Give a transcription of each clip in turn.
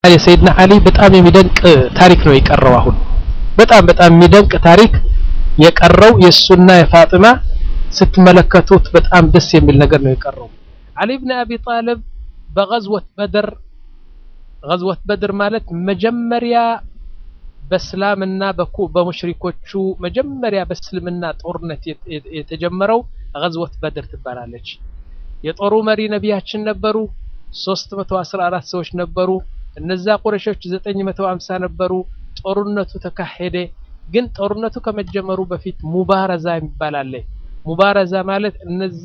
የሰይድና አሊ በጣም የሚደንቅ ታሪክ ነው የቀረው። አሁን በጣም በጣም የሚደንቅ ታሪክ የቀረው የእሱና የፋጢማ ስትመለከቱት በጣም ደስ የሚል ነገር ነው የቀረው። አሊ ብን አቢ ጣልብ በገዝወት በድር ገዝወት በድር ማለት መጀመሪያ በእስላምና በሙሽሪኮቹ መጀመሪያ በእስልምና ጦርነት የተጀመረው ገዝወት በድር ትባላለች። የጦሩ መሪ ነቢያችን ነበሩ። 314 ሰዎች ነበሩ። እነዛ ቁረሾች 950 ነበሩ። ጦርነቱ ተካሄደ። ግን ጦርነቱ ከመጀመሩ በፊት ሙባረዛ የሚባል አለ። ሙባረዛ ማለት እነዛ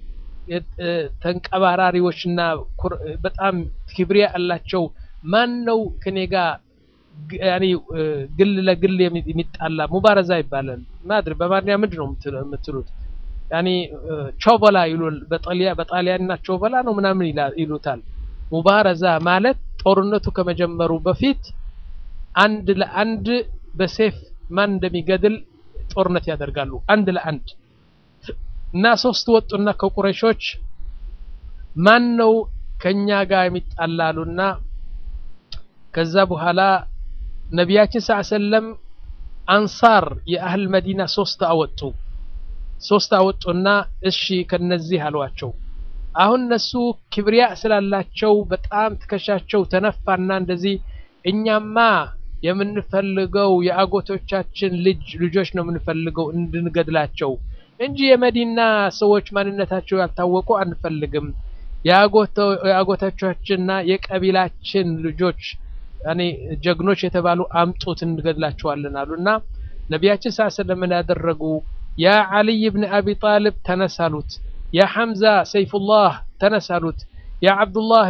ተንቀባራሪዎችና በጣም ክብሪያ አላቸው። ማን ነው ከኔ ጋር ያኔ ግል ለግል የሚጣላ ሙባረዛ ይባላል። ማድሪ በማርኛ ምንድን ነው የምትሉት? ያኔ ቾበላ ይሉል በጣሊያ በጣሊያንና ቾበላ ነው ምናምን ይሉታል። ሙባረዛ ማለት ጦርነቱ ከመጀመሩ በፊት አንድ ለአንድ በሴፍ ማን እንደሚገድል ጦርነት ያደርጋሉ። አንድ ለአንድ እና ሶስት ወጡና ከቁረሾች ማን ነው ከኛ ጋር የሚጣላሉና ከዛ በኋላ ነቢያችን ሰለም አንሳር የአህል መዲና ሶስት አወጡ ሶስት አወጡና እሺ ከነዚህ አሏቸው። አሁን እነሱ ክብሪያ ስላላቸው በጣም ትከሻቸው ተነፋና እንደዚህ እኛማ የምንፈልገው የአጎቶቻችን ልጅ ልጆች ነው የምንፈልገው እንድንገድላቸው እንጂ የመዲና ሰዎች ማንነታቸው ያልታወቁ አንፈልግም። የአጎቶቻችንና የቀቢላችን ልጆች ያኔ ጀግኖች የተባሉ አምጡት እንገድላቸዋለን አሉና ነቢያችን ሰለላሁ ዐለይሂ ያደረጉ ያ ዓሊይ ብን አቢ ጣልብ ተነሳሉት። ያ ሐምዛ ሰይፉላህ ተነሳሉት። ያ አብዱላህ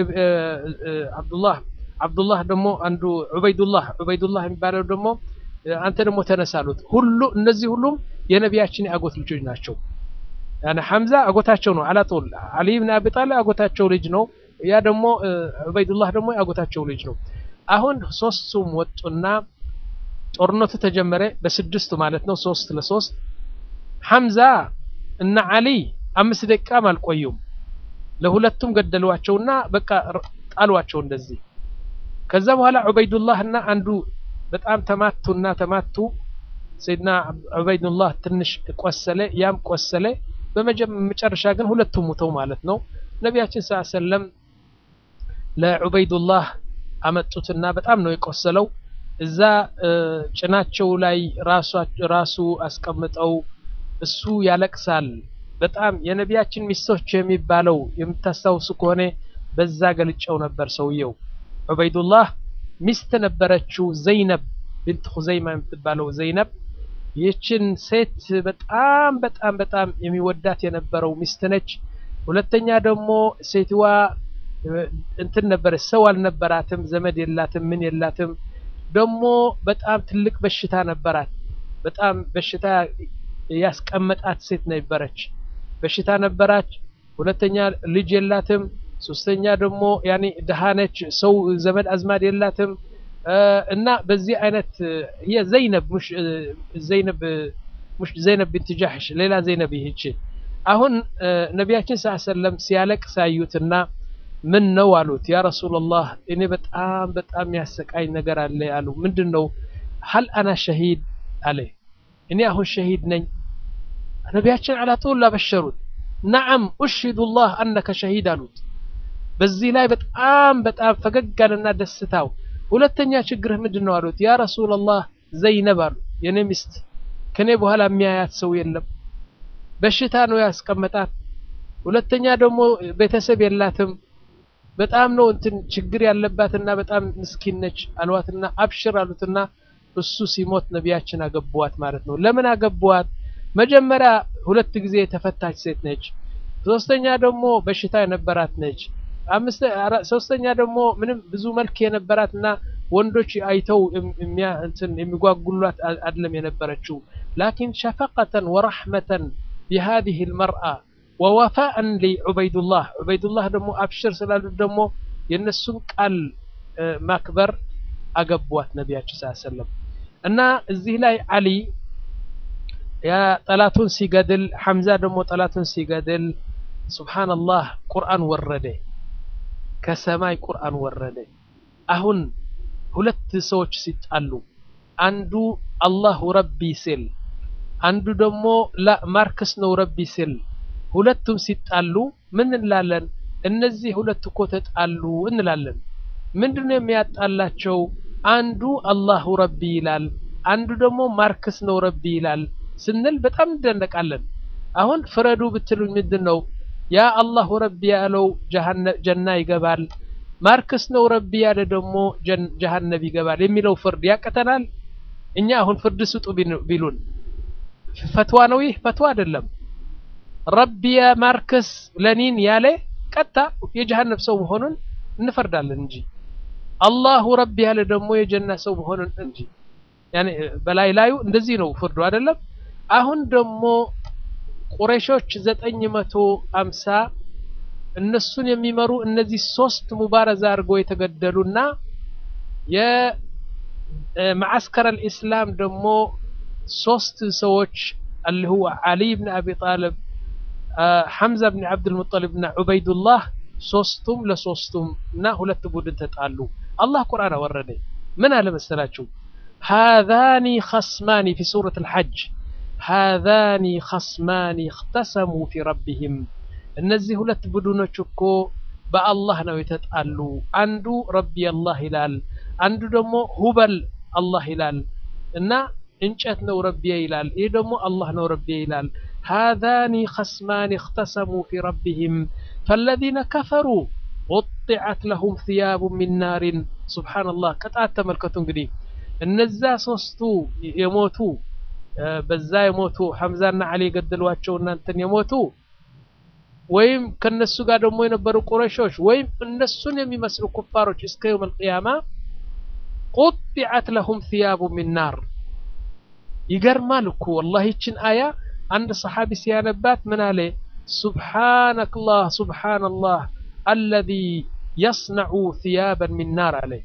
አብዱላህ አብዱላህ ደግሞ አንዱ ዑበይዱላህ ዑበይዱላህ የሚባለው ደግሞ አንተ ደግሞ ተነሳሉት። ሁሉ እነዚህ ሁሉም የነቢያችን የአጎት ልጆች ናቸው። ያኔ ሐምዛ አጎታቸው ነው። አላጦል አሊ ብን አቢ ጣልብ አጎታቸው ልጅ ነው። ያ ደግሞ ዑበይዱላህ ደግሞ የአጎታቸው ልጅ ነው። አሁን ሶስቱም ወጡና ጦርነቱ ተጀመረ። በስድስቱ ማለት ነው፣ ሶስት ለሶስት ሐምዛ እና አሊ አምስት ደቂቃም አልቆዩም። ለሁለቱም ገደሏቸውና በቃ ጣሏቸው እንደዚህ። ከዛ በኋላ ዑበይዱላህ እና አንዱ በጣም ተማቱና ተማቱ። ሰይድና ዑበይዱላህ ትንሽ ቆሰለ፣ ያም ቆሰለ። በመጨረሻ ግን ሁለቱም ሙተው ማለት ነው። ነቢያችን ሰለም ለዑበይዱላህ አመጡትና በጣም ነው የቆሰለው። እዛ ጭናቸው ላይ ራሱ አስቀምጠው እሱ ያለቅሳል። በጣም የነቢያችን ሚስቶች የሚባለው የምታስታውሱ ከሆነ በዛ ገልጨው ነበር። ሰውየው ዑበይዱላህ ሚስት ነበረችው ዘይነብ ብንት ሁዘይማ የምትባለው ዘይነብ። ይህችን ሴት በጣም በጣም በጣም የሚወዳት የነበረው ሚስት ነች። ሁለተኛ ደግሞ ሴትዋ እንትን ነበረች፣ ሰው አልነበራትም፣ ዘመድ የላትም፣ ምን የላትም። ደግሞ በጣም ትልቅ በሽታ ነበራት። በጣም በሽታ ያስቀመጣት ሴት ነበረች። በሽታ ነበራች። ሁለተኛ ልጅ የላትም። ሶስተኛ ደግሞ ያኔ ድሃ ነች። ሰው ዘመድ አዝማድ የላትም እና በዚህ አይነት ዘይነብ ሙሽ ዘይነብ ሙሽ ዘይነብ ቢንት ጃህሽ ሌላ ዘይነብ ይህች አሁን ነቢያችን ሰለም ሲያለቅስ አዩትና ምን ነው አሉት። ያ ረሱላላህ እኔ በጣም በጣም ያሰቃኝ ነገር አለ አሉ። ምንድን ነው? ሀል አና ሸሂድ አለ። እኔ አሁን ሸሂድ ነኝ። ነቢያችን አላጦላ በሸሩት። ነዓም ኡሽሂዱላህ አነከ ሸሂድ አሉት። በዚህ ላይ በጣም በጣም ፈገግ አለና ደስታው። ሁለተኛ ችግርህ ምንድን ነው አሉት። ያ ረሱላላህ ዘይነብ አሉ የኔ ሚስት ከኔ በኋላ የሚያያት ሰው የለም። በሽታ ነው ያስቀመጣት። ሁለተኛ ደግሞ ቤተሰብ የላትም። በጣም ነው እንትን ችግር ያለባትና በጣም ምስኪን ነች አልዋትና አብሽር አሉትና እሱ ሲሞት ነቢያችን አገቧት ማለት ነው። ለምን አገቧት? መጀመሪያ ሁለት ጊዜ የተፈታች ሴት ነች። ሶስተኛ ደግሞ በሽታ የነበራት ነች። አምስት ሶስተኛ ደግሞ ምንም ብዙ መልክ የነበራትና ወንዶች አይተው እንትን የሚጓጉሏት አይደለም የነበረችው። ላኪን ሸፈቀተን ወረሕመተን ቢሃዚህ ልመርአ ወወፋእን ሊዑበይዱላህ ዑበይዱላህ ደግሞ አብሽር ስላሉት ደግሞ የእነሱን ቃል ማክበር አገቧት ነቢያችን ስ ሰለም እና እዚህ ላይ አሊ ያ ጠላቱን ሲገድል ሐምዛ ደግሞ ጠላቱን ሲገድል ሱብሓነላህ ቁርአን ወረደ ከሰማይ ቁርአን ወረደ አሁን ሁለት ሰዎች ሲጣሉ አንዱ አላሁ ረቢ ሲል አንዱ ደግሞ ላ ማርክስ ነው ረቢ ሲል ሁለቱም ሲጣሉ ምን እንላለን? እነዚህ ሁለት እኮ ተጣሉ እንላለን። ምንድነው የሚያጣላቸው? አንዱ አላሁ ረቢ ይላል፣ አንዱ ደግሞ ማርክስ ነው ረቢ ይላል ስንል በጣም እንደነቃለን። አሁን ፍረዱ ብትሉኝ ምንድን ነው ያ አላሁ ረቢ ያለው ጀና ይገባል፣ ማርክስ ነው ረቢ ያለ ደግሞ ጀሃነብ ይገባል የሚለው ፍርድ ያቀተናል? እኛ አሁን ፍርድ ስጡ ቢሉን ፈትዋ ነው ይህ? ፈትዋ አይደለም። ረቢ ማርክስ ለኒን ያለ ቀጥታ የጀሃነብ ሰው መሆኑን እንፈርዳለን እንጂ አላሁ ረቢ ያለ ደግሞ የጀና ሰው መሆኑን እንጂ ያኔ በላይ ላዩ እንደዚህ ነው ፍርዱ አይደለም። አሁን ደግሞ ቁረሾች ዘጠኝ መቶ አምሳ እነሱን የሚመሩ እነዚህ ሶስት ሙባረዛ አድርገው የተገደሉና የማዕስከር አልኢስላም ደግሞ ሶስት ሰዎች አልሁ ዓሊ ብን አቢ ጣልብ ሐምዛ ብን ዓብድልሙጠሊብ እና ዑበይዱላህ ሶስቱም ለሶስቱም እና ሁለት ቡድን ተጣሉ። አላህ ቁርአን አወረደ። ምን አለ መሰላችሁ? ሃዛኒ ኸስማኒ ፊ ሱረት አልሐጅ ሃዛኒ ኸስማኒ እኽተሰሙ ፊ ረቢሂም እነዚህ ሁለት ቡድኖች እኮ በአላህ ነው የተጣሉ። አንዱ ረቢ አላህ ይላል፣ አንዱ ደግሞ ሁበል አላህ ይላል እና እንጨት ነው ረቢየ ይላል፣ ይህ ደግሞ አላህ ነው ረቢየ ይላል። ሃዛኒ ኸስማኒ እኽተሰሙ ፊ ረቢሂም ፈለዚነ ከፈሩ ቁጢዐት ለሁም ሲያቡ ሚን ናሪን። ሱብሓነላህ ቅጣት ተመልከቱ እንግዲህ እነዛ ሶስቱ የሞቱ በዛ የሞቱ ሐምዛና ዓሊ የገደሏቸው እናንተን የሞቱ ወይም ከነሱ ጋር ደግሞ የነበሩ ቁረሾች ወይም እነሱን የሚመስሉ ኩፋሮች እስከ የውም አልቅያማ ቁጢዐት ለሁም ሲያቡ ሚን ናር። ይገርማል እኮ ወላሂ ይችን አያ አንድ ሰሓቢ ሲያነባት ምን አለ? ሱብሓነላህ ሱብሓነላህ አለዚ የስነዑ ሲያበን ሚን ናር አለ።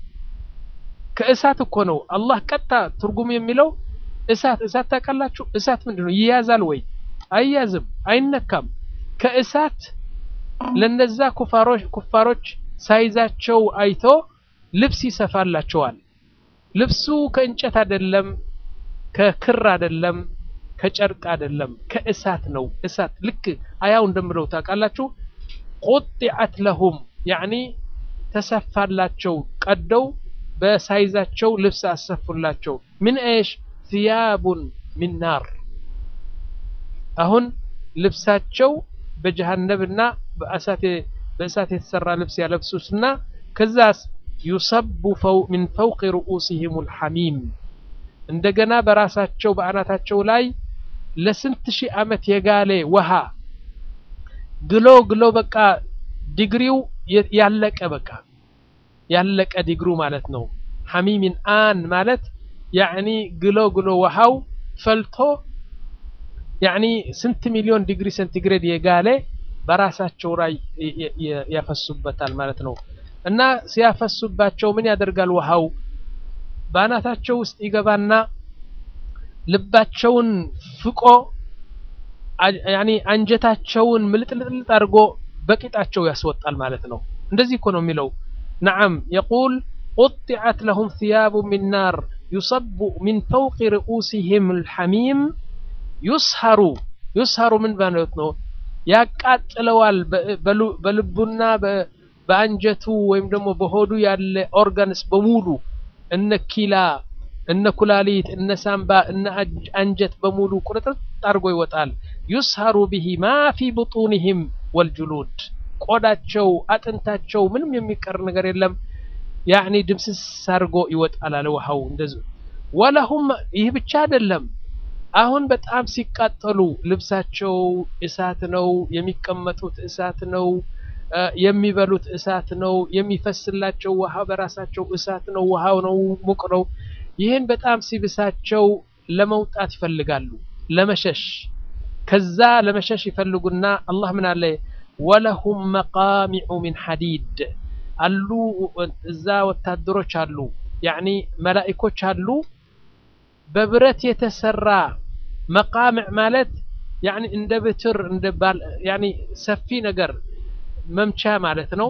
ከእሳት እኮ ነው አላህ ቀጥታ ትርጉም የሚለው እሳት እሳት ታውቃላችሁ? እሳት ምንድን ነው? ይያዛል ወይ? አይያዝም፣ አይነካም። ከእሳት ለነዛ ኩፋሮች ኩፋሮች ሳይዛቸው አይቶ ልብስ ይሰፋላቸዋል። ልብሱ ከእንጨት አይደለም፣ ከክር አይደለም፣ ከጨርቅ አይደለም፣ ከእሳት ነው። እሳት ልክ አያው እንደምለው ታውቃላችሁ። ቁጢዐት ለሁም ያዕኒ ተሰፋላቸው፣ ቀደው በሳይዛቸው ልብስ አሰፉላቸው። ምን ኤሽ ሲያቡን ሚን ናር አሁን ልብሳቸው በጀሃነብና በእሳት የተሰራ ልብስ ያለብሱትና ከዛስ ዩሰቡ ሚን ፈውቅ ሩኡሲሂም ልሐሚም እንደገና በራሳቸው በአናታቸው ላይ ለስንት ሺህ ዓመት የጋለ ውሃ ግሎ ግሎ በቃ ዲግሪው ያለቀ በቃ ያለቀ ዲግሩ ማለት ነው። ሐሚሚን አን ማለት ያዕኒ ግሎ ግሎ ውሃው ፈልቶ ያዕኒ ስንት ሚሊዮን ዲግሪ ሴንቲግሬድ የጋለ በራሳቸው ላይ ያፈሱበታል ማለት ነው። እና ሲያፈሱባቸው ምን ያደርጋል? ውሃው በአናታቸው ውስጥ ይገባና ልባቸውን ፍቆ ያዕኒ አንጀታቸውን ምልጥልጥልጥ አድርጎ በቂጣቸው ያስወጣል ማለት ነው። እንደዚህ እኮ ነው የሚለው። ነዓም የቁል ቁጢዐት ለሁም ሲያቡ ሚን ናር ዩሰቡ ሚን ፈውቂ ርኡሲሂም ልሐሚም ዩስሀሩ ዩስሀሩ ምን ማለት ነው? ያቃጥለዋል በልቡና በአንጀቱ ወይም ደግሞ በሆዱ ያለ ኦርጋንስ በሙሉ እነ ኪላ፣ እነ ኩላሊት፣ እነ ሳምባ፣ እነ አንጀት በሙሉ ቁርጥርጥ አድርጎ ይወጣል። ዩስሀሩ ቢሂ ማ ፊ ቡጡኒሂም ወልጁሉድ ቆዳቸው፣ አጥንታቸው ምንም የሚቀር ነገር የለም። ያዕኒ ድምስስ አድርጎ ይወጣል አለ ውሃው እንደዚህ። ወለሁም ይህ ብቻ አይደለም። አሁን በጣም ሲቃጠሉ ልብሳቸው እሳት ነው፣ የሚቀመጡት እሳት ነው፣ የሚበሉት እሳት ነው፣ የሚፈስላቸው ውሃ በራሳቸው እሳት ነው፣ ውሃው ነው ሙቅ ነው። ይህን በጣም ሲብሳቸው ለመውጣት ይፈልጋሉ፣ ለመሸሽ ከዛ ለመሸሽ ይፈልጉና አላህ ምን አለ? ወለሁም መቃሚዑ ሚን ሐዲድ አሉ እዛ ወታደሮች አሉ፣ ያዕኒ መላኢኮች አሉ በብረት የተሰራ መቃምዕ ማለት እንደ ብትር እንደ ባል ሰፊ ነገር መምቻ ማለት ነው።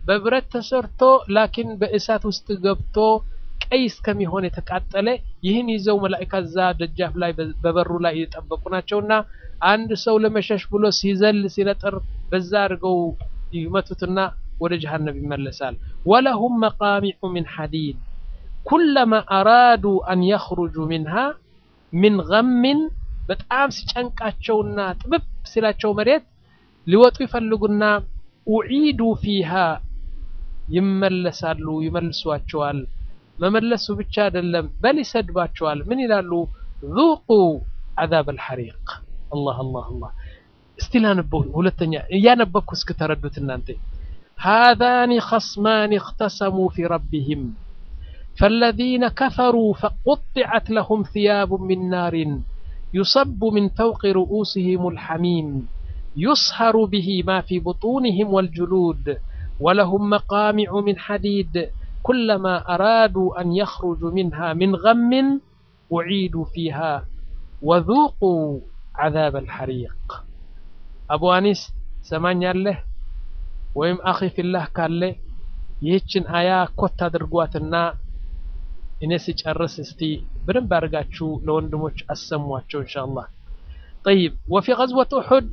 በብረት ተሰርቶ ላኪን በእሳት ውስጥ ገብቶ ቀይ እስከሚሆን የተቃጠለ ይህን ይዘው መላእካ እዛ ደጃፍ ላይ በበሩ ላይ የጠበቁ ናቸውና አንድ ሰው ለመሸሽ ብሎ ሲዘል ሲነጥር በዛ አድርገው ይመቱትና ወደ ጀሃነም ይመለሳል። ወለሁም መቃሚዑ ሚን ሐዲድ ኩለማ አራዱ አን የኽሩጁ ሚንሃ ሚን ገምን በጣም ሲጨንቃቸውና ጥብብ ሲላቸው መሬት ሊወጡ ይፈልጉና ኡዒዱ ፊሃ ይመለሳሉ፣ ይመልሷቸዋል። መመለሱ ብቻ አይደለም፣ በል ይሰድባቸዋል። ምን ይላሉ? ذوቁ عذاب الحريق አላህ አላህ አላህ። እስቲ ላነበው ሁለተኛ እያነበብኩ እስክተረዱት እናንተ هذان خصمان اختصموا في ربهم فالذين كفروا فقطعت لهم ثياب من نار يصب من فوق رؤوسهم الحميم يصهر به ما في بطونهم والجلود ولهم مقامع من حديد كلما أرادوا أن يخرجوا منها من غم أعيدوا فيها وذوقوا عذاب الحريق أبو أنيس سمان له ويم أخي في الله قال له ይህችን አያ ኮት አድርጓትና እኔ ስጨርስ እስቲ በደንብ አድርጋችሁ ለወንድሞች አሰሟቸው ኢንሻአላህ طيب وفي غزوة أحد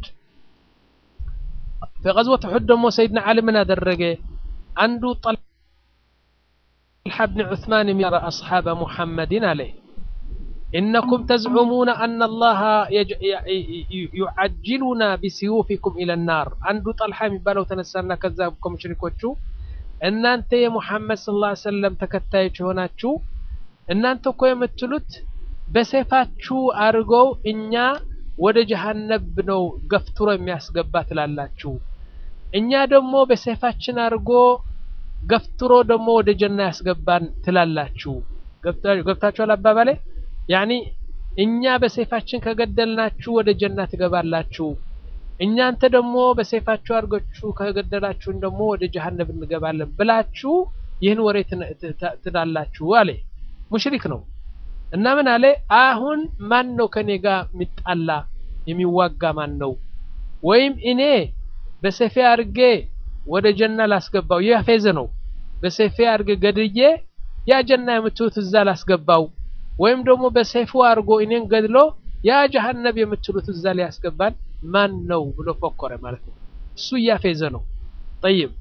في غزوة أحد دمو سيدنا علي من أدرجه عنده طلحة بن عثمان يرى أصحاب محمد عليه إنكم تزعمون أن الله يج... يعجلنا بسيوفكم إلى النار عنده طلحة يبالو تنسانا كذابكم شركوتشو እናንተ የሙሐመድ ሰለላሁ ዐለይሂ ወሰለም ተከታዮች የሆናችሁ እናንተ እኮ የምትሉት በሰይፋችሁ አድርገው እኛ ወደ ጀሃነብ ነው ገፍትሮ የሚያስገባ ትላላችሁ። እኛ ደግሞ በሰይፋችን አድርጎ ገፍትሮ ደግሞ ወደ ጀና ያስገባን ትላላችሁ። ገብታችኋል አባባሌ? ያኒ እኛ በሰይፋችን ከገደልናችሁ ወደ ጀና ትገባላችሁ እናንተ ደግሞ በሰይፋችሁ አድርጋችሁ ከገደላችሁን ደግሞ ወደ ጀሀነም እንገባለን ብላችሁ ይህን ወሬ ትላላችሁ አለ። ሙሽሪክ ነው እና ምን አለ? አሁን ማን ነው ከኔ ጋር የሚጣላ የሚዋጋ ማን ነው? ወይም እኔ በሰይፌ አድርጌ ወደ ጀና ላስገባው፣ ይህ ፌዝ ነው። በሰይፌ አድርጌ ገድዬ ያ ጀና የምትሉት እዛ ላስገባው፣ ወይም ደግሞ በሰይፉ አድርጎ እኔን ገድሎ ያ ጀሀነብ የምትሉት እዛ ሊያስገባን ማን ነው ብሎ ፎከረ ማለት ነው። እሱ እያፌዘ ነው። ጠይብ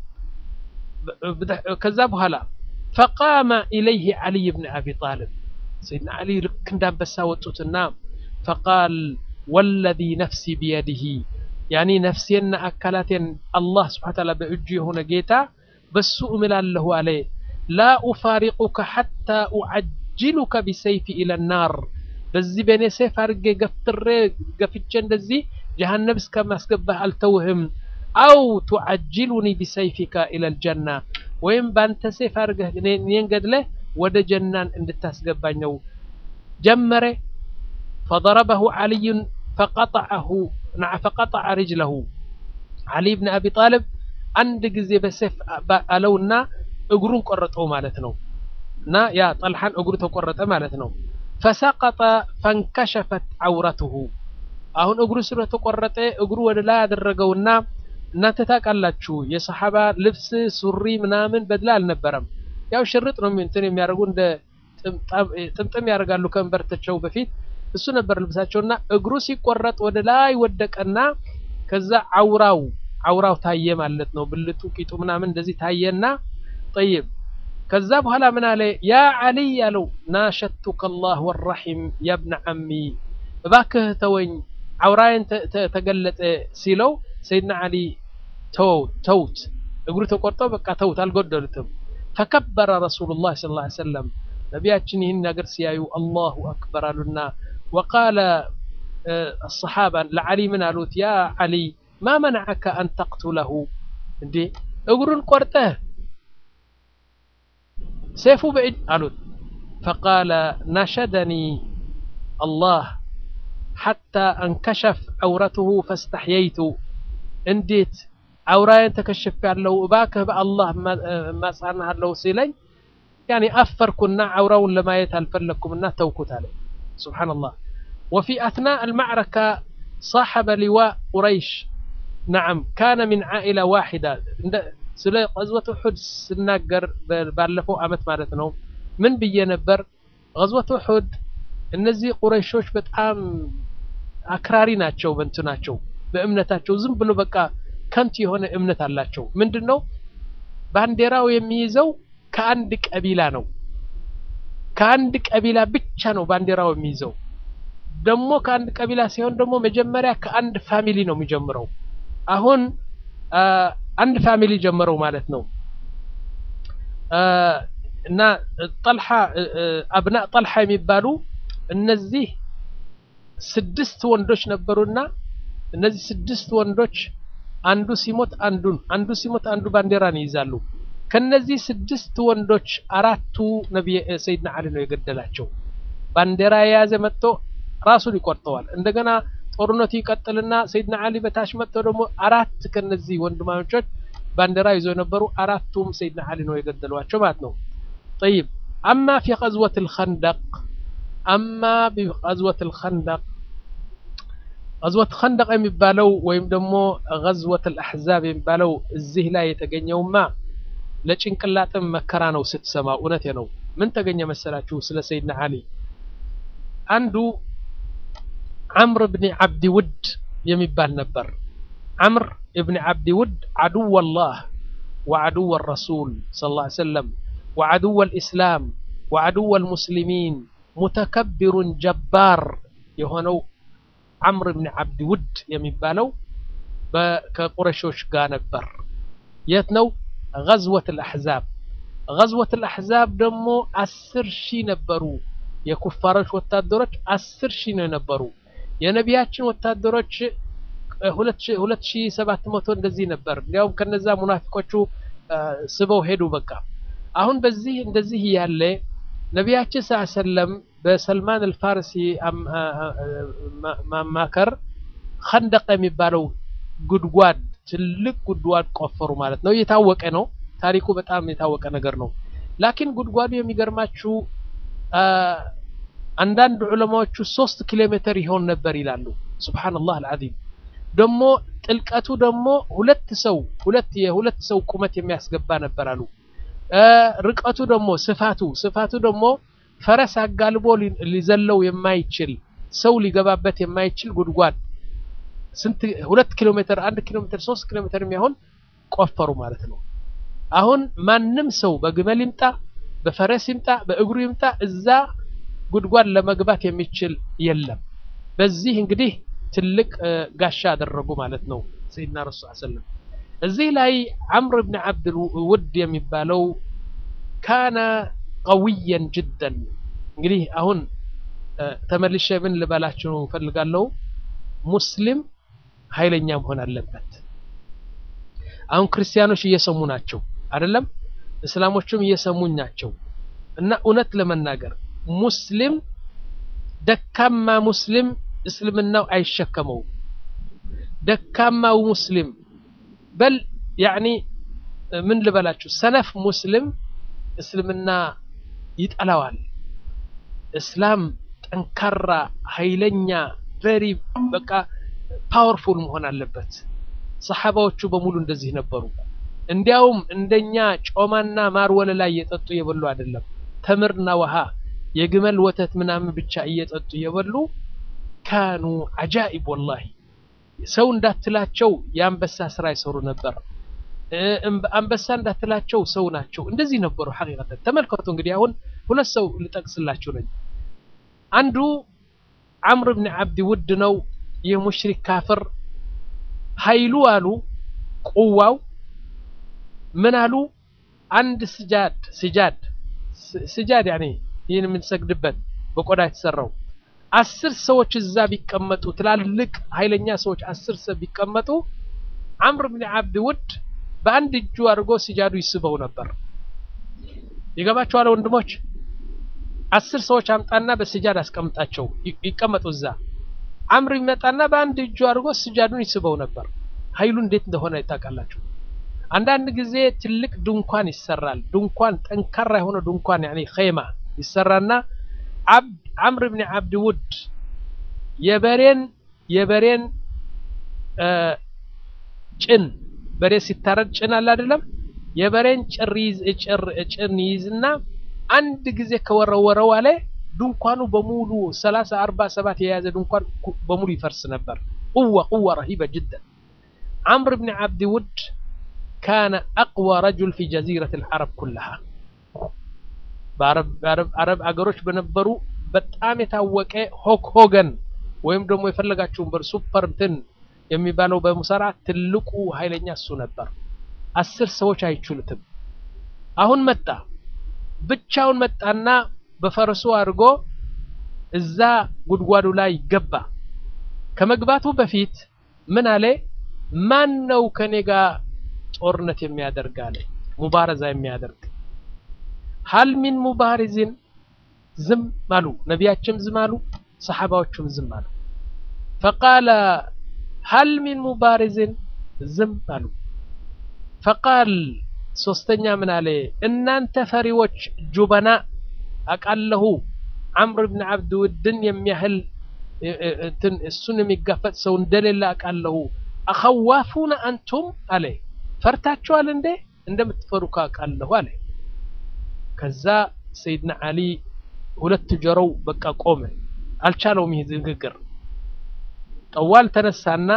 ከዛ በኋላ ፈቃመ ኢለይህ ዓሊይ ብን አቢ ጣልብ ሰይድና ዓሊ ልክ እንዳንበሳ ወጡትና ፈቃል ወለዚ ነፍሲ ቢየድህ ያኒ ነፍሴና አካላቴን አላህ ስብሓነ ተዓላ በእጁ የሆነ ጌታ በሱ እምላለሁ አለ ላ ኡፋሪቁከ ሐታ ኡዓጅሉከ ቢሰይፊ ኢለ ናር በዚህ በእኔ ሰይፍ አድርጌ ገፍትሬ ገፍቼ እንደዚህ ጀሀነም እስከማስገባህ አልተውህም። አው ቱዓጅሉኒ ቢሰይፊካ ኢለል ጀና ወይም በአንተ ሰይፍ አድርገህ እኔን ገድለህ ወደ ጀናን እንድታስገባኝ ነው። ጀመረ ፈضረበሁ ዓልዩን ፈቀጠዐሁ ፈቀጠዐ ሪጅለሁ ዓሊ ብን አቢ ጣልብ አንድ ጊዜ በሰይፍ አለውና እግሩን ቆረጠው ማለት ነው። እና ያ ጠልሓን እግሩ ተቆረጠ ማለት ነው። ፈሰቀጠ ፈንከሸፈት ዐውረትሁ አሁን እግሩ ስለተቆረጠ እግሩ ወደ ላይ ያደረገውና እናንተ ታውቃላችሁ የሰሓባ ልብስ ሱሪ ምናምን በድላ አልነበረም። ያው ሽርጥ ነው እንትን የሚያደርጉ እንደ ጥምጥም ያደርጋሉ ከእንበርተቸው በፊት እሱ ነበር ልብሳቸውና እግሩ ሲቆረጥ ወደ ላይ ወደቀና ከዛ አውራው አውራው ታየ ማለት ነው። ብልቱ ቂጡ ምናምን እንደዚህ ታየና ጠይብ ከዛ በኋላ ምን አለ ያ ዓሊ ያለው ናሸቱከ አላህ ወራሒም ያብነ ዓሚ እባክህ ተወኝ አውራዬን ተገለጠ ሲለው ሰይድና ዓሊ ተውት፣ እግሩ ተቆርጦ በቃ ተውት፣ አልጎደሉትም። ፈከበረ ረሱሉላህ ሰለላሁ ዐለይሂ ወሰለም ነቢያችን ይህን ነገር ሲያዩ አላሁ አክበር አሉና ወቃለ አሰሓባ ለዓሊ ምን አሉት? ያ ዓሊ ማ መነዐከ አን ተቅቱለሁ እንዴ እግሩን ቆርጠህ ሰይፉ በእጅ አሉት። ፈቃለ ነሸደኒ አላህ ሐታ አንከሸፍ ዐውረትሁ ፈስተሕየይቱ እንዴት አውራዬን ተከሽፍ ያለው እባክህ በአላህ እማጽናሃለሁ ሲለኝ ያኔ አፈርኩና አውራውን ለማየት አልፈለግኩምና ተውኩት አለ። ሱብሓነላህ ወፊ አትናእ አልማዕረካ صاحب لواء قريش نعم كان من عائلة واحدة ስለ ገዝወት ኡሑድ ስናገር ባለፈው አመት ማለት ነው ምን ብዬ ነበር? ገዝወት ኡሑድ እነዚህ ቁረይሾች በጣም አክራሪ ናቸው። በንቱ ናቸው በእምነታቸው ዝም ብሎ በቃ ከንቱ የሆነ እምነት አላቸው። ምንድን ነው ባንዲራው የሚይዘው ከአንድ ቀቢላ ነው። ከአንድ ቀቢላ ብቻ ነው ባንዲራው የሚይዘው። ደግሞ ከአንድ ቀቢላ ሲሆን ደግሞ መጀመሪያ ከአንድ ፋሚሊ ነው የሚጀምረው። አሁን አንድ ፋሚሊ ጀመረው ማለት ነው እና ጠልሓ አብና ጠልሓ የሚባሉ እነዚህ ስድስት ወንዶች ነበሩና እነዚህ ስድስት ወንዶች አንዱ ሲሞት አንዱን አንዱ ሲሞት አንዱ ባንዲራን ይይዛሉ። ከነዚህ ስድስት ወንዶች አራቱ ነብይ ሰይድና አሊ ነው የገደላቸው። ባንዲራ የያዘ መጥቶ ራሱን ይቆርጠዋል። እንደገና ጦርነቱ ይቀጥልና ሰይድና አሊ በታች መጥቶ ደግሞ አራት ከነዚህ ወንድማማቾች ባንዲራ ይዞ የነበሩ አራቱም ሰይድና አሊ ነው የገደሏቸው ማለት ነው። ጠይብ አማ ፊ ገዝወት ልኸንደቅ አማ ቢገዝወት ልኸንደቅ ገዝወት ኸንደቅ የሚባለው ወይም ደግሞ ገዝወት ልአሕዛብ የሚባለው እዚህ ላይ የተገኘውማ ለጭንቅላጥም መከራ ነው ስትሰማ፣ እውነቴ ነው። ምን ተገኘ መሰላችሁ? ስለ ሰይድና አሊ አንዱ ዓምር ብኒ ዓብዲ ውድ የሚባል ነበር። ዓምር እብኒ ዓብዲ ውድ ዓድወ ላህ ወዓድወ ረሱል ሰለላሁ ዐለይሂ ወሰለም ወዓድወ ልእስላም ወዓድወ ልሙስሊሚን ሙተከቢሩን ጀባር የሆነው ዓምር ብኒ ዓብዲ ውድ የሚባለው ከቁረሾች ጋር ነበር። የት ነው? ገዝወት ልአሕዛብ። ገዝወት ልአሕዛብ ደግሞ አስር ሺህ ነበሩ። የኩፋሮች ወታደሮች አስር ሺህ ነው የነበሩ። የነቢያችን ወታደሮች ሁለት ሺህ ሰባት መቶ እንደዚህ ነበር። እንዲያውም ከነዛ ሙናፊቆቹ ስበው ሄዱ። በቃ አሁን በዚህ እንደዚህ እያለ ነቢያችን ስ ሰለም በሰልማን አልፋርሲ ማማከር ኸንደቅ የሚባለው ጉድጓድ ትልቅ ጉድጓድ ቆፈሩ ማለት ነው። የታወቀ ነው ታሪኩ፣ በጣም የታወቀ ነገር ነው። ላኪን ጉድጓዱ የሚገርማችሁ አንዳንድ ዑለማዎቹ ሶስት ኪሎ ሜትር ይሆን ነበር ይላሉ። ሱብሓነላህ አልዓዚም። ደግሞ ጥልቀቱ ደግሞ ሁለት ሰው ሁለት የሁለት ሰው ቁመት የሚያስገባ ነበር አሉ። ርቀቱ ደግሞ ስፋቱ ስፋቱ ደግሞ ፈረስ አጋልቦ ሊዘለው የማይችል ሰው ሊገባበት የማይችል ጉድጓድ ስንት ሁለት ኪሎ ሜትር አንድ ኪሎ ሜትር ሶስት ኪሎ ሜትር የሚሆን ቆፈሩ ማለት ነው። አሁን ማንም ሰው በግመል ይምጣ በፈረስ ይምጣ በእግሩ ይምጣ እዛ ጉድጓድ ለመግባት የሚችል የለም። በዚህ እንግዲህ ትልቅ ጋሻ አደረጉ ማለት ነው ሰይድና ረሱል ሰለም። እዚህ ላይ ዓምር ብን ዓብድ ውድ የሚባለው ካነ ቀውየን ጅደን። እንግዲህ አሁን ተመልሼ ምን ልበላችሁ እፈልጋለሁ፣ ሙስሊም ኃይለኛ መሆን አለበት። አሁን ክርስቲያኖች እየሰሙ ናቸው አይደለም? እስላሞችም እየሰሙኝ ናቸው። እና እውነት ለመናገር ሙስሊም ደካማ ሙስሊም እስልምናው አይሸከመውም። ደካማው ሙስሊም በል ያዕኒ ምን ልበላችሁ ሰነፍ ሙስሊም እስልምና ይጠላዋል። እስላም ጠንካራ ኃይለኛ ቬሪ በቃ ፓወርፉል መሆን አለበት። ሰሓባዎቹ በሙሉ እንደዚህ ነበሩ። እንዲያውም እንደኛ ጮማና ማር ወለላ እየጠጡ እየበሉ አይደለም፣ ተምርና ውሃ የግመል ወተት ምናምን ብቻ እየጠጡ እየበሉ ካኑ አጃኢብ ወላሂ ሰው እንዳትላቸው የአንበሳ ስራ ይሰሩ ነበር። አንበሳ እንዳትላቸው ሰው ናቸው። እንደዚህ ነበሩ። ሐቂቀተን ተመልከቱ። እንግዲህ አሁን ሁለት ሰው ልጠቅስላችሁ ነኝ። አንዱ ዓምር ብን ዓብዲ ውድ ነው። ይህ ሙሽሪክ ካፍር ኃይሉ አሉ ቁዋው ምን አሉ አንድ ስጃድ ስጃድ ስጃድ ያኔ ይህን የምንሰግድበት በቆዳ የተሰራው አስር ሰዎች እዛ ቢቀመጡ ትላልቅ ኃይለኛ ሰዎች አስር ሰው ቢቀመጡ ዓምር ብን ዓብድ ውድ በአንድ እጁ አድርጎ ስጃዱ ይስበው ነበር። ይገባቸዋል ወንድሞች። አስር ሰዎች አምጣና በስጃድ አስቀምጣቸው ይቀመጡ እዛ። ዓምር ይመጣና በአንድ እጁ አድርጎ ስጃዱን ይስበው ነበር። ኃይሉ እንዴት እንደሆነ ታውቃላችሁ። አንዳንድ ጊዜ ትልቅ ድንኳን ይሰራል። ድንኳን ጠንካራ የሆነ ድንኳን ያኔ ኸይማ ይሰራና ዓምር ብን ዓብድ ውድ የበሬን የበሬን ጭን በሬ ሲታረድ ጭን አለ አይደለም? የበሬን ጭር ይዝ ጭር ጭን ይዝና አንድ ጊዜ ከወረወረው አለ ድንኳኑ በሙሉ ሰላሳ አርባ ሰባት የያዘ ድንኳን በሙሉ ይፈርስ ነበር። ቁዋ ቁዋ ረሂበ ጅደን ዓምር ብን ዓብዲ ውድ ካነ አቅዋ ረጁል ፊ ጀዚረት ልዓረብ ኩላሃ በአረብ አገሮች በነበሩ በጣም የታወቀ ሆክ ሆገን ወይም ደግሞ የፈለጋችሁን በር ሱፐር እንትን የሚባለው በሙሰራ ትልቁ ኃይለኛ እሱ ነበር። አስር ሰዎች አይችሉትም። አሁን መጣ ብቻውን መጣና በፈረሱ አድርጎ እዛ ጉድጓዱ ላይ ገባ። ከመግባቱ በፊት ምን አለ? ማን ነው ከኔ ጋር ጦርነት የሚያደርግ አለ። ሙባረዛ የሚያደርግ ሀል ሚን ሙባሪዝን ዝም አሉ። ነቢያችም ዝም አሉ፣ ሰሓባዎቹም ዝም አሉ። ፈቃለ ሀል ሚን ሙባሪዝን ዝም አሉ። ፈቃል ሶስተኛ ምን አለ? እናንተ ፈሪዎች ጁበና አቃለሁ ዓምር ብን ዓብድ ውድን የሚያህል እንትን እሱን የሚጋፈጥ ሰው እንደሌለ አቃለሁ። አኸዋፉነ አንቱም አለ ፈርታችኋል እንዴ? እንደምትፈሩ ካቃለሁ አለ። ከዛ ሰይድና ዓሊ ሁለት ጆሮው በቃ ቆመ፣ አልቻለውም ይህ ንግግር። ጠዋል ተነሳና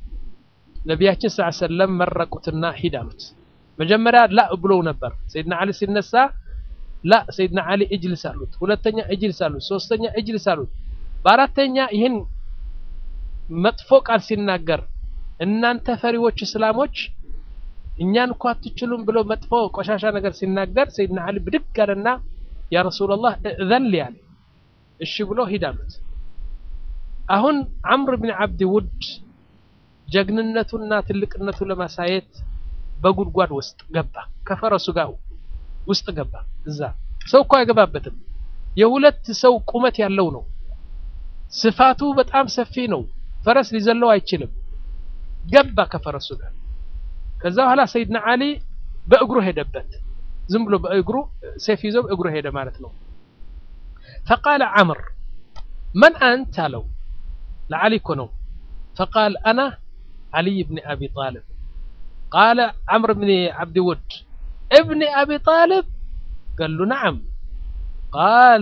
ነቢያችን ስ ሰለም መረቁትና ሂድ አሉት። መጀመሪያ ላ ብለው ነበር። ሰይድና ዓሊ ሲነሳ ላ ሰይድና ዓሊ እጅልስ አሉት። ሁለተኛ እጅልስ አሉት። ሶስተኛ እጅልስ አሉት። በአራተኛ ይህን መጥፎ ቃል ሲናገር እናንተ ፈሪዎች እስላሞች እኛን እኮ አትችሉም ብሎ መጥፎ ቆሻሻ ነገር ሲናገር ሰይድና ዓሊ ብድግ አለና ያ ረሱላላህ እዘን ሊ አለ። እሺ ብሎ ሂድ አሉት። አሁን ዓምር ብን ዓብዲ ውድ ጀግንነቱና ትልቅነቱ ለማሳየት በጉድጓድ ውስጥ ገባ። ከፈረሱ ጋር ውስጥ ገባ። እዛ ሰው እኮ አይገባበትም። የሁለት ሰው ቁመት ያለው ነው። ስፋቱ በጣም ሰፊ ነው። ፈረስ ሊዘለው አይችልም። ገባ ከፈረሱ ጋር። ከዛ በኋላ ሰይድና ዓሊ በእግሩ ሄደበት። ዝም ብሎ በእግሩ ሴፍ ይዞ በእግሩ ሄደ ማለት ነው። ፈቃለ ዓምር መን አንት አለው። ለዓሊ እኮ ነው። ፈቃል አና ዓሊይ ብኒ አቢ ጣልብ ቃለ ዓምር ብኒ ዓብዲ ውድ እብኒ አቢ ጣልብ قال له نعم قال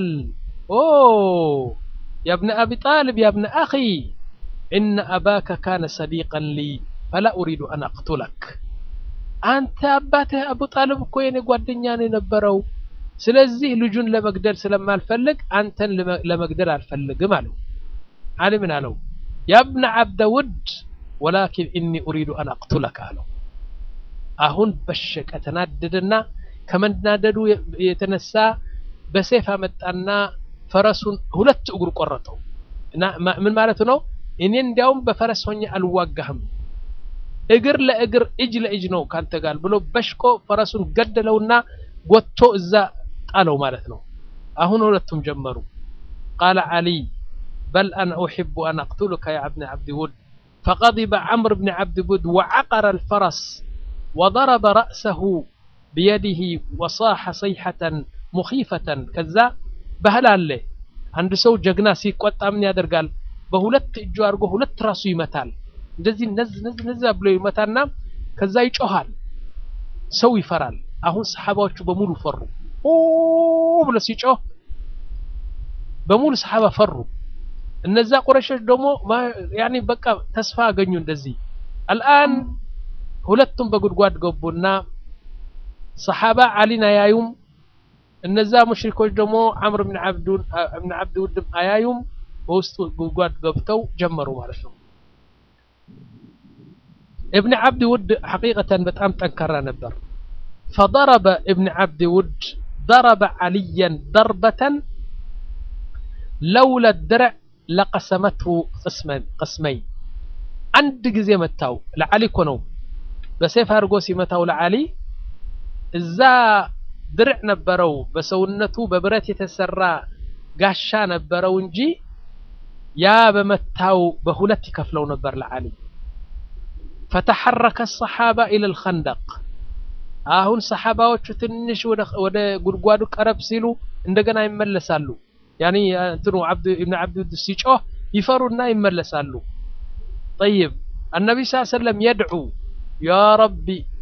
أوه يا ابن أبي طالب يا ابن أخي إن أباك كان صديقا لي فلا أريد أن أقتلك أنت أباته أبو طالب كوين ጓደኛን የነበረው ስለዚህ ልጁን ለመግደል ስለማልፈልግ አንተን ለመግደል አልፈልግም አለው አሊ ምን አለው ያ እብነ ዓብደ ውድ ወላኪን ኢኒ ኡሪዱ አን አቅቱለክ አለው አሁን በሸቀ ተናደደና ከመናደዱ የተነሳ በሴፍ አመጣና ፈረሱን ሁለት እግሩ ቆረጠው እና ምን ማለቱ ነው እኔ እንዲያውም በፈረስ ሆኜ አልዋጋህም እግር ለእግር እጅ ለእጅ ነው ካንተ ጋር ብሎ በሽቆ ፈረሱን ገደለውና ጎቶ እዛ ጣለው ማለት ነው አሁን ሁለቱም ጀመሩ ቃለ ዓሊ በል አና ኡሕቡ አን አቅቱሉከ ያ ብን ዓብዲ ውድ فغضب عمرو بن عبد بود وعقر الفرس وضرب رأسه بيده وصاح صيحة مخيفة كذا ባህል አለ አንድ ሰው ጀግና ሲቆጣ ምን ያደርጋል በሁለት እጁ አድርጎ ሁለት ራሱ ይመታል እንደዚህ ነዝ ነዝ ነዝ ብሎ ይመታና ከዛ ይጮሃል ሰው ይፈራል አሁን ሰሓባዎቹ በሙሉ ፈሩ ኦ ብሎ ሲጮህ በሙሉ ሰሓባ ፈሩ እነዛ ቁረሾች ደግሞ ያኒ በቃ ተስፋ አገኙ እንደዚህ አልአን ሁለቱም በጉድጓድ ገቡና ሰሓባ ዓሊን አያዩም እነዛ ሙሽሪኮች ደግሞ ዓምር ብን ዓብድ ውድም አያዩም በውስጡ ጉድጓድ ገብተው ጀመሩ ማለት ነው ابن عبد ود حقيقة بتأم تنكر نبر فضرب ابن عبد ود ضرب عليا ضربة لولا الدرع لقسمته قسمين قسمين عند جزي متاو لعلي كونو بسيف هرقوسي متاو لعلي እዛ ድርዕ ነበረው በሰውነቱ በብረት የተሰራ ጋሻ ነበረው እንጂ ያ በመታው በሁለት ይከፍለው ነበር ለዓሊ ፈተሐረከ ሰሓባ ኢለ ልኸንደቅ አሁን ሰሓባዎቹ ትንሽ ወደ ጉድጓዱ ቀረብ ሲሉ እንደገና ይመለሳሉ ያኒ እንትኑ ኢብን ዓብድ ሲጮህ ይፈሩና ይመለሳሉ ጠይብ النبي صلى الله عليه وسلم يدعو يا ربي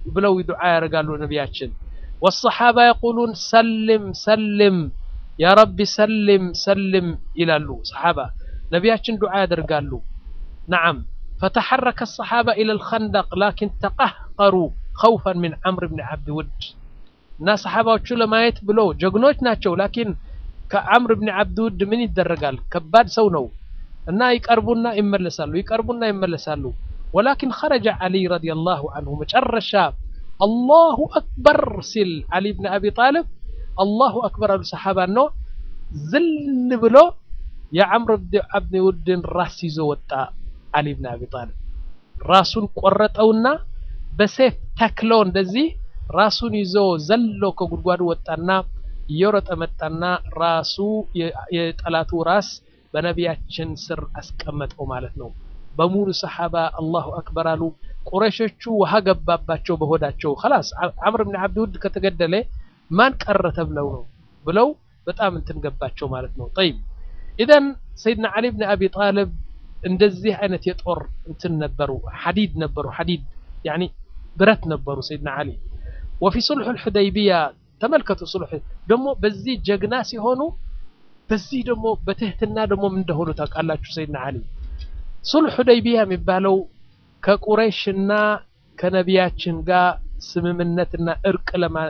ብለው ዱዓ ያደርጋሉ ነቢያችን። ወሰሓባ የቁሉን ሰልም ሰልም ያ ረቢ ሰልም ሰልም ይላሉ ሰሓባ። ነቢያችን ዱዓ ያደርጋሉ። ነዓም ፈተሐረከ ሰሓባ ኢለ ልኸንደቅ ላኪን ተቀህቀሩ ኸውፈን ምን ዓምር ብን ዓብድ ውድ እና ሰሓባዎቹ ለማየት ብሎ ጀግኖች ናቸው። ላኪን ከዓምር ብን ዓብድ ውድ ምን ይደረጋል? ከባድ ሰው ነው እና ይቀርቡና ይመለሳሉ፣ ይቀርቡና ይመለሳሉ። ወላኪን ኸረጀ ዓሊ ረዲየላሁ አንሁ መጨረሻ አላሁ አክበር ሲል ዓሊ ብን አቢ ጣልብ አላሁ አክበር አሉ። ሰሓባ ነው ዝል ብሎ የዓምር ብን ዓብድ ውድን ራስ ይዞ ወጣ። ዓሊ ብን አቢ ጣልብ ራሱን ቆረጠውና በሴፍ ተክሎ እንደዚህ ራሱን ይዞ ዘሎ ከጉድጓዱ ወጣና እየሮጠ መጣና ራሱ የጠላቱ ራስ በነቢያችን ስር አስቀመጠው ማለት ነው። በሙሉ ሰሓባ አላሁ አክበር አሉ። ቁረሾቹ ውሃ ገባባቸው በሆዳቸው ኸላስ ዓምር ብን ዓብድ ውድ ከተገደለ ማን ቀረ ተብለው ነው ብለው በጣም እንትን ገባቸው ማለት ነው። ጠይብ ኢዘን ሰይድና ዓሊ ብን አቢ ጣልብ እንደዚህ አይነት የጦር እንትን ነበሩ፣ ሐዲድ ነበሩ፣ ሐዲድ ያኒ ብረት ነበሩ ሰይድና ዓሊ ወፊ ሱልሑ ልሑደይቢያ ተመልከቱ። ሱልሕ ደግሞ በዚህ ጀግና ሲሆኑ በዚህ ደግሞ በትህትና ደግሞ ምን እንደሆኑ ታውቃላችሁ። ሰይድና ዓሊ ሱልሕ ሑደይቢያ የሚባለው ከቁረይሽና ከነቢያችን ጋር ስምምነትና እርቅ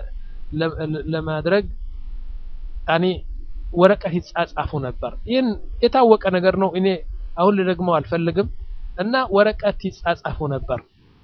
ለማድረግ ያኒ ወረቀት ይጻጻፉ ነበር። ይህን የታወቀ ነገር ነው። እኔ አሁን ልደግመው አልፈልግም። እና ወረቀት ይጻጻፉ ነበር።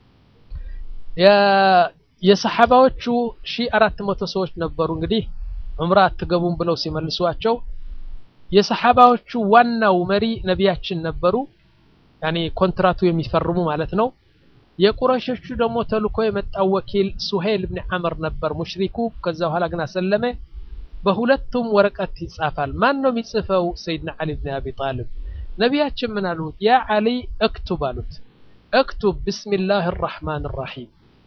የሰሓባዎቹ ሺህ አራት መቶ ሰዎች ነበሩ። እንግዲህ ዑምራ አትገቡም ብለው ሲመልሷቸው የሰሓባዎቹ ዋናው መሪ ነቢያችን ነበሩ። ያኔ ኮንትራቱ የሚፈርሙ ማለት ነው። የቁረሾቹ ደግሞ ተልኮ የመጣው ወኪል ሱሄል ብን ዓምር ነበር ሙሽሪኩ። ከዛ በኋላ ግን አሰለመ። በሁለቱም ወረቀት ይጻፋል። ማን ነው የሚጽፈው? ሰይድና ዓሊ ብን አቢ ጣልብ። ነቢያችን ምን አሉት? ያ ዓሊ እክቱብ አሉት። እክቱብ ብስሚላህ ራሕማን ራሒም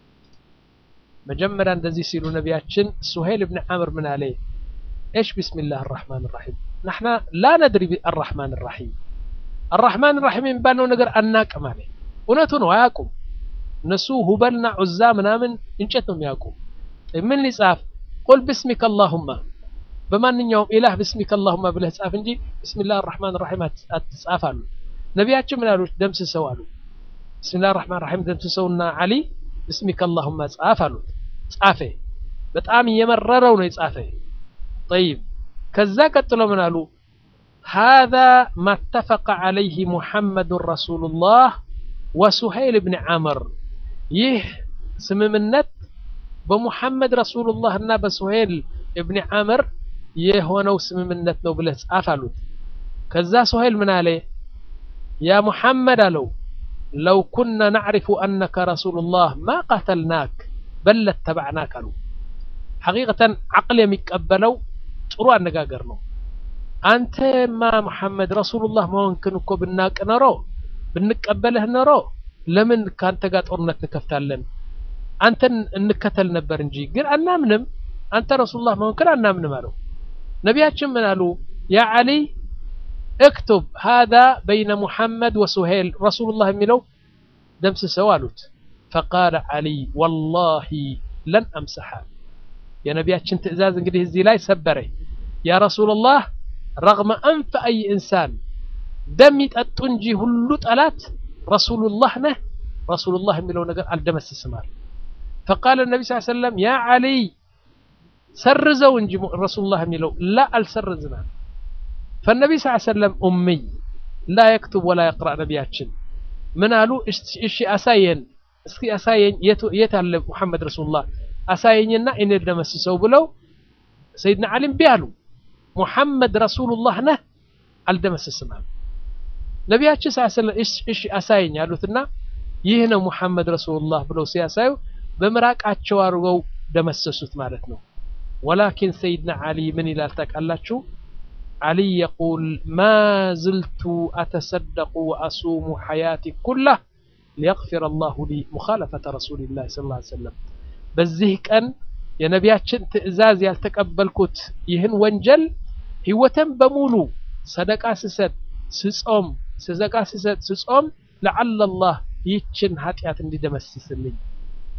መጀመሪያ እንደዚህ ሲሉ ነቢያችን ሱሄል ብን ዓምር ምን አለ? እሽ ቢስሚላህ አራሕማን ራሒም ናሕና ላ ነድሪ አራሕማን ራሒም አራሕማን ራሒም የሚባለው ነገር አናቅም አለ። እውነቱ ነው፣ አያውቁም እነሱ ሁበልና ዑዛ ምናምን እንጨት ነው የሚያውቁ። ምን ሊጻፍ? ቁል ብስሚከ አላሁማ በማንኛውም ኢላህ ብስሚከ አላሁማ ብለህ ጻፍ እንጂ ብስሚላህ አራሕማን ራሒም አትጻፍ አሉ። ነቢያችን ምን አሉት? ደምስሰው አሉ። ብስሚላህ አራሕማን ራሒም ደምስሰውና ዓሊ ብስሚከ አላሁማ ጻፍ አሉት። ጻፈ። በጣም እየመረረው ነው የጻፈ። ጠይብ ከዛ ቀጥሎ ምን አሉ? ሃዛ ማ ተፈቀ ዓለይህ ሙሐመዱን ረሱሉላህ ወሱሀይል ብን ዓምር። ይህ ስምምነት በሙሐመድ ረሱሉላህ እና በሱሀይል እብን ዓምር የሆነው ስምምነት ነው ብለህ ጻፍ አሉት። ከዛ ሱሀይል ምን አለ? ያ ሙሐመድ አለው ለው ኩና ናዕሪፉ አነከ ረሱሉላህ ማ ቀተልናክ በል ለተባዕናክ አሉ። ሐቂቀተን ዓቅል የሚቀበለው ጥሩ አነጋገር ነው። አንተማ ሙሐመድ ረሱሉላህ መሆንክን እኮ ብናቅ ኖሮ ብንቀበልህ ኖሮ ለምን ከአንተ ጋር ጦርነት እንከፍታለን? አንተን እንከተል ነበር እንጂ ግን አናምንም። አንተ ረሱሉላህ መሆንክን አናምንም አለው። ነቢያችን ምን አሉ? ያ ዓሊ እክቱብ ሃዛ በይነ ሙሐመድ ወሱሄል ረሱሉላህ የሚለው ደምስሰው አሉት። ፈቃለ ዓሊ ወላሂ ለን አምሰሓ። የነቢያችን ትዕዛዝ እንግዲህ እዚህ ላይ ሰበረ። ያ ረሱሉላህ ረግመ አንፈ አይ ኢንሳን ደም ይጠጡ እንጂ ሁሉ ጠላት ረሱሉላህ ነህ፣ ረሱሉላህ የሚለው ነገር አልደመስስም አለ። ፈቃለ ነቢ ስ ሰለም ያ ዓሊ ሰርዘው እንጂ ረሱሉላህ የሚለው ላ አልሰርዝም አለ። ፈነቢ ስ ሰለም ኡሚይ ላ የክቱብ ወላ የቅራእ ነቢያችን ምን አሉ? እሺ አሳየን፣ እስኪ አሳየኝ፣ የት አለ ሙሐመድ ረሱሉላህ አሳየኝና እኔ ልደመስሰው ብለው ሰይድና ዓሊ እምቢ አሉ። ሙሐመድ ረሱሉላህ ነህ አልደመስስም አሉ። ነቢያችን ስ ሰለም እሺ አሳየኝ አሉትና ይህ ነው ሙሐመድ ረሱሉላህ ብለው ሲያሳዩ በምራቃቸው አድርገው ደመሰሱት ማለት ነው። ወላኪን ሰይድና ዓሊ ምን ይላል ታውቃላችሁ? ዓሊ የቁል ማ ዝልቱ አተሰደቁ ወአሱሙ ሐያቲ ኩላህ ሊየግፊረ አላሁ ሊ ሙኻለፈተ ረሱሊላህ ሰለላሁ ዐለይሂ ወሰለም። በዚህ ቀን የነቢያችን ትዕዛዝ ያልተቀበልኩት ይህን ወንጀል ህይወቴን በሙሉ ሰደቃ ስሰጥ ስጾም ሰደቃ ስሰጥ ስጾም ለዓለ አላህ ይህችን ኃጢአት እንዲደመስስልኝ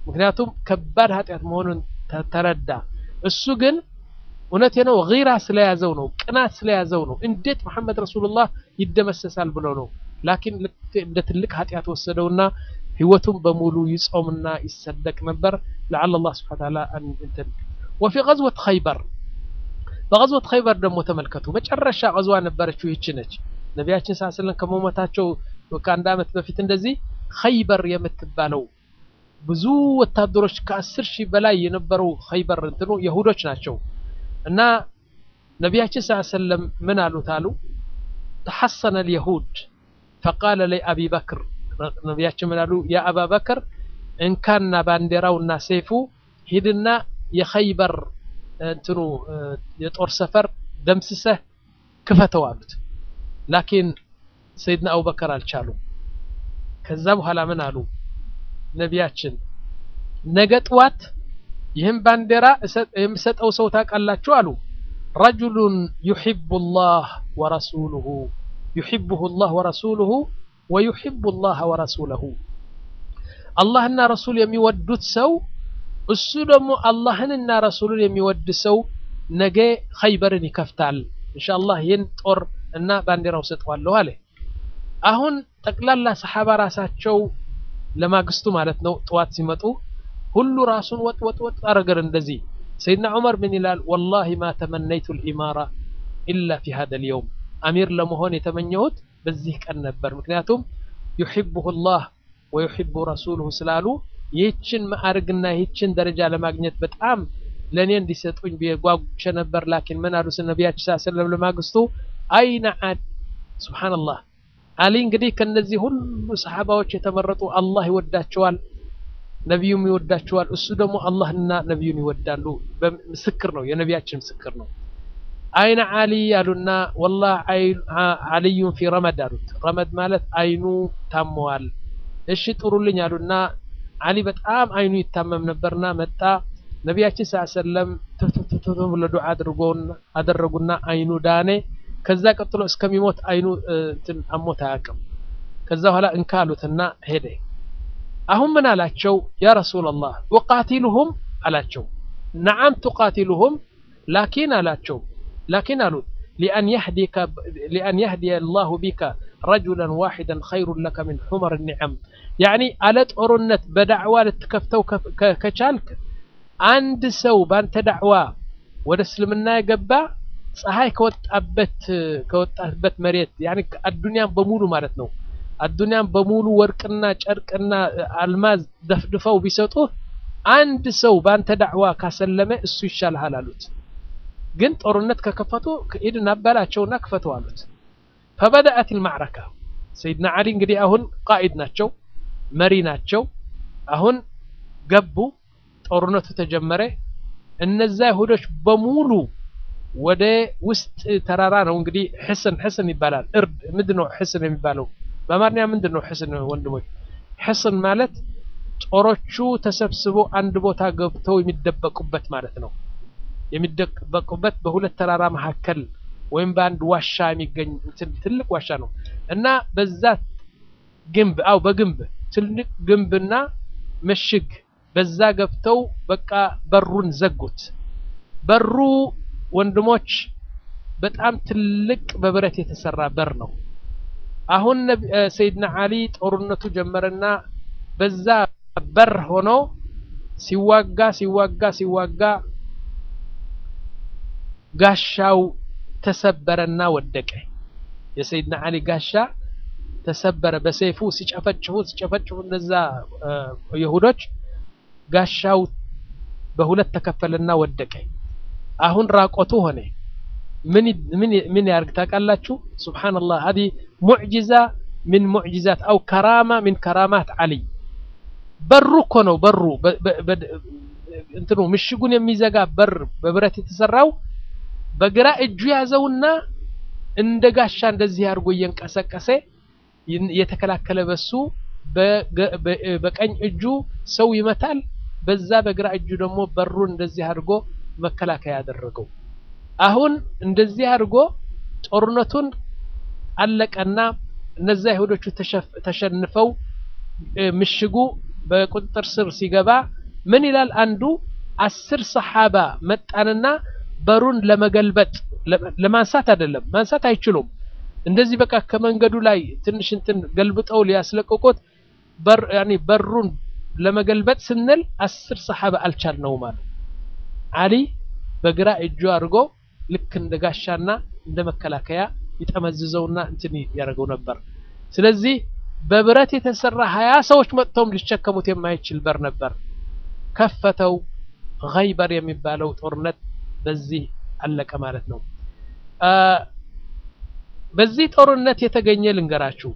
ምክንያቱም ከባድ ኃጢአት መሆኑን ተረዳ። እሱ ግን እውነቴ ነው ጊራ ስለያዘው ነው፣ ቅናት ስለያዘው ነው። እንዴት መሐመድ ረሱሉላህ ይደመሰሳል ብሎ ነው። ላኪን እንደ ትልቅ ኃጢአት ወሰደውና ህይወቱን በሙሉ ይጾምና ይሰደቅ ነበር። ለዓለ አላህ ሱብሓነሁ ወተዓላ እንትን ወፊ ገዝወት ኸይበር በገዝወት ኸይበር ደግሞ ተመልከቱ። መጨረሻ ገዝዋ ነበረችው ይህች ነች። ነቢያችን ሰለላሁ ዐለይሂ ወሰለም ከመሞታቸው ከአንድ ዓመት በፊት እንደዚህ ኸይበር የምትባለው ብዙ ወታደሮች ከአስር ሺህ በላይ የነበሩ ኸይበር እንትኑ የሁዶች ናቸው እና ነቢያችን ሰለላሁ ዐለይሂ ወሰለም ምን አሉት አሉ ተሐሰነ ልየሁድ ፈቃለ ለይ አቢ በክር ነቢያችን ምን አሉ ያ አባ በክር እንካና ባንዲራውና ሰይፉ ሂድና የኸይበር እንትኑ የጦር ሰፈር ደምስሰህ ክፈተው አሉት ላኪን ሰይድና አቡበከር አልቻሉም ከዛ በኋላ ምን አሉ ነቢያችን ነገ ጥዋት ይህም ባንዲራ የምሰጠው ሰው ታውቃላችሁ አሉ ረጁሉን ዩሒቡ ላህ ወረሱሉሁ ዩሒቡሁ ላህ ወረሱሉሁ ወዩሒቡ ላህ ወረሱለሁ አላህና ረሱል የሚወዱት ሰው እሱ ደግሞ አላህንና ረሱሉን የሚወድ ሰው ነገ ኸይበርን ይከፍታል ኢንሻአላህ ይህን ጦር እና ባንዲራው ሰጠዋለሁ አለ አሁን ጠቅላላ ሰሓባ ራሳቸው ለማግስቱ ማለት ነው ጥዋት ሲመጡ ሁሉ ራሱን ወጥ ወጥ ወጥ አረገር እንደዚህ ሰይድና ዑመር ምን ይላል ወላሂ ማ ተመነይቱ ልኢማራ ኢላ ፊ ሀደ ልየውም አሚር ለመሆን የተመኘሁት በዚህ ቀን ነበር ምክንያቱም ዩሕቡሁ ላህ ወዩሕቡ ረሱሉሁ ስላሉ ይህችን ማዕርግና ይህችን ደረጃ ለማግኘት በጣም ለእኔ እንዲሰጡኝ ጓጉቼ ነበር ላኪን ምን አሉ ነቢያችን ስ ሰለም ለማግስቱ አይነ አድ ስብሓንላህ አሊ እንግዲህ ከነዚህ ሁሉ ሰሓባዎች የተመረጡ አላህ ይወዳቸዋል ነቢዩም ይወዳቸዋል እሱ ደግሞ አላህና ነቢዩን ይወዳሉ ምስክር ነው የነቢያችን ምስክር ነው አይነ አሊ አሉና ወላህ አልዩን ፊ ረመድ አሉት ረመድ ማለት አይኑ ታመዋል እሺ ጥሩልኝ አሉና አሊ በጣም አይኑ ይታመም ነበርና መጣ ነቢያችን ስ ሰለም ትፍትፍትፍ ብሎ ዱዓ አደረጉና አይኑ ዳኔ ከዛ ቀጥሎ እስከሚሞት አይኑ እንትን አሞት አያውቅም ከዛ በኋላ እንካ አሉትና ሄደ አሁን ምን አላቸው ያ ረሱላላህ ኡቃቲሉሁም አላቸው ነዓም ቱቃቲሉሁም ላኪን አላቸው ላኪን አሉት ሊአን የህዲከ ሊአን የህዲየ አላሁ ቢከ ረጁለን ዋሒደን ኸይሩን ለከ ምን ሑመር ኒዓም ያዕኒ አለ ጦርነት በዳዕዋ ልትከፍተው ከቻልክ አንድ ሰው ባንተ ዳዕዋ ወደ እስልምና የገባ ፀሐይ ከወጣበት ከወጣበት መሬት ያኒ አዱንያን በሙሉ ማለት ነው አዱንያን በሙሉ ወርቅና ጨርቅና አልማዝ ደፍድፈው ቢሰጡህ አንድ ሰው ባንተ ዳዕዋ ካሰለመ እሱ ይሻልሃል አሉት ግን ጦርነት ከከፈቱ ሂድና አባላቸውና ክፈቱ አሉት ፈበደአት ልማዕረካ ሰይድና ዓሊ እንግዲህ አሁን ቃኢድ ናቸው መሪ ናቸው አሁን ገቡ ጦርነቱ ተጀመረ እነዛ ይሁዶች በሙሉ ወደ ውስጥ ተራራ ነው እንግዲህ ሕስን ሕስን ይባላል እርድ ምንድን ነው ሕስን የሚባለው በአማርኛ ምንድን ነው ሕስን ወንድሞች ሕስን ማለት ጦሮቹ ተሰብስቦ አንድ ቦታ ገብተው የሚደበቁበት ማለት ነው የሚደበቁበት በሁለት ተራራ መካከል ወይም በአንድ ዋሻ የሚገኝ ትልቅ ዋሻ ነው እና በዛ ግንብ አው በግንብ ትልቅ ግንብና ምሽግ በዛ ገብተው በቃ በሩን ዘጉት በሩ ወንድሞች በጣም ትልቅ በብረት የተሰራ በር ነው አሁን ሰይድና አሊ ጦርነቱ ጀመረና በዛ በር ሆኖ ሲዋጋ ሲዋጋ ሲዋጋ ጋሻው ተሰበረና ወደቀ የሰይድና አሊ ጋሻ ተሰበረ በሰይፉ ሲጨፈጭፉ ሲጨፈጭፉ እነዛ ይሁዶች ጋሻው በሁለት ተከፈለና ወደቀ አሁን ራቆቱ ሆነ ምን ምን ምን ያርግ ታውቃላችሁ ሱብሃንአላህ هذه معجزه من معجزات او كرامه من كرامات علي በሩ እኮ ነው በሩ እንትኑ ምሽጉን የሚዘጋ በር በብረት የተሰራው በግራ እጁ ያዘውና እንደ ጋሻ እንደዚህ አድርጎ እየንቀሰቀሰ የተከላከለ በሱ በቀኝ እጁ ሰው ይመታል በዛ በግራ እጁ ደግሞ በሩን እንደዚህ አድርጎ መከላከያ ያደረገው አሁን እንደዚህ አድርጎ ጦርነቱን አለቀና እነዛ ይሁዶቹ ተሸንፈው ምሽጉ በቁጥጥር ስር ሲገባ ምን ይላል አንዱ አስር ሰሓባ መጣንና በሩን ለመገልበጥ ለማንሳት አይደለም ማንሳት አይችሉም እንደዚህ በቃ ከመንገዱ ላይ ትንሽ እንትን ገልብጠው ሊያስለቅቁት በር ያኒ በሩን ለመገልበጥ ስንል አስር ሰሓባ አልቻልነውም አሉ አሊ በግራ እጁ አድርጎ ልክ እንደ ጋሻና እንደ መከላከያ ይጠመዝዘውና እንትን ያደርገው ነበር ስለዚህ በብረት የተሰራ ሀያ ሰዎች መጥተውም ሊሸከሙት የማይችል በር ነበር ከፈተው ገይበር የሚባለው ጦርነት በዚህ አለቀ ማለት ነው በዚህ ጦርነት የተገኘ ልንገራችሁ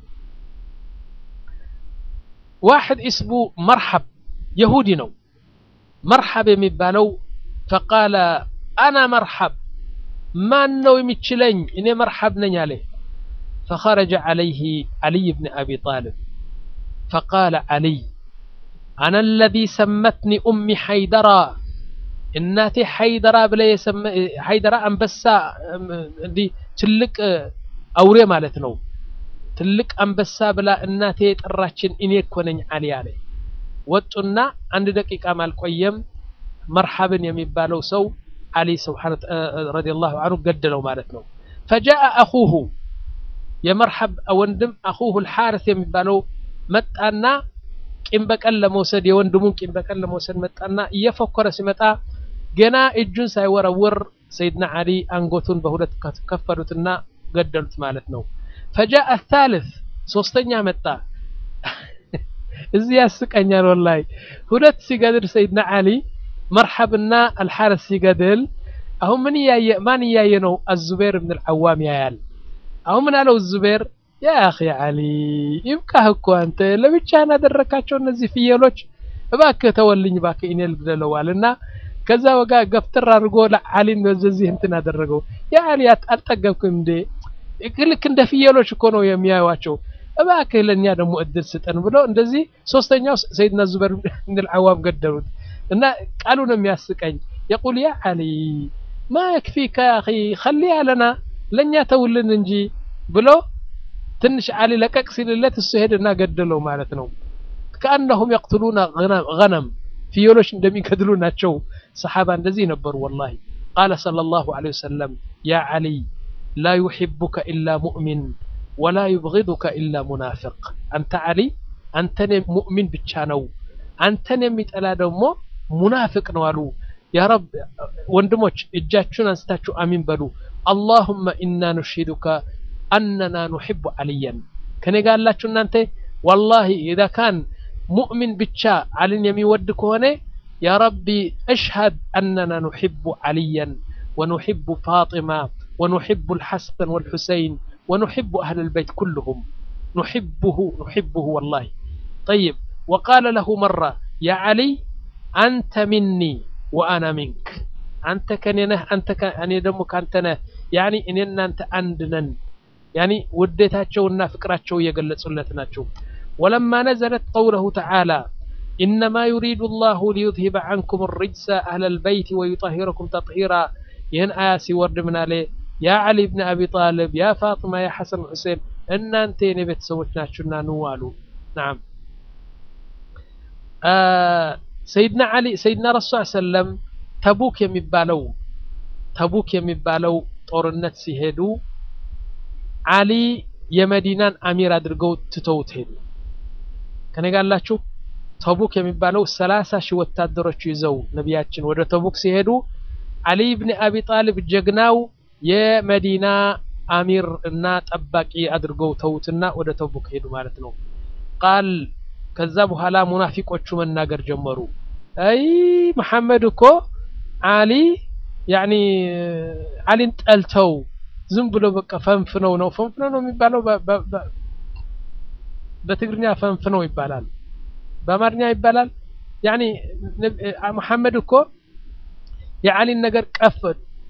ዋሕድ እስሙ መርሐብ የሁዲ ነው መርሐብ የሚባለው ፈቃለ አና መርሐብ ማን ነው የሚችለኝ እኔ መርሐብ ነኝ አለ فخرج عليه علي بن أبي طالب فقال علي أنا الذي سمتني أمي حيدرا እናቴ ሐይደራ ብለ ሐይደራ አንበሳ እንዲህ ትልቅ አውሬ ማለት ነው ትልቅ አንበሳ ብላ እናቴ የጠራችን እኔ እኮ ነኝ አሊ አለ ወጡና አንድ ደቂቃም አልቆየም መርሐብን የሚባለው ሰው አሊ ስብሓን ረዲየላሁ አንሁ ገደለው ማለት ነው ፈጃአ አኹሁ የመርሐብ ወንድም አኹሁ ልሓርስ የሚባለው መጣና ቂም በቀል ለመውሰድ የወንድሙን ቂም በቀል ለመውሰድ መጣና እየፎከረ ሲመጣ ገና እጁን ሳይወረውር ሰይድና አሊ አንጎቱን በሁለት ከፈሉትና ገደሉት ማለት ነው ፈጃአ ታልፍ ሶስተኛ መጣ እዚህ ያስቀኛል ወላሂ ሁለት ሲገድል ሰይድና አሊ መርሐብና አልሓረስ ሲገድል አሁን ምን እያየ ማን እያየ ነው አዙቤር ብን ልዓዋም ያያል አሁን ምን አለው ዙቤር ያ አኺ አሊ ይብቃህ እኮ አንተ ለብቻህን አደረካቸው እነዚህ ፍየሎች እባክህ ተወልኝ እባክህ እኔ ልግደለዋል እና ከዛ ወጋ ገፍትር አድርጎ ለአሊን በዚህ እንትን አደረገው ያ አሊ አልጠገብክም እንዴ ልክ እንደ ፍየሎች እኮ ነው የሚያዩዋቸው እባክህ ለእኛ ደግሞ እድል ስጠን ብሎ እንደዚህ ሶስተኛው ሰይድና ዙበር ብን ልዓዋም ገደሉት እና ቃሉ ነው የሚያስቀኝ የቁል ያ አሊ ማ የክፊከ ያ አኺ ኸሊያ ለና ለእኛ ተውልን እንጂ ብሎ ትንሽ አሊ ለቀቅ ሲልለት እሱ ሄደና ገደለው ማለት ነው ከአነሁም የቅትሉና ገነም ፍየሎች እንደሚገድሉ ናቸው ሰሓባ እንደዚህ ነበሩ ወላሂ ቃለ ሰለላሁ ዐለይሂ ወሰለም ያ አሊ ላ ዩሕቡከ ኢላ ሙእሚን ወላ ዩብጊዱከ ኢላ ሙናፊቅ አንተ አሊ አንተን ሙእሚን ብቻ ነው አንተን የሚጠላ ደግሞ ሙናፊቅ ነው አሉ ያ ረብ ወንድሞች እጃችሁን አንስታችሁ አሚን በሉ አላሁመ ኢና ኑሽሂዱከ አነና ኑሕቡ አልያን ከኔ ጋር ያላችሁ እናንተ ወላሂ ኢዛ ካን ሙእሚን ብቻ አልን የሚወድ ከሆነ ያ ረቢ እሽሀድ አነና ኑሕቡ አልያን ወኑሕቡ ፋጢማ ወኑሕቡ ልሐሰን ወልሑሰይን ونحب أهل البيت كلهم نحبه نحبه والله طيب وقال له مرة يا علي أنت مني وأنا منك أنت كنينه أنت كأني دمك أنت نه يعني إننا أنت عندنا يعني وديتاتشونا فكراتشو يقلصلتناتشو ولما نزلت قوله تعالى إنما يريد الله ليذهب عنكم الرجس أهل البيت ويطهركم تطهيرا ين آسي ورد من عليه ያ ዓሊ ብን አቢ ጣልብ ያ ፋጥማ ያ ሐሰን ሁሴን እናንተ የኔ ቤተሰቦች ናችሁና ኑ አሉ ናም ሰይድና ዓሊ ሰይድና ረሱ ሰለም ተቡክ የሚባለው ተቡክ የሚባለው ጦርነት ሲሄዱ ዓሊ የመዲናን አሚር አድርገው ትተውት ሄዱ ከኔ ጋር አላችሁ ተቡክ የሚባለው ሰላሳ ሺህ ወታደሮች ይዘው ነቢያችን ወደ ተቡክ ሲሄዱ ዓሊ ብን አቢ ጣልብ ጀግናው የመዲና አሚር እና ጠባቂ አድርገው ተውትና ወደ ተቡክ ሄዱ ማለት ነው ቃል ከዛ በኋላ ሙናፊቆቹ መናገር ጀመሩ አይ መሐመድ እኮ አሊ ያኒ አሊን ጠልተው ዝም ብሎ በቃ ፈንፍነው ነው ፈንፍነው ነው የሚባለው በትግርኛ ፈንፍነው ይባላል በአማርኛ ይባላል ያኒ መሐመድ እኮ የአሊን ነገር ቀፍ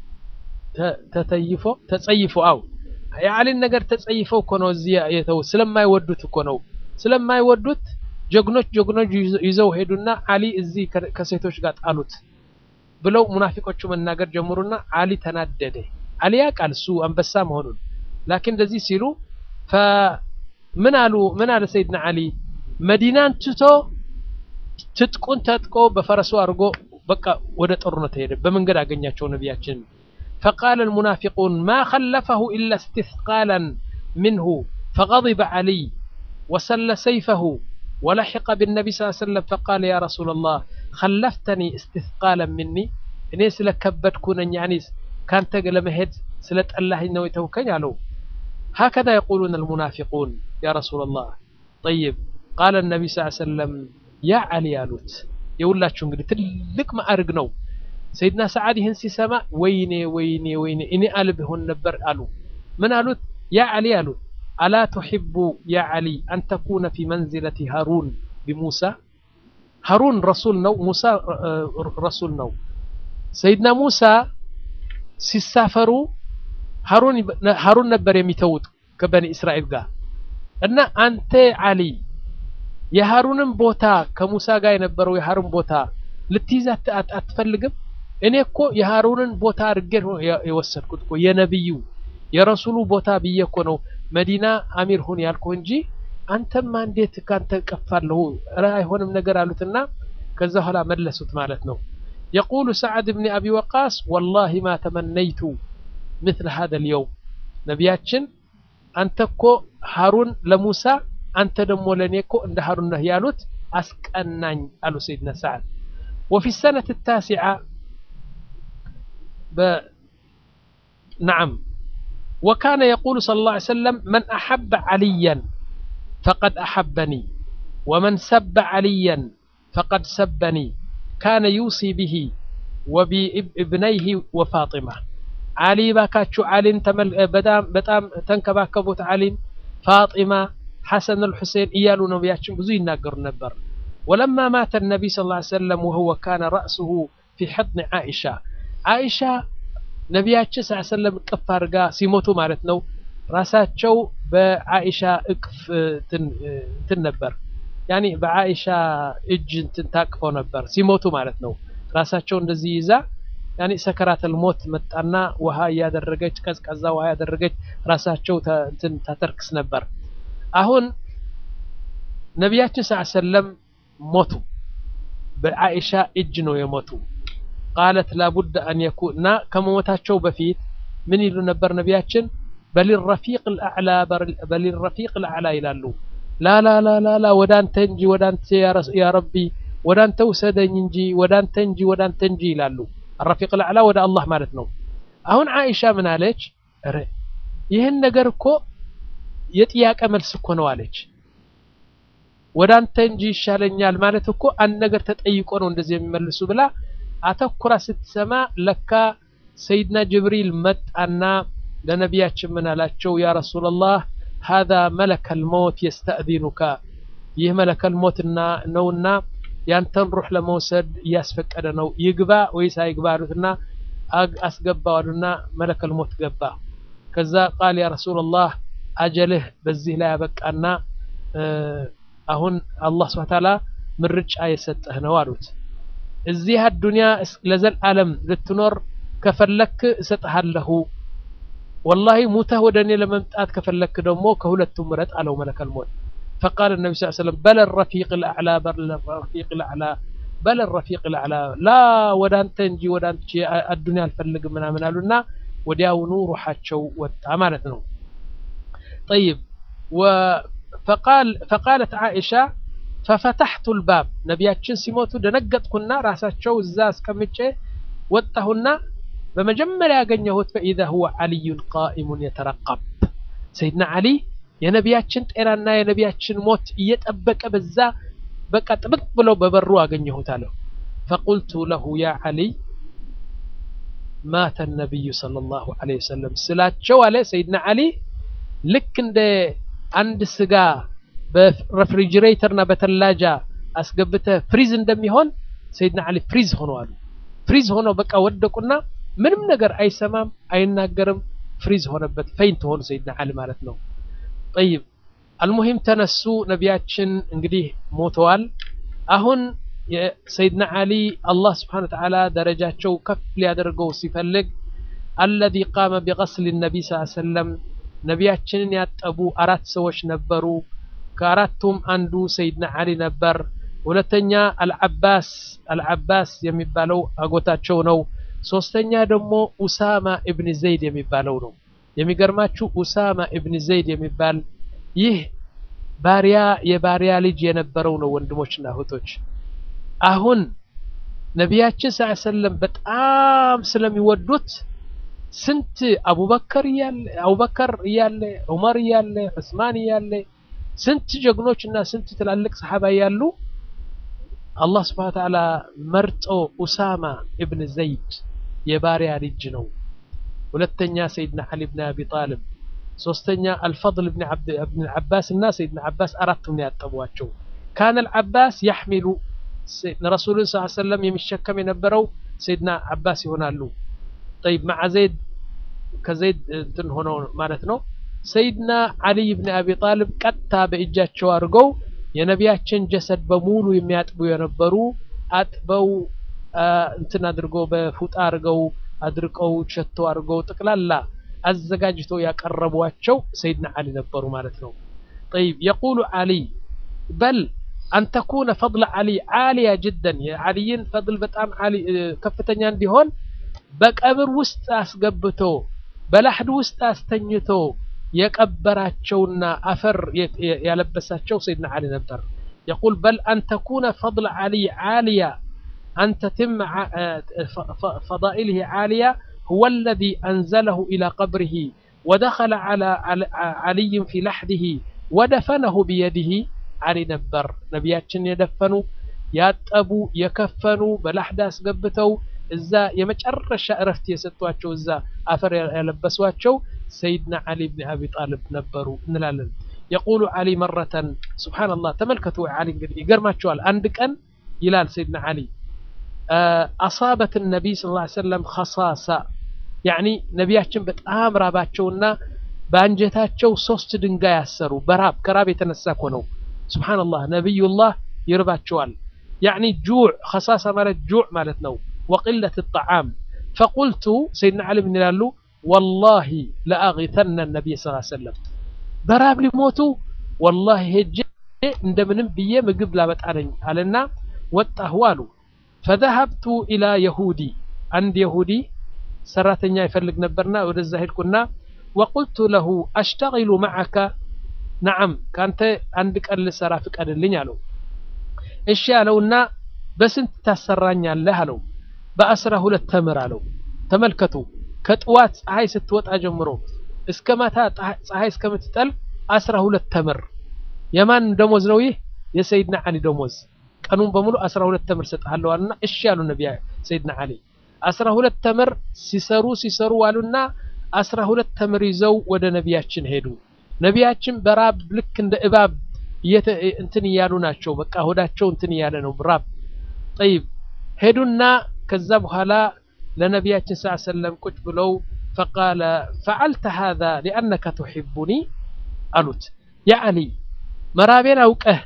ተተይፎ ተጸይፎ አው የአሊን ነገር ተጸይፈው እኮ ነው እዚህ የተው ስለማይወዱት እኮ ነው ስለማይወዱት ጀግኖች ጀግኖች ይዘው ሄዱና አሊ እዚህ ከሴቶች ጋር ጣሉት ብለው ሙናፊቆቹ መናገር ጀምሩና አሊ ተናደደ አሊ ያውቃል እሱ አንበሳ መሆኑን ላኪን እንደዚህ ሲሉ ምን አሉ ምን አለ ሰይድና አሊ መዲናን ትቶ ትጥቁን ተጥቆ በፈረሱ አድርጎ በቃ ወደ ጦርነት ሄደ። በመንገድ አገኛቸው ነቢያችን። ፈቃለ ልሙናፊቁን ማ ኸለፈሁ ኢላ እስትስቃላን ምንሁ ፈገضበ ዓሊይ ወሰለ ሰይፈሁ ወለሒቀ ብነቢ ስ ሰለም ፈቃለ ያ ረሱላ ላህ ኸለፍተኒ እስትስቃላን ምኒ እኔ ስለ ከበድኩ ነኝ ያኒ ካንተ ለመሄድ ስለ ጠላኸኝ ነው የተውከኝ አለው። ሀከዛ የቁሉን አልሙናፊቁን ያ ረሱላ ላህ ጠይብ ቃለ ነቢ ስ ሰለም ያ ዓሊ አሉት። የሁላችሁ እንግዲህ ትልቅ ማዕርግ ነው። ሰይድና ሰዓድ ይህን ሲሰማ ወይኔ ወይኔ ወይኔ እኔ አልብ ሆን ነበር አሉ። ምን አሉት? ያ ዓሊ አሉት አላ ቱሒቡ ያ ዓሊ አን ተኩነ ፊ መንዝለቲ ሃሩን ቢሙሳ ሃሩን ረሱል ነው፣ ሙሳ ረሱል ነው። ሰይድና ሙሳ ሲሳፈሩ ሃሩን ነበር የሚተውት ከበኒ እስራኤል ጋር እና አንተ ዓሊ የሃሩንን ቦታ ከሙሳ ጋር የነበረው የሃሩን ቦታ ልትይዝ አትፈልግም? እኔ እኮ የሃሩንን ቦታ አድርጌ ነው የወሰድኩት እኮ የነቢዩ የረሱሉ ቦታ ብዬ እኮ ነው መዲና አሚር ሁን ያልኩ እንጂ አንተማ እንዴት ካንተ ቀፋለሁ? ኧረ አይሆንም ነገር አሉትና ከዛ ኋላ መለሱት ማለት ነው። የቁሉ ሰዓድ ብን አቢ ወቃስ ወላሂ ማ ተመነይቱ ምትለ ሀደ ልየውም ነቢያችን አንተ እኮ ሃሩን ለሙሳ አንተ ደግሞ ለእኔ እኮ እንደ ሃሩን ነህ ያሉት አስቀናኝ አሉ ሰይድና ሰዓድ ወፊ ሰነት ታሲዓ ነዓም ወካነ የቁሉ ሰለላሁ ዐለይሂ ወሰለም መን አሐበ ዓልያን ፈቀድ አሐበኒ ወመን ሰበ ዓልያን ፈቀድ ሰበኒ ካነ ዩሲ ብሂ ወቢእብነይህ ወፋጢማ ዓሊ ባካችሁ ዓሊን በጣም ተንከባከቡት ዓሊን ፋጢማ ሐሰን አልሑሴን እያሉ ነቢያችን ብዙ ይናገሩ ነበር ወለማ ማተ ነቢይ ስ ላ ሰለም ወሁወ ካነ ረእሱሁ ፊ ሕضን ዓኢሻ ዓኢሻ ነቢያችን ስ ሰለም እቅፍ አድርጋ ሲሞቱ ማለት ነው ራሳቸው በዓኢሻ እቅፍ እንትን ነበር ያኒ በዓኢሻ እጅ እንትን ታቅፈው ነበር ሲሞቱ ማለት ነው ራሳቸው እንደዚህ ይዛ ያኒ ሰከራተል ሞት መጣና ውሃ እያደረገች ቀዝቃዛ ውሃ ያደረገች ራሳቸው እንትን ታተርክስ ነበር አሁን ነቢያችን ስ ሰለም ሞቱ በዓኢሻ እጅ ነው የሞቱ ቃለት ላቡድ አን የኩን እና ከመሞታቸው በፊት ምን ይሉ ነበር ነቢያችን በሊረፊቅ ልአዕላ በሊረፊቅ ልአዕላ ይላሉ ላላላላላ ወደ አንተ እንጂ ወደ አንተ ያ ረቢ ወደ አንተ ውሰደኝ እንጂ ወደ አንተ እንጂ ወደ አንተ እንጂ ይላሉ አረፊቅ ልአዕላ ወደ አላህ ማለት ነው አሁን ዓኢሻ ምን አለች ረ ይህን ነገር እኮ የጥያቄ መልስ እኮ ነው አለች ወደ አንተ እንጂ ይሻለኛል ማለት እኮ አንድ ነገር ተጠይቆ ነው እንደዚህ የሚመልሱ ብላ አተኩራ ስትሰማ ለካ ሰይድና ጅብሪል መጣና ለነቢያችን ምን አላቸው ያ ረሱላላህ ሀዛ መለከል ሞት የስተእዚኑካ ይህ መለከል ሞትና ነውና ያንተን ሩሕ ለመውሰድ እያስፈቀደ ነው ይግባ ወይስ አይግባ አሉትና አስገባው አሉና መለከል ሞት ገባ ከዛ ቃል ያ ረሱላላህ አጀልህ በዚህ ላይ ያበቃና አሁን አላህ ስብሐ ተዓላ ምርጫ የሰጠህ ነው አሉት እዚህ አዱንያ ለዘልዓለም ልትኖር ከፈለክ እሰጥሃለሁ ወላሂ ሙተህ ወደ እኔ ለመምጣት ከፈለክ ደግሞ ከሁለቱም ምረጥ አለው መለከል ሞት فقال النبي صلى الله عليه وسلم بل الرفيق الأعلى بل الرفيق الأعلى بل الرفيق الأعلى لا ወደ አንተ እንጂ ወደ አንቺ አዱንያ አልፈልግም ምናምን አሉና ወዲያውኑ ሩሓቸው ወጣ ማለት ነው طيب فقال فقالت عائشة ففتحت الباب ነቢያችን ሲሞቱ ደነገጥኩና ራሳቸው እዛ አስቀምጬ ወጣሁና በመጀመሪያ ያገኘሁት ፈኢዛ ሁወ ዓልዩን ቃኢሙን የተረቀብ ሰይድና ዓሊ የነቢያችን ጤናና የነቢያችን ሞት እየጠበቀ በዛ በቃ ጥብቅ ብለው በበሩ አገኘሁት አለው ፈቁልቱ ለሁ ያ ዓሊይ ማተ ነቢዩ ሰለላሁ ዐለይሂ ወሰለም ስላቸው አለ ሰይድና ዓሊ ልክ እንደ አንድ ስጋ በሬፍሪጅሬተርና በተላጃ አስገብተ ፍሪዝ እንደሚሆን ሰይድና ዓሊ ፍሪዝ ሆነዋል ፍሪዝ ሆነው በቃ ወደቁና ምንም ነገር አይሰማም አይናገርም ፍሪዝ ሆነበት ፈይንት ሆኑ ሰይድና ዓሊ ማለት ነው ጠይብ አልሙሂም ተነሱ ነቢያችን እንግዲህ ሞተዋል አሁን የሰይድና ዓሊ አላህ ስብሓን ወተዓላ ደረጃቸው ከፍ ሊያደርገው ሲፈልግ አለዚ ቃመ ቢቀስል ነቢይ ስ ሰለም ነቢያችንን ያጠቡ አራት ሰዎች ነበሩ ከአራቱም አንዱ ሰይድና ዓሊ ነበር ሁለተኛ አልዓባስ አልዓባስ የሚባለው አጎታቸው ነው። ሶስተኛ ደግሞ ኡሳማ ኢብን ዘይድ የሚባለው ነው። የሚገርማችሁ ኡሳማ ኢብን ዘይድ የሚባል ይህ ባሪያ የባሪያ ልጅ የነበረው ነው። ወንድሞችና እህቶች አሁን ነቢያችን ሰለላሁ ዐለይሂ ወሰለም በጣም ስለሚወዱት ስንት አቡበከር እያለ አቡበከር እያለ ዑመር እያለ ዑስማን እያለ ስንት ጀግኖች እና ስንት ትላልቅ ሰሓባ እያሉ አላህ ስብሐነ ወተዓላ መርጦ ኡሳማ ኢብን ዘይድ የባሪያ ልጅ ነው። ሁለተኛ ሰይድና ዓሊ ብን አቢ ጣልብ፣ ሶስተኛ አልፈضል ብን ዓባስ እና ሰይድና ዓባስ አራቱም ነው ያጠቧቸው። ካነ አልዓባስ ያሕሚሉ ረሱሉን ስ ሰለም የሚሸከም የነበረው ሰይድና ዓባስ ይሆናሉ። ጠይብ መዓ ዘይድ ከዘይድ እንትን ሆነው ማለት ነው። ሰይድና ዓሊይ ብን አቢ ጣልብ ቀጥታ በእጃቸው አድርገው የነቢያችን ጀሰድ በሙሉ የሚያጥቡ የነበሩ አጥበው እንትን አድርገው በፉጣ አድርገው አድርቀው ሸቶ አድርገው ጠቅላላ አዘጋጅተው ያቀረቧቸው ሰይድና ዓሊ ነበሩ ማለት ነው። ጠይብ የቁሉ ዓሊ በል አን ተኩነ ፈضል ዓሊ ዓሊያ ጅደን የዓሊይን ፈضል በጣም ከፍተኛ እንዲሆን በቀብር ውስጥ አስገብቶ በላሕድ ውስጥ አስተኝቶ የቀበራቸውና አፈር ያለበሳቸው ሰይድና ዓሊ ነበር። የቁል በል አን ተኩነ ፈضል ዓሊ ዓሊያ አን ተትም ፈዳኢልህ ዓሊያ ሁወ አለዚ አንዘለሁ ኢላ ቀብሪህ ወደኸለ ዓሊይን ፊ ላሕድህ ወደፈነሁ ቢየዲህ ዓሊ ነበር። ነቢያችን የደፈኑ ያጠቡ የከፈኑ በላሕድ አስገብተው እዛ የመጨረሻ እረፍት የሰጧቸው እዛ አፈር ያለበሷቸው ሰይድና ዓሊ ብን አቢ ጣልብ ነበሩ እንላለን። የቁሉ ዓሊ መረተን ሱብሓነላህ ተመልከቱ። ዓሊ እንግዲህ ይገርማቸዋል። አንድ ቀን ይላል ሰይድና ዓሊ አሳበት ነቢይ ስ ሰለም ከሳሳ ያዕኒ ነቢያችን በጣም ራባቸውና በአንጀታቸው ሶስት ድንጋይ ያሰሩ በራብ ከራብ የተነሳ እኮ ነው። ሱብሓነላህ ነቢዩላህ ይርባቸዋል። ያዕኒ ጁዕ ከሳሳ ማለት ጁዕ ማለት ነው። ወቅለት ጣዓም ፈቁልቱ ሰይድና ዓሊ ምን ይላሉ? ወላሂ ለአጊተነ ነቢይ ስ ሰለም በራብ ሊሞቱ ወላሂ ሄጄ እንደምንም ብዬ ምግብ ላመጣ ነኝ አለና ወጣሁ አሉ። ፈዘሀብቱ ኢላ የሁዲ አንድ የሁዲ ሰራተኛ ይፈልግ ነበርና ወደዛ ሄድኩና ወቁልቱ ለሁ አሽተጊሉ መዓከ ነዓም ከአንተ አንድ ቀን ልሰራ ፍቀድልኝ አለው። እሺ አለውና በስንት ታሰራኛለህ አለው። በአስራ ሁለት ተምር አለው። ተመልከቱ ከጥዋት ፀሐይ ስትወጣ ጀምሮ እስከ ማታ ፀሐይ እስከምትጠልቅ አስራ ሁለት ተምር። የማን ደሞዝ ነው ይህ? የሰይድና ዓሊ ደሞዝ። ቀኑን በሙሉ አስራ ሁለት ተምር ሰጥሃለሁ አሉና እሺ ያሉ ነቢያ ሰይድና ዓሊ አስራ ሁለት ተምር ሲሰሩ ሲሰሩ ዋሉና አስራ ሁለት ተምር ይዘው ወደ ነቢያችን ሄዱ። ነቢያችን በራብ ልክ እንደ እባብ እንትን እያሉ ናቸው። በቃ ሆዳቸው እንትን እያለ ነው ራብ። ጠይብ ሄዱና ከዛ በኋላ ለነቢያችን ስ ሰለም ቁጭ ብለው ፈቃለ ፈዓልተ ሃዛ ሊአነከ ትሕቡኒ አሉት። ያ ዓሊ መራቤን አውቀህ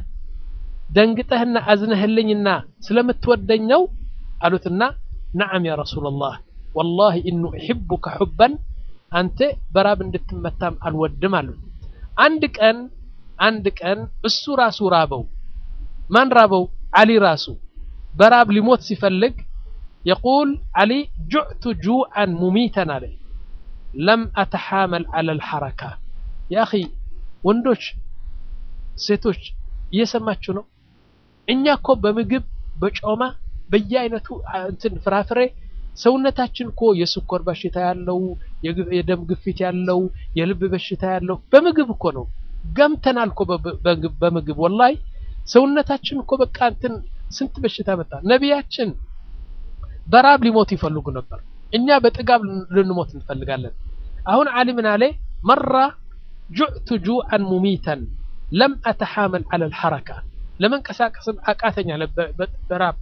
ደንግጠህና አዝነህልኝና ስለምትወደኝ ነው አሉትና ነዓም ያ ረሱላላህ ወላሂ ኢኑ እሕቡከ ሑበን አንተ በራብ እንድትመታም አልወድም አሉት። አንድ ቀን አንድ ቀን እሱ ራሱ ራበው። ማን ራበው? ዓሊ ራሱ በራብ ሊሞት ሲፈልግ የቁል ዓሊ ጁዕቱ ጁዓን ሙሚተን አለ ለም አተሓመል ዐለ ልሐረካ። ያ አኺ ወንዶች ሴቶች እየሰማችሁ ነው። እኛ እኮ በምግብ በጮማ በየአይነቱ እንትን ፍራፍሬ ሰውነታችን እኮ የስኳር በሽታ ያለው የደም ግፊት ያለው የልብ በሽታ ያለው በምግብ እኮ ነው። ገምተናል እኮ በምግብ ወላሂ ሰውነታችን እኮ በቃ እንትን ስንት በሽታ መጣ። ነቢያችን በራብ ሊሞት ይፈልጉ ነበር። እኛ በጥጋብ ልንሞት እንፈልጋለን። አሁን ዓሊ ምን አለ? መራ ጁዕቱ ጁዓን ሙሚተን ለም አተሓመል ዐለ ልሐረካ ለመንቀሳቀስም አቃተኛ በራብ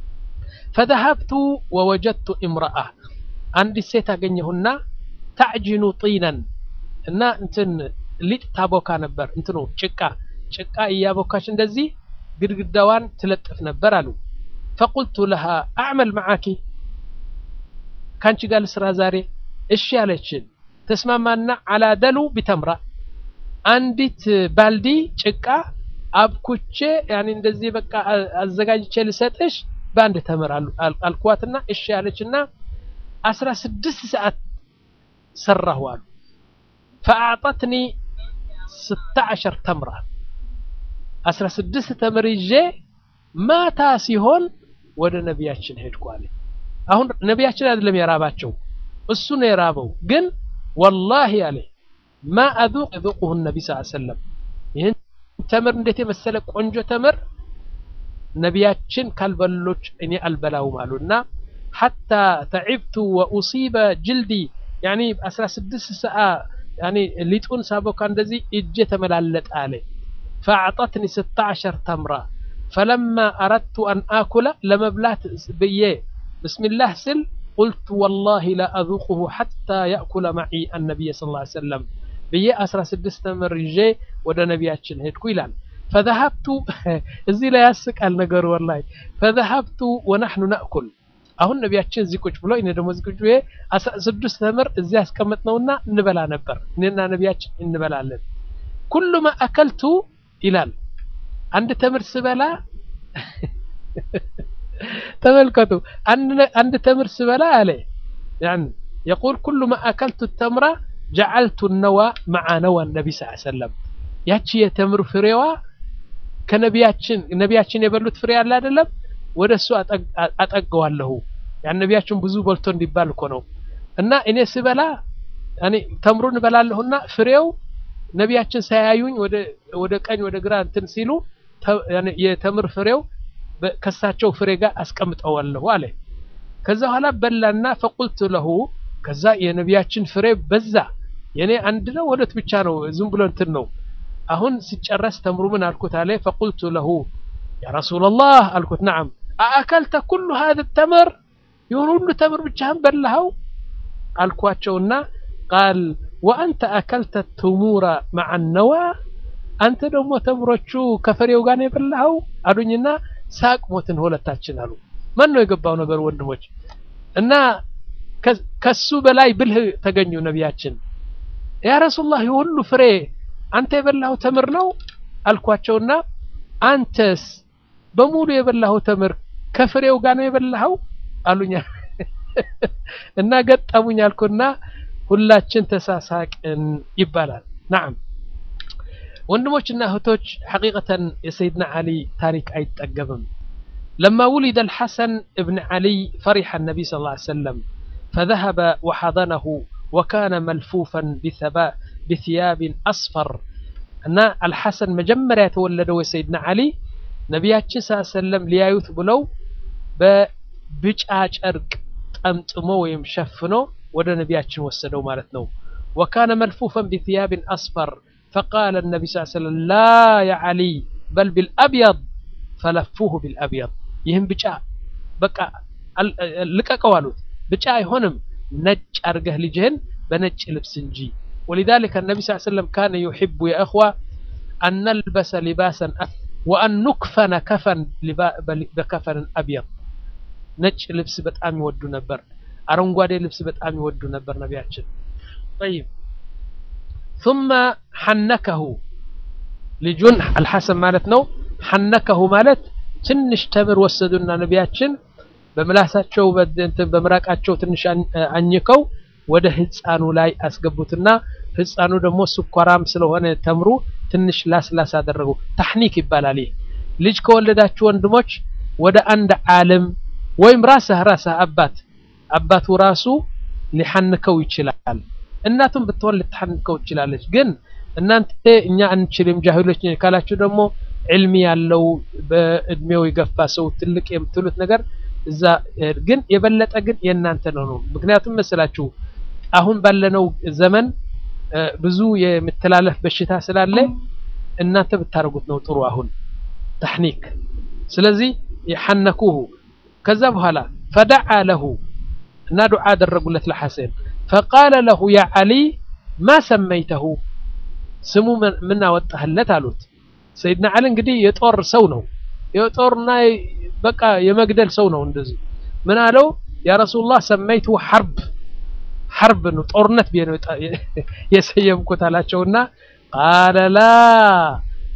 ፈዘሀብቱ ወወጀድቱ እምረአ አንዲት ሴት አገኘሁና ታዕጅኑ ጢነን እና እንትን ሊጥ ታቦካ ነበር። እንትኑ ጭቃ ጭቃ እያቦካች እንደዚህ ግድግዳዋን ትለጥፍ ነበር አሉ። ፈቁልቱ ለሃ አዕመል መዓኪ ካንቺ ጋር ልስራ ዛሬ? እሺ ያለችን ተስማማና አላደሉ ቢተምራ አንዲት ባልዲ ጭቃ አብኩቼ ያኔ እንደዚህ በቃ አዘጋጅቼ ልሰጥሽ በአንድ ተምር አልኳትና እሺ ያለችና አስራ ስድስት ሰዓት ሰራሁ አሉ ፈአዕጠትኒ ስተ ዓሸር ተምራ አስራ ስድስት ተምር ይዤ ማታ ሲሆን ወደ ነቢያችን ሄድኩ አለ አሁን ነቢያችን አይደለም የራባቸው እሱ ነው የራበው ግን ወላሂ አለ ማ አذوق يذوقه النبي صلى الله عليه وسلم ይህን ተምር እንዴት የመሰለ ቆንጆ ተምር ነቢያችን ካልበሎች እኔ አልበላውም አሉና ሐታ ተዒብቱ ወኡሲበ ጅልዲ ያኒ 16 ሰዓ ያኒ ሊጡን ሳቦካ እንደዚህ እጄ ተመላለጠ አለ ፈአዕጠትኒ 16 ተምራ ፈለማ አረድቱ አን አኩለ ለመብላት ብዬ ብስሚላህ ስል ቁልቱ ወላሂ ላ አذوقه ሐታ ያእኩለ መዒ አነቢይ ስ ላ ሰለም ብዬ 16 ተምር ይዤ ወደ ነቢያችን ሄድኩ ይላል ፈذهبቱ እዚህ ላይ ያስቃል ነገሩ ወላሂ ፈذهبቱ ወነሕኑ ነእኩል አሁን ነቢያችን እዚህ ቁጭ ብሎ እኔ ደግሞ እዚህ ቁጭ ብዬ ስድስት ተምር እዚህ ያስቀመጥነውና እንበላ ነበር እኔና ነቢያችን እንበላለን ኩሉ ማ አከልቱ ይላል አንድ ተምር ስበላ ተመልከቱ አንድ ተምር ስበላ አለ ያን يقول كل ما أكلت التمرة جعلت النوى مع نوى النبي صلى الله عليه وسلم ያቺ የተምር ፍሬዋ ከነቢያችን ነቢያችን የበሉት ፍሬ አለ አይደለም ወደ እሱ አጠገዋለሁ ያን ነቢያችን ብዙ በልቶ እንዲባል እኮ ነው እና እኔ ስበላ እኔ ተምሩን እበላለሁና ፍሬው ነቢያችን ሳያዩኝ ወደ ወደ ቀኝ ወደ ግራ እንትን ሲሉ የተምር ፍሬው ከሳቸው ፍሬ ጋር አስቀምጠዋለሁ አለ ከዛ በኋላ በላና ፈቁልቱ ለሁ ከዛ የነቢያችን ፍሬ በዛ የኔ አንድ ነው ሁለት ብቻ ነው ዝም ብሎ እንትን ነው አሁን ሲጨረስ ተምሩ ምን አልኩት አለ ፈቁልቱ ለሁ ያ ረሱላላህ አልኩት ነዓም አአከልተ ኩሉ ሀذ ተምር ይሁን ሁሉ ተምር ብቻህን በላኸው አልኳቸውና ቃል ወአንተ አከልተ ትሙረ መዓ ነዋ አንተ ደግሞ ተምሮቹ ከፍሬው ጋር ነው የበላኸው አሉኝና ሳቅ ሞትን ሁለታችን አሉ ማን ነው የገባው ነገር ወንድሞች እና ከሱ በላይ ብልህ ተገኙ ነቢያችን ያ ረሱላህ የሁሉ ፍሬ አንተ የበላኸው ተምር ነው አልኳቸውና አንተስ በሙሉ የበላኸው ተምር ከፍሬው ጋር ነው የበላኸው አሉኛ እና ገጠሙኝ አልኩና ሁላችን ተሳሳቅን ይባላል ናም ወንድሞችና እህቶች ሐቂቀተን የሰይድና ዓሊ ታሪክ አይጠገብም لما ولد الحسن ابن علي فرح النبي صلى الله عليه وسلم فذهب وحضنه وكان ملفوفا بثباء بثياب أصفر أن الحسن مجمرة يتولده سيدنا علي نبياتش صلى الله عليه وسلم ليايوث بلو ببجاج أرق أمتمو ويمشفنو وده نبياتش وسدو مالتنو وكان ملفوفا بثياب أصفر فقال النبي صلى الله عليه وسلم لا يا علي بل بالأبيض فلفوه بالأبيض يهم بجاء بقى لقاقوا አሉት ብጫ አይሆንም ነጭ አርገህ ልጅህን በነጭ ልብስ እንጂ ولذلك النبي صلى الله عليه وسلم كان يحب يا اخوه ان نلبس لباسا وان نكفن كفن بكفن ابيض ነጭ ልብስ በጣም ይወዱ ነበር አረንጓዴ ልብስ በጣም ይወዱ ነበር ነቢያችን طيب ثم حنكه ልጁን አልሐሰን ማለት ነው ሐነከሁ ማለት ትንሽ ተምር ወሰዱና ነቢያችን በምላሳቸው በምራቃቸው ትንሽ አኝከው ወደ ህፃኑ ላይ አስገቡትና ህፃኑ ደግሞ ስኳራም ስለሆነ ተምሩ ትንሽ ላስላስ አደረጉ ታሕኒክ ይባላል ይህ ልጅ ከወለዳችሁ ወንድሞች ወደ አንድ ዓለም ወይም ራስህ ራስህ አባት አባቱ ራሱ ሊሐንከው ይችላል እናቱም ብትሆን ልትሐንከው ትችላለች ግን እናንተ እኛ አንችልም ጃሂሎች ካላችሁ ደግሞ ዕልሚ ያለው በእድሜው የገፋ ሰው ትልቅ የምትሉት ነገር እዛ ግን የበለጠ ግን የእናንተ ነው ነው ምክንያቱም መስላችሁ አሁን ባለነው ዘመን ብዙ የምተላለፍ በሽታ ስላለ እናንተ ብታደርጉት ነው ጥሩ አሁን ተሕኒክ ስለዚህ የሐነኩሁ ከዛ በኋላ ፈደዓ ለሁ እና ዱዓ አደረጉለት ለሐሰን ፈቃለ ለሁ ያ ዓሊ ማ ሰመይተሁ ስሙ ምን አወጣህለት አሉት ሰይድና ዓሊ እንግዲህ የጦር ሰው ነው የጦርና በቃ የመግደል ሰው ነው እንደዚህ ምን አለው ያ ረሱላህ ሰመይቱ ሐርብ ሐርብ ነው ጦርነት ብዬ ነው የሰየምኩት አላቸውና ቃለ ላ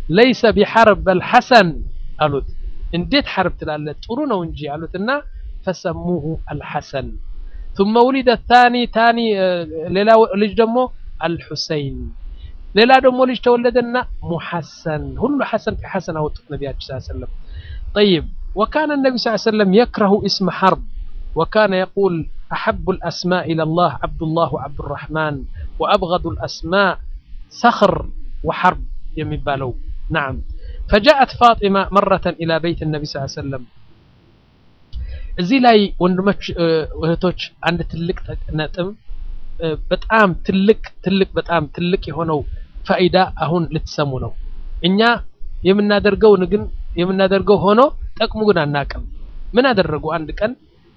ለይሰ ቢሐርብ በል ሐሰን አሉት። እንዴት ሐርብ ትላለህ? ጥሩ ነው እንጂ አሉትና ፈሰሙሁ አልሐሰን ثم ولد الثاني ثاني ሌላ ልጅ ደግሞ አልሑሰይን ሌላ ደግሞ ልጅ ተወለደና ሙሐሰን ሁሉ ሐሰን ከሐሰን አወጡት ነቢያችን ሰለላሁ ዐለይሂ ወሰለም طيب وكان النبي صلى الله عليه وسلم يكره اسم حرب وكان يقول أحب الأسماء إلى الله عبد الله وعبد الرحمن وأبغض الأسماء صخر وحرب يمبالو نعم فجاءت فاطمة مرة إلى بيت النبي صلى الله عليه وسلم እዚህ ላይ ወንድሞች እህቶች አንድ ትልቅ ነጥብ በጣም ትልቅ ትልቅ በጣም ትልቅ የሆነው ፋይዳ አሁን ልትሰሙ ነው። እኛ የምናደርገው ግን የምናደርገው ሆኖ ጠቅሙ ግን አናቅም። ምን አደረጉ? አንድ ቀን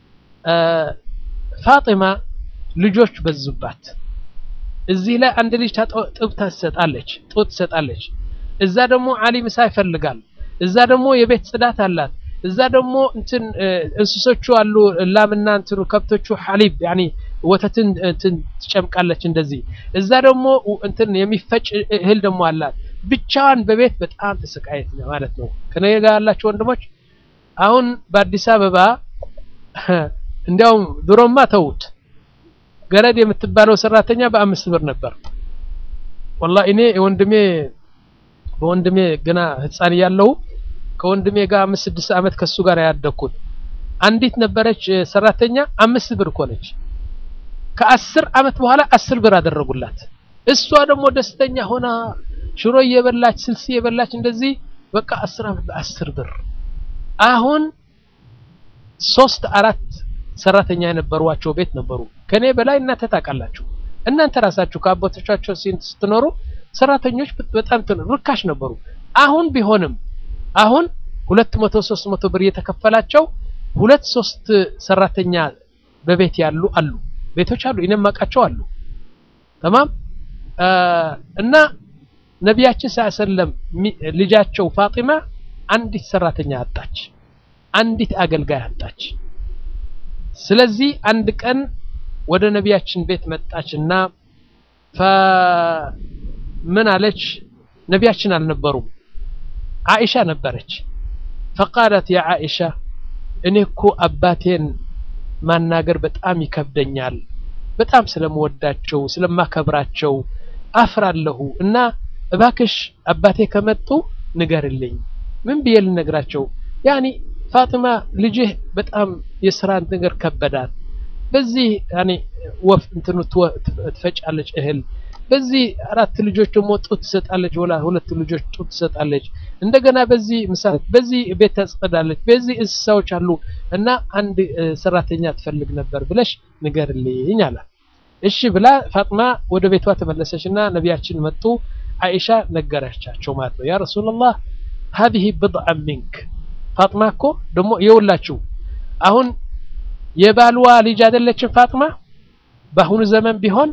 ፋጢማ ልጆች በዙባት። እዚህ ላይ አንድ ልጅ ጥብ ትሰጣለች፣ ጡት ትሰጣለች። እዛ ደግሞ አሊ ምሳ ይፈልጋል። እዛ ደግሞ የቤት ጽዳት አላት። እዛ ደግሞ እንትን እንስሶቹ አሉ ላምና እንትኑ ከብቶቹ ሐሊብ ያኒ ወተትን እንትን ትጨምቃለች እንደዚህ። እዛ ደግሞ እንትን የሚፈጭ እህል ደግሞ አላት። ብቻዋን በቤት በጣም ተሰቃየት ማለት ነው። ከኔ ጋር ያላችሁ ወንድሞች አሁን በአዲስ አበባ እንዲያውም ድሮማ ተውት፣ ገረድ የምትባለው ሰራተኛ በአምስት ብር ነበር። ወላሂ እኔ ወንድሜ በወንድሜ ገና ህፃን እያለሁ ከወንድሜ ጋር አምስት ስድስት ዓመት ከሱ ጋር ያደግኩት አንዲት ነበረች ሰራተኛ አምስት ብር እኮ ነች። ከአስር ዓመት በኋላ አስር ብር አደረጉላት። እሷ ደግሞ ደስተኛ ሆና ሽሮ እየበላች ስልስ እየበላች እንደዚህ በቃ አስር ዓመት በአስር ብር። አሁን ሶስት አራት ሰራተኛ የነበሯቸው ቤት ነበሩ። ከኔ በላይ እናንተ ታውቃላችሁ። እናንተ ራሳችሁ ከአባቶቻቸው ስትኖሩ ሰራተኞች በጣም ርካሽ ነበሩ። አሁን ቢሆንም አሁን ሁለት መቶ ሶስት መቶ ብር እየተከፈላቸው ሁለት ሶስት ሰራተኛ በቤት ያሉ አሉ ቤቶች አሉ እኔም አውቃቸው አሉ ተማም እና ነቢያችን ሰለም ልጃቸው ፋጢማ አንዲት ሰራተኛ አጣች አንዲት አገልጋይ አጣች ስለዚህ አንድ ቀን ወደ ነቢያችን ቤት መጣችና ምን አለች ነቢያችን አልነበሩም አይሻ ነበረች ፈቃለት ያ አይሻ እኔ እኮ አባቴን ማናገር በጣም ይከብደኛል በጣም ስለምወዳቸው ስለማከብራቸው አፍራለሁ እና እባክሽ አባቴ ከመጡ ንገርልኝ ምን ብዬ ልነግራቸው ያኒ ፋጥማ ልጅህ በጣም የስራ ነገር ከበዳት በዚህ ያኒ ወፍ እንትኑ ትፈጫለች እህል በዚህ አራት ልጆች ደግሞ ጡት ትሰጣለች ወላ ሁለት ልጆች ጡት ትሰጣለች እንደገና በዚህ ምሳ በዚህ ቤት ታጸዳለች በዚህ እንስሳዎች አሉ እና አንድ ሰራተኛ ትፈልግ ነበር ብለሽ ንገርልኝ አላት እሺ ብላ ፋጥማ ወደ ቤቷ ተመለሰችና ነቢያችን መጡ አይሻ ነገረቻቸው ማለት ነው ያ ረሱላላህ هذه بضعة منك ፋጥማ እኮ ደግሞ የውላችሁ አሁን የባልዋ ልጅ አይደለችም ፋጥማ በአሁኑ ዘመን ቢሆን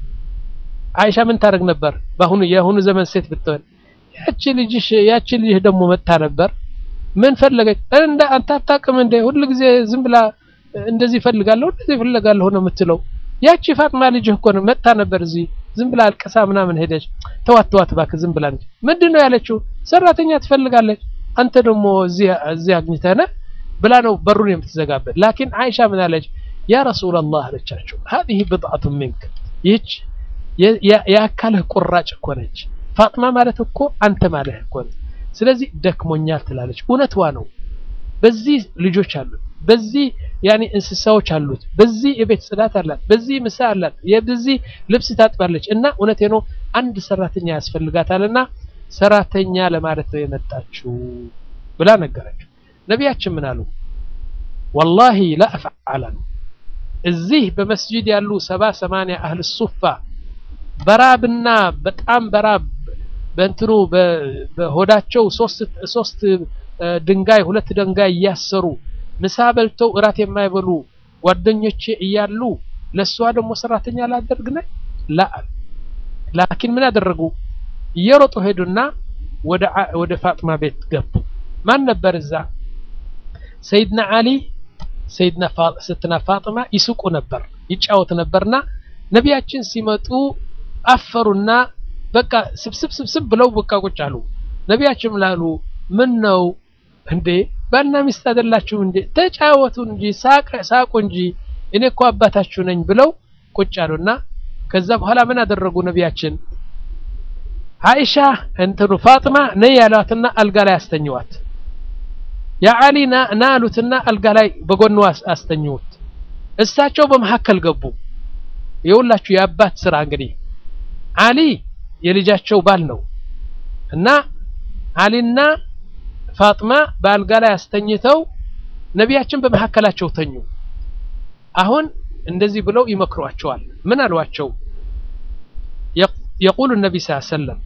አይሻ ምን ታደርግ ነበር በአሁኑ የአሁኑ ዘመን ሴት ብትሆን ያቺ ልጅሽ ያቺ ልጅህ ደግሞ መጣ ነበር ምን ፈለገች እንደ አንተ አታውቅም እንደ ሁሉ ጊዜ ዝም ብላ እንደዚህ ፈልጋለሁ እንደዚህ ፈልጋለሁ ነው የምትለው ያቺ ፋጥማ ልጅህ እኮ ነው መጣ ነበር እዚህ ዝም ብላ አልቀሳ ምናምን ሄደች ተዋት ተዋት እባክህ ዝም ብላ እንጂ ምንድን ነው ያለችው ሰራተኛ ትፈልጋለች አንተ ደግሞ እዚህ እዚህ አግኝተህ ነህ ብላ ነው በሩን የምትዘጋበት ላኪን አይሻ ምን አለች ያ ረሱላላህ አለቻቸው هذه بضعة منك ይህች የአካልህ ቁራጭ እኮ ነች ፋጥማ ማለት እኮ አንተ ማለት እኮ ነው ስለዚህ ደክሞኛል ትላለች እውነትዋ ነው በዚህ ልጆች አሉት በዚህ ያኔ እንስሳዎች አሉት በዚህ የቤት ጽዳት አላት በዚህ ምሳ አላት የበዚህ ልብስ ታጥባለች እና እውነቴ ነው አንድ ሰራተኛ ያስፈልጋታልና ሰራተኛ ለማለት ነው የመጣችው ብላ ነገረችው ነቢያችን ምን አሉ ወላሂ ላ አፍዓል አሉ እዚህ በመስጂድ ያሉ ሰባ ሰማንያ አህል ሱፋ በራብና በጣም በራብ በእንትኑ በሆዳቸው ሶስት ሶስት ድንጋይ ሁለት ድንጋይ እያሰሩ ምሳ በልተው እራት የማይበሉ ጓደኞቼ እያሉ ለእሷ ደግሞ ሰራተኛ ላደርግ ነኝ ላ ላኪን ምን አደረጉ እየሮጡ ሄዱና ወደ ወደ ፋጥማ ቤት ገቡ ማን ነበር እዛ ሰይድና አሊ ሰይድና ስትና ፋጥማ ይስቁ ነበር ይጫወት ነበርና ነቢያችን ሲመጡ አፈሩና በቃ ስብስብ ስብስብ ብለው በቃ ቁጭ አሉ ነቢያችን ምላሉ ምን ነው እንዴ ባልና ሚስት አይደላችሁ እንዴ ተጫወቱ እንጂ ሳቁ እንጂ እኔ እኮ አባታችሁ ነኝ ብለው ቁጭ አሉና ከዛ በኋላ ምን አደረጉ ነቢያችን አይሻ እንትኑ ፋጥማ ነይ ያሏትና አልጋ ላይ አስተኝዋት ያ አሊ ና አሉትና አልጋ ላይ በጎኑ አስተኝውት እሳቸው በመካከል ገቡ የሁላችሁ የአባት ስራ እንግዲህ አሊ የልጃቸው ባል ነው እና አሊና ፋጥማ በአልጋ ላይ አስተኝተው ነቢያችን በመካከላቸው ተኙ አሁን እንደዚህ ብለው ይመክሯቸዋል ምን አሏቸው يقول النبي صلى الله عليه وسلم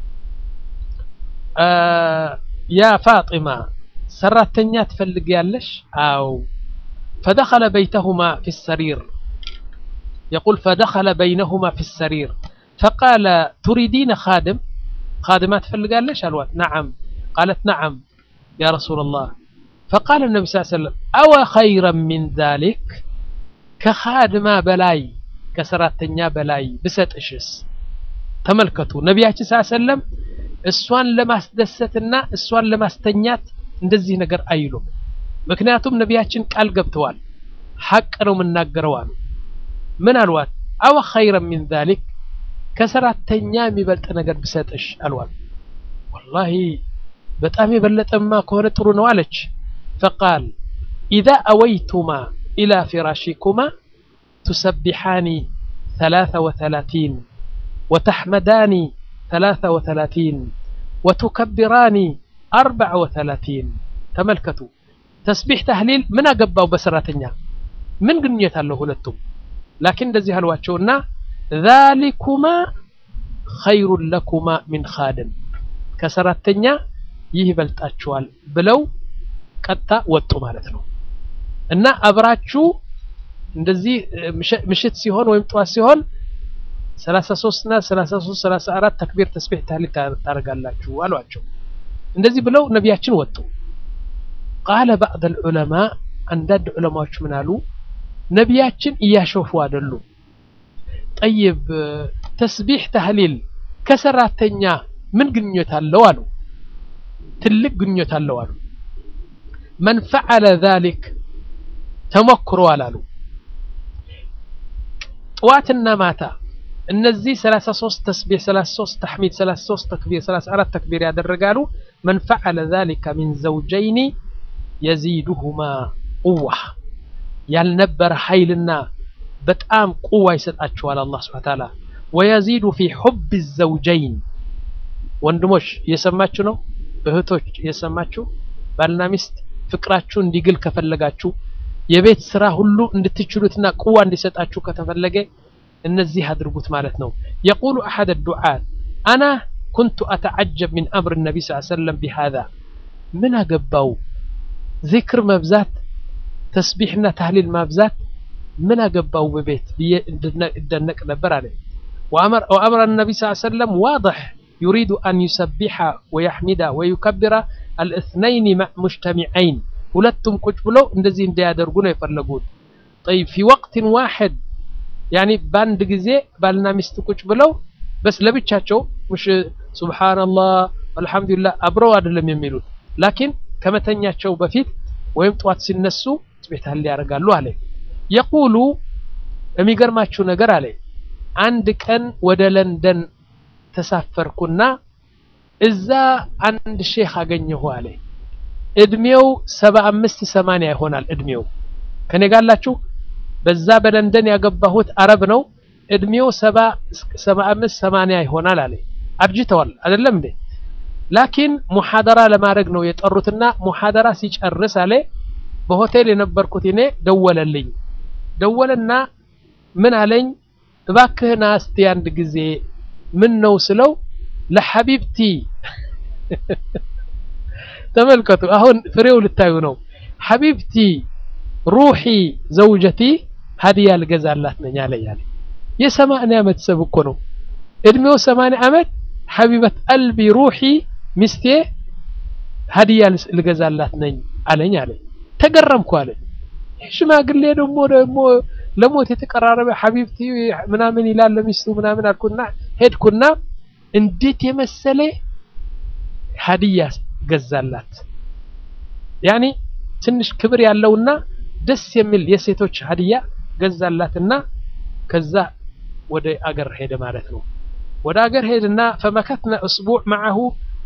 يا فاطمة سرتنيا تفلق يالش أو فدخل بيتهما في السرير يقول فدخل بينهما في السرير فقال تريدين خادم خادمات تفلق يالش الوقت نعم قالت نعم يا رسول الله فقال النبي صلى الله عليه وسلم أو خيرا من ذلك كخادمة بلاي كسرتنيا بلاي بستشس ተመልከቱ ነቢያችን ስ ሰለም እሷን ለማስደሰትና እሷን ለማስተኛት እንደዚህ ነገር አይሉም ምክንያቱም ነቢያችን ቃል ገብተዋል ሐቅ ነው የምናገረው አሉ ምን አልዋት አወ ኸይረ ሚን ዛሊክ ከሰራተኛ የሚበልጥ ነገር ብሰጥሽ አልዋት ወላሂ በጣም የበለጠማ ከሆነ ጥሩ ነው አለች ፈቃል ኢዛ አወይቱማ ኢላ ፊራሺኩማ ቱሰቢሓኒ ثلاثة وثلاثين وتحمداني ثلاثة وثلاثين وتكبراني أربع وثلاثين تملكتوا تسبيح تهليل من أقباو بسراتنيا من قنية له لتم لكن دزي هلواتشونا ذلكما خير لكما من خادم كسراتنيا يهبلتاتشوال بلو ቀጥታ ወጡ ማለት ነው እና አብራችሁ እንደዚህ ምሽት ሲሆን ወይም ጠዋት ሲሆን 33 እና 33 34 ተክቢር ተስቢህ ታህሊል ታደርጋላችሁ አሏቸው እንደዚህ ብለው ነቢያችን ወጡ ቃለ ባዕድ ልዑለማ አንዳንድ ዑለማዎች ምን አሉ ነቢያችን እያሾፉ አይደሉም ጠይብ ተስቢህ ታህሊል ከሰራተኛ ምን ግንኙነት አለው አሉ ትልቅ ግንኙነት አለው አሉ መን ፈዓለ ዛሊክ ተሞክሯል አሉ ጠዋትና ማታ እነዚህ 33 ተስቢህ 33 ተሕሚድ 33 ተክቢር 34 ተክቢር ያደረጋሉ መን ፈዓለ ذلك من زوجين يزيدهما قوة ያልነበረ ኃይልና በጣም ቁዋ ይሰጣቸዋል አላህ ስብሐ ተዓላ ويزيد في حب الزوجين ወንድሞች እየሰማችሁ ነው እህቶች እየሰማችሁ ባልና ሚስት ፍቅራችሁ እንዲግል ከፈለጋችሁ የቤት ስራ ሁሉ እንድትችሉትና ቁዋ እንዲሰጣችሁ ከተፈለገ እነዚህ አድርጉት ማለት ነው የቁሉ አሐድ ዱዓት አና ኩንቱ አተዓጀብ ሚን አምር ነቢ ስ ሰለም ቢሃዛ ምን አገባው ዚክር መብዛት ተስቢሕና ታህሊል ማብዛት ምን አገባው በቤት ብዬ እደነቅ ነበር አለ وأمر النبي صلى الله عليه وسلم واضح يريد أن يسبح ويحمد ويكبر الاثنين مجتمعين ሁለቱም ቁጭ ብለው እንደዚህ እንዲያደርጉ ነው የፈለጉት طيب في وقت واحد ያኒ በአንድ ጊዜ ባልና ሚስት ቁጭ ብለው በስ ለብቻቸው ሙሽ ሱብሃንአላህ አልহামዱሊላህ አብረው አይደለም የሚሉት ላኪን ከመተኛቸው በፊት ወይም ጠዋት ሲነሱ ስቤታል ያደርጋሉ አለ የቁሉ የሚገርማችሁ ነገር አለ አንድ ቀን ወደ ለንደን ተሳፈርኩና እዛ አንድ ሼክ አገኘሁ አለ እድሜው ሰባ አምስት ሰማንያ ይሆናል እድሜው ከኔ ጋላችሁ በዛ በለንደን ያገባሁት አረብ ነው እድሜው ሰባ አምስት ሰማንያ ይሆናል አለ አርጅተዋል አይደለም እንዴ ላኪን ሙሐደራ ለማድረግ ነው የጠሩትና ሙሐደራ ሲጨርስ አለ በሆቴል የነበርኩት እኔ ደወለልኝ ደወለና ምን አለኝ እባክህና እስቲ አንድ ጊዜ ምን ነው ስለው ለሐቢብቲ ተመልከቱ አሁን ፍሬው ልታዩ ነው ሐቢብቲ ሩሒ ዘውጀቲ ሀዲያ ልገዛላት ነኝ አለኝ አለ የሰማንያ ዓመት ሰብ እኮ ነው እድሜው ሰማንያ ዓመት ሐቢበት ቀልቢ ሩሒ ሚስቴ ሀዲያ ልገዛላት ነኝ አለኝ አለ ተገረምኩ አለ ሽማግሌ ደግሞ ደግሞ ለሞት የተቀራረበ ሐቢብቲ ምናምን ይላል ለሚስቱ ምናምን አልኩና ሄድኩና እንዴት የመሰለ ሀዲያ ገዛላት። ያኒ ትንሽ ክብር ያለውና ደስ የሚል የሴቶች ሀዲያ ገዛላትና ከዛ ወደ አገር ሄደ ማለት ነው። ወደ አገር ሄድና ፈመከትና እስቡዕ መዓሁ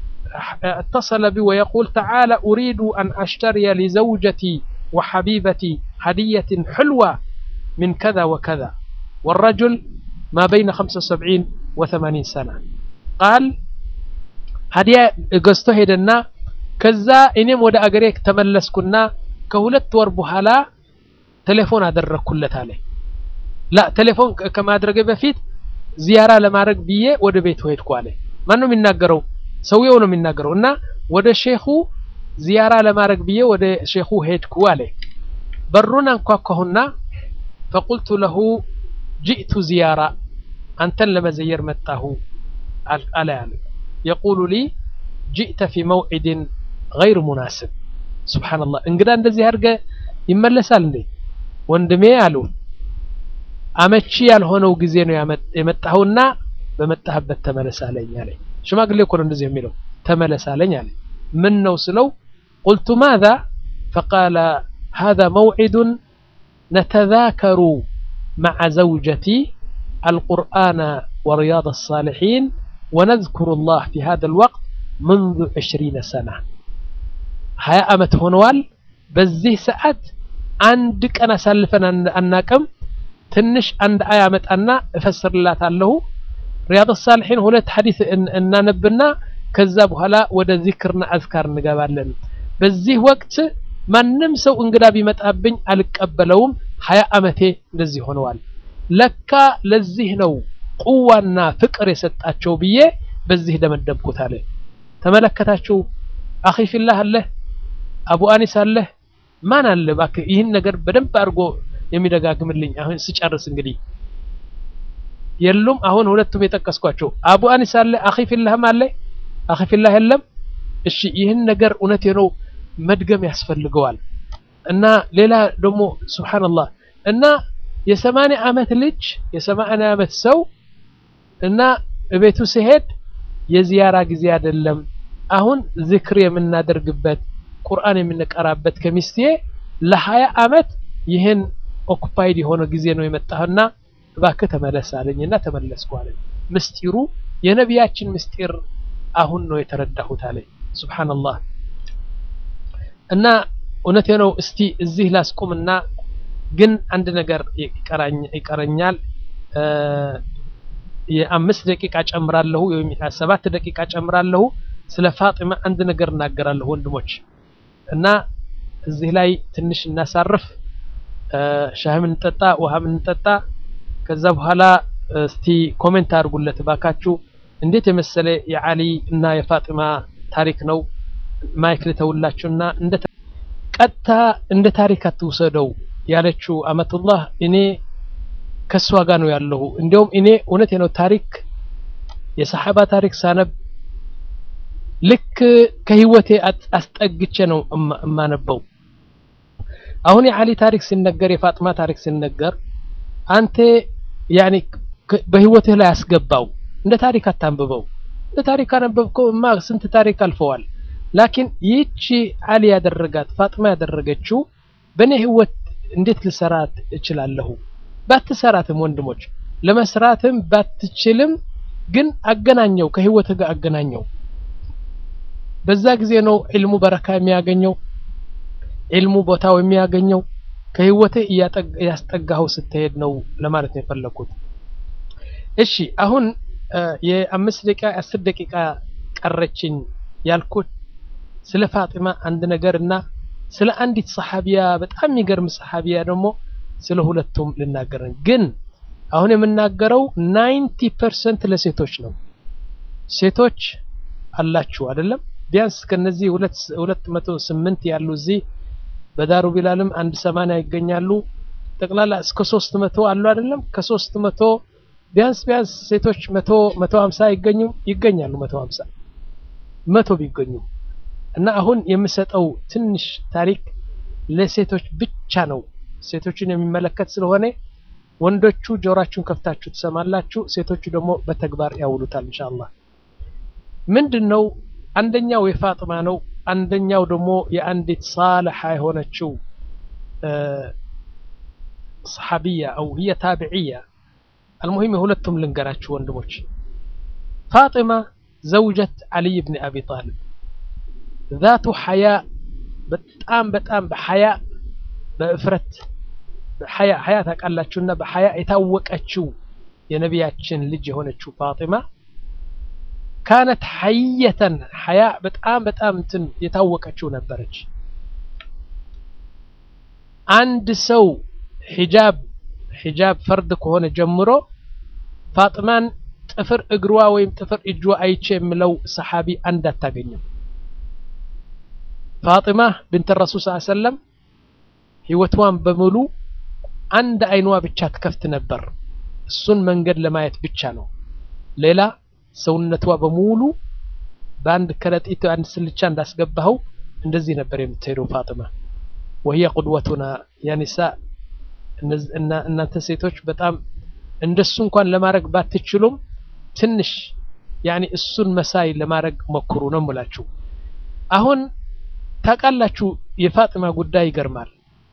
اتصل بي ويقول تعالى أريد أن أشتري لزوجتي وحبيبتي هدية حلوة من كذا وكذا والرجل ما بين 75 و80 سنة قال هدية قصته هدنا كذا إنيم ودا أجريك تملسكنا كهولت وربهلا تليفون أدركلت عليه لا تليفون كما أدرك بفيت زيارة لما رك بيه ودا بيت ويتكو عليه ما نو من ناقروا ሰውየው ነው የሚናገረው እና ወደ ሼኹ ዚያራ ለማድረግ ብዬ ወደ ሼኹ ሄድኩ አለ በሩን አንኳኳሁና ፈቁልቱ ለሁ ጅእቱ ዚያራ አንተን ለመዘየር መጣሁ አለ ያለ የቁሉ ሊ ጅእተ ፊ መውዒድን ገይር ሙናስብ ስብሓንላህ እንግዳ እንደዚህ አድርገ ይመለሳል እንዴ ወንድሜ አሉ አመቺ ያልሆነው ጊዜ ነው የመጣሁና በመጣህበት ተመለስ አለኝ አለኝ ሽማግሌ እኮ ነው እንደዚህ የሚለው ተመለስ አለኝ አለ ምን ነው ስለው ቁልቱ ማዛ ፈቃለ هذا موعد نتذاكر مع زوجتي القرآن ورياض الصالحين ونذكر الله في هذا الوقت منذ عشرين سنة هيا أمت هنوال بزيه ساعات عندك أنا سلفنا أناكم تنش عند آيامت أنا أفسر الله تعالى ሪያድ ሳልሒን ሁለት ሐዲስ እናነብና ከዛ በኋላ ወደ ዚክርና አዝካር እንገባለን። በዚህ ወቅት ማንም ሰው እንግዳ ቢመጣብኝ አልቀበለውም። ሀያ ዓመቴ እንደዚህ ሆነዋል። ለካ ለዚህ ነው ቁዋና ፍቅር የሰጣቸው ብዬ በዚህ ደመደምኩት አለ። ተመለከታችሁ? አኺ ፊላህ አለህ፣ አቡ አኒስ አለህ፣ ማን አለ እባክህ ይህን ነገር በደንብ አድርጎ የሚደጋግምልኝ አሁን ስጨርስ እንግዲህ የሉም። አሁን ሁለቱም የጠቀስኳቸው አቡ አኒስ አለ፣ አኺ ፊላህም አለ። አኺ ፊላህ የለም። እሺ ይህን ነገር እውነቴ ነው መድገም ያስፈልገዋል። እና ሌላ ደግሞ ሱብሃንአላህ እና የሰማንያ ዓመት ልጅ የሰማንያ ዓመት ሰው እና እቤቱ ሲሄድ የዚያራ ጊዜ አይደለም። አሁን ዝክር የምናደርግበት ቁርአን የምንቀራበት ከሚስቴ ለሀያ ዓመት ይህን ኦኩፓይድ የሆነ ጊዜ ነው የመጣህና እባክህ ተመለስ አለኝና ተመለስኩ አለኝ። ምስጢሩ የነቢያችን ምስጢር አሁን ነው የተረዳሁት አለኝ። ሱብሃንአላህ እና እውነቴ ነው። እስቲ እዚህ ላስቁምና ግን አንድ ነገር ይቀረኛል። የአምስት ደቂቃ ጨምራለሁ ወይም ሰባት ደቂቃ ጨምራለሁ። ስለ ፋጢማ አንድ ነገር እናገራለሁ ወንድሞች እና እዚህ ላይ ትንሽ እናሳርፍ። ሻህም እንጠጣ፣ ውሃም እንጠጣ። ከዛ በኋላ እስቲ ኮሜንት አድርጉለት ባካችሁ። እንዴት የመሰለ የዓሊ እና የፋጢማ ታሪክ ነው። ማይክ ልተውላችሁና እንደ ቀጥታ እንደ ታሪክ አትውሰደው ያለችው አመቱላህ እኔ ከሷ ጋር ነው ያለሁ። እንዲያውም እኔ እውነቴ ነው ታሪክ የሰሐባ ታሪክ ሳነብ ልክ ከህይወቴ አስጠግቼ ነው እማነበው። አሁን የዓሊ ታሪክ ሲነገር የፋጥማ ታሪክ ሲነገር አንተ ያኔ በህይወትህ ላይ አስገባው። እንደ ታሪክ አታንብበው። እንደ ታሪክ አነበብከው እማ ስንት ታሪክ አልፈዋል። ላኪን ይህቺ ዓሊ ያደረጋት ፋጥማ ያደረገችው በእኔ ህይወት እንዴት ልሰራት እችላለሁ? ባትሰራትም ወንድሞች ለመስራትም ባትችልም ግን አገናኘው፣ ከህይወትህ ጋር አገናኘው። በዛ ጊዜ ነው ዒልሙ በረካ የሚያገኘው ዒልሙ ቦታው የሚያገኘው ከህይወትህ እያስጠጋኸው ስትሄድ ነው ለማለት ነው የፈለኩት። እሺ አሁን የአምስት ደቂቃ አስር ደቂቃ ቀረችኝ ያልኩት ስለ ፋጢማ አንድ ነገር እና ስለ አንዲት ሰሓቢያ በጣም የሚገርም ሰሓቢያ ደግሞ ስለ ሁለቱም ልናገረን። ግን አሁን የምናገረው ናይንቲ ፐርሰንት ለሴቶች ነው። ሴቶች አላችሁ አይደለም? ቢያንስ ከነዚህ ሁለት መቶ ስምንት ያሉ እዚህ በዳሩ ቢላልም አንድ ሰማንያ ይገኛሉ። ጠቅላላ እስከ ሶስት መቶ አሉ አይደለም? ከሶስት መቶ ቢያንስ ቢያንስ ሴቶች መቶ መቶ ሀምሳ ይገኙ ይገኛሉ። መቶ ሀምሳ መቶ ቢገኙ እና አሁን የምሰጠው ትንሽ ታሪክ ለሴቶች ብቻ ነው። ሴቶችን የሚመለከት ስለሆነ ወንዶቹ ጆሯችሁን ከፍታችሁ ትሰማላችሁ፣ ሴቶቹ ደግሞ በተግባር ያውሉታል ኢንሻአላህ። ምንድነው አንደኛው የፋጥማ ነው አንደኛው ደግሞ የአንዲት ሳልሓ የሆነችው ሰሓቢያ አው ህየ ታቢዕያ አልሙሂም የሁለቱም ልንገራችሁ ወንድሞች ፋጢማ ዘውጀት ዓልይ ብን አቢ ጣልብ ዛቱ ሐያ በጣም በጣም በሐያ በእፍረት ሐያ ሐያ ታውቃላችሁና በሐያ የታወቀችው የነቢያችን ልጅ የሆነችው ፋጢማ ካነት ሐየተን ሐያ በጣም በጣም እንትን የታወቀችው ነበረች። አንድ ሰው ሒጃብ ሒጃብ ፈርድ ከሆነ ጀምሮ ፋጥማን ጥፍር እግሯ ወይም ጥፍር እጇ አይቼ የምለው ሰሓቢ አንድ አታገኝም። ፋጢማ ብንት ረሱል ስ ሰለም ህይወቷን በሙሉ አንድ አይኗ ብቻ ትከፍት ነበር። እሱን መንገድ ለማየት ብቻ ነው። ሌላ ሰውነቷ በሙሉ በአንድ ከረጢት አንድ ስልቻ እንዳስገባኸው እንደዚህ ነበር የምትሄደው ፋጢማ። ወህየ ቁድወቱና ያኒሳ እናንተ ሴቶች በጣም እንደሱ እንኳን ለማድረግ ባትችሉም ትንሽ ያኒ እሱን መሳይ ለማድረግ ሞክሩ ነው የምላችሁ። አሁን ታውቃላችሁ የፋጢማ ጉዳይ ይገርማል።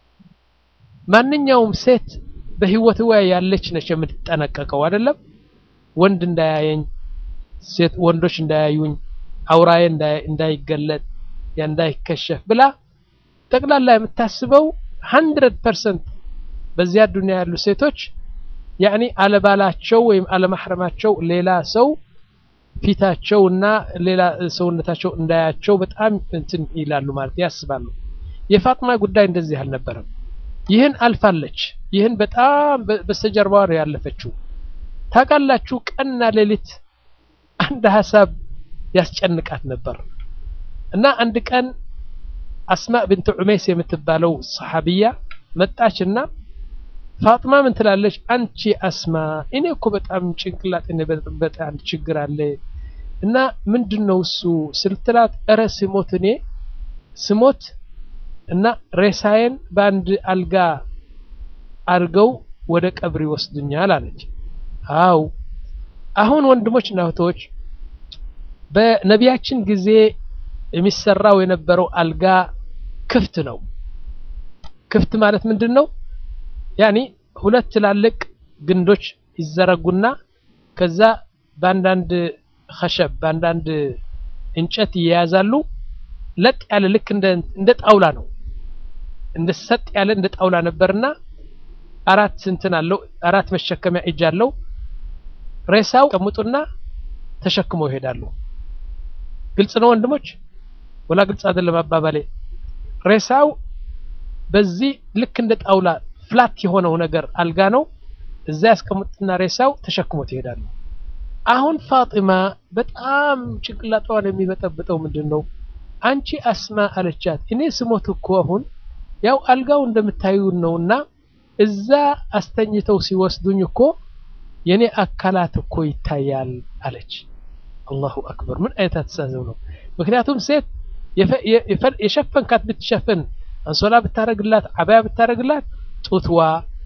ማንኛውም ሴት በህይወትዋ ያለች ነች የምትጠነቀቀው አይደለም። ወንድ እንዳያየኝ፣ ሴት ወንዶች እንዳያዩኝ፣ አውራዬ እንዳይገለጥ፣ እንዳይከሸፍ ብላ ጠቅላላ የምታስበው ሀንድረድ ፐርሰንት በዚያ ዱንያ ያሉ ሴቶች ያኒ አለባላቸው ወይም አለማሕረማቸው ሌላ ሰው ፊታቸው እና ሌላ ሰውነታቸው እንዳያቸው በጣም እንትን ይላሉ ማለት ያስባሉ። የፋጥማ ጉዳይ እንደዚህ አልነበረም። ይህን አልፋለች። ይህን በጣም በስተጀርባዋ ነው ያለፈችው። ታውቃላችሁ ቀንና ሌሊት አንድ ሀሳብ ያስጨንቃት ነበር እና አንድ ቀን አስማ ብንት ዑሜስ የምትባለው ሰሓቢያ መጣችና ፋጥማ ምን ትላለች? አንቺ አስማ እኔ እኮ በጣም ጭንቅላት በጣም አንድ ችግር አለ እና ምንድን ነው እሱ ስልትላት፣ እረ ስሞት እኔ ስሞት እና ሬሳዬን በአንድ አልጋ አድርገው ወደ ቀብር ይወስዱኛል አለች። አው አሁን ወንድሞች እና እህቶች በነቢያችን ጊዜ የሚሰራው የነበረው አልጋ ክፍት ነው። ክፍት ማለት ምንድን ነው? ያኒ ሁለት ትላልቅ ግንዶች ይዘረጉና ከዛ በአንዳንድ ኸሸብ በአንዳንድ እንጨት ይያያዛሉ። ለጥ ያለ ልክ እንደ ጣውላ ነው። እንደ ሰጥ ያለ እንደ ጣውላ ነበርና አራት እንትን አለው አራት መሸከሚያ እጅ አለው። ሬሳው ቀምጡና ተሸክመው ይሄዳሉ። ግልጽ ነው ወንድሞች፣ ወላ ግልጽ አይደለም አባባሌ? ሬሳው በዚህ ልክ እንደ ጣውላ ፍላት የሆነው ነገር አልጋ ነው። እዛ ያስቀምጡና ሬሳው ተሸክሞት ይሄዳሉ። አሁን ፋጢማ በጣም ጭንቅላቷን የሚበጠብጠው ምንድን ነው? አንቺ አስማ አለቻት፣ እኔ ስሞት እኮ አሁን ያው አልጋው እንደምታዩን ነውና እዛ አስተኝተው ሲወስዱኝ እኮ የኔ አካላት እኮ ይታያል አለች። አላሁ አክበር! ምን አይነት አስተሳሰብ ነው? ምክንያቱም ሴት የሸፈንካት ብትሸፍን አንሶላ ብታረግላት አባያ ብታረግላት ጡትዋ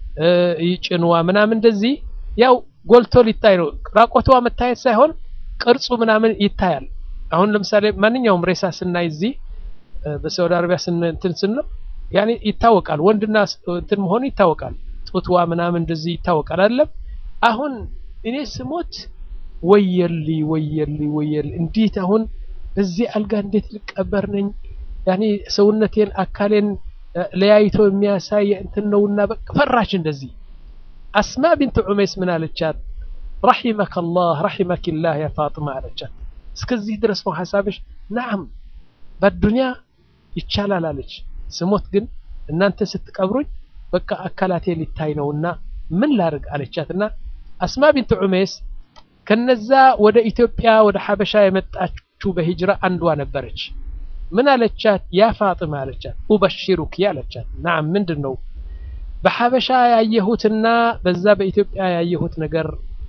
ጭንዋ ምናምን እንደዚህ ያው ጎልቶ ሊታይ ነው። ራቆትዋ መታየት ሳይሆን ቅርጹ ምናምን ይታያል። አሁን ለምሳሌ ማንኛውም ሬሳ ስናይ እዚህ በሳውዲ አረቢያ እንትን ስንለው ያኔ ይታወቃል፣ ወንድና እንትን መሆኑ ይታወቃል። ጡትዋ ምናምን እንደዚህ ይታወቃል አይደለም። አሁን እኔ ስሞት ወየሊ ወየሊ ወየሊ እንዴት አሁን በዚህ አልጋ እንዴት ልቀበር ነኝ? ያኔ ሰውነቴን አካሌን ለያይቶ የሚያሳይ እንትን ነውና በቃ ፈራች። እንደዚህ አስማ ቢንት ዑመይስ ምን አለቻት? ረሒመከ ላህ ረሒመኪላህ ያ ፋጥማ አለቻት። እስከዚህ ድረስ ነው ሀሳብሽ? ናዓም በዱንያ ይቻላል አለች። ስሞት ግን እናንተ ስትቀብሩኝ በቃ አካላቴ ሊታይ ነውና ምን ላድርግ አለቻትና አስማ ቢንት ዑመይስ ከነዛ ወደ ኢትዮጵያ ወደ ሐበሻ የመጣችው በሂጅራ አንዷ ነበረች። ምን አለቻት? ያ ፋጥማ አለቻት። ኡበሽሩክ አለቻት። ናም ምንድን ነው በሐበሻ ያየሁትና በዛ በኢትዮጵያ ያየሁት ነገር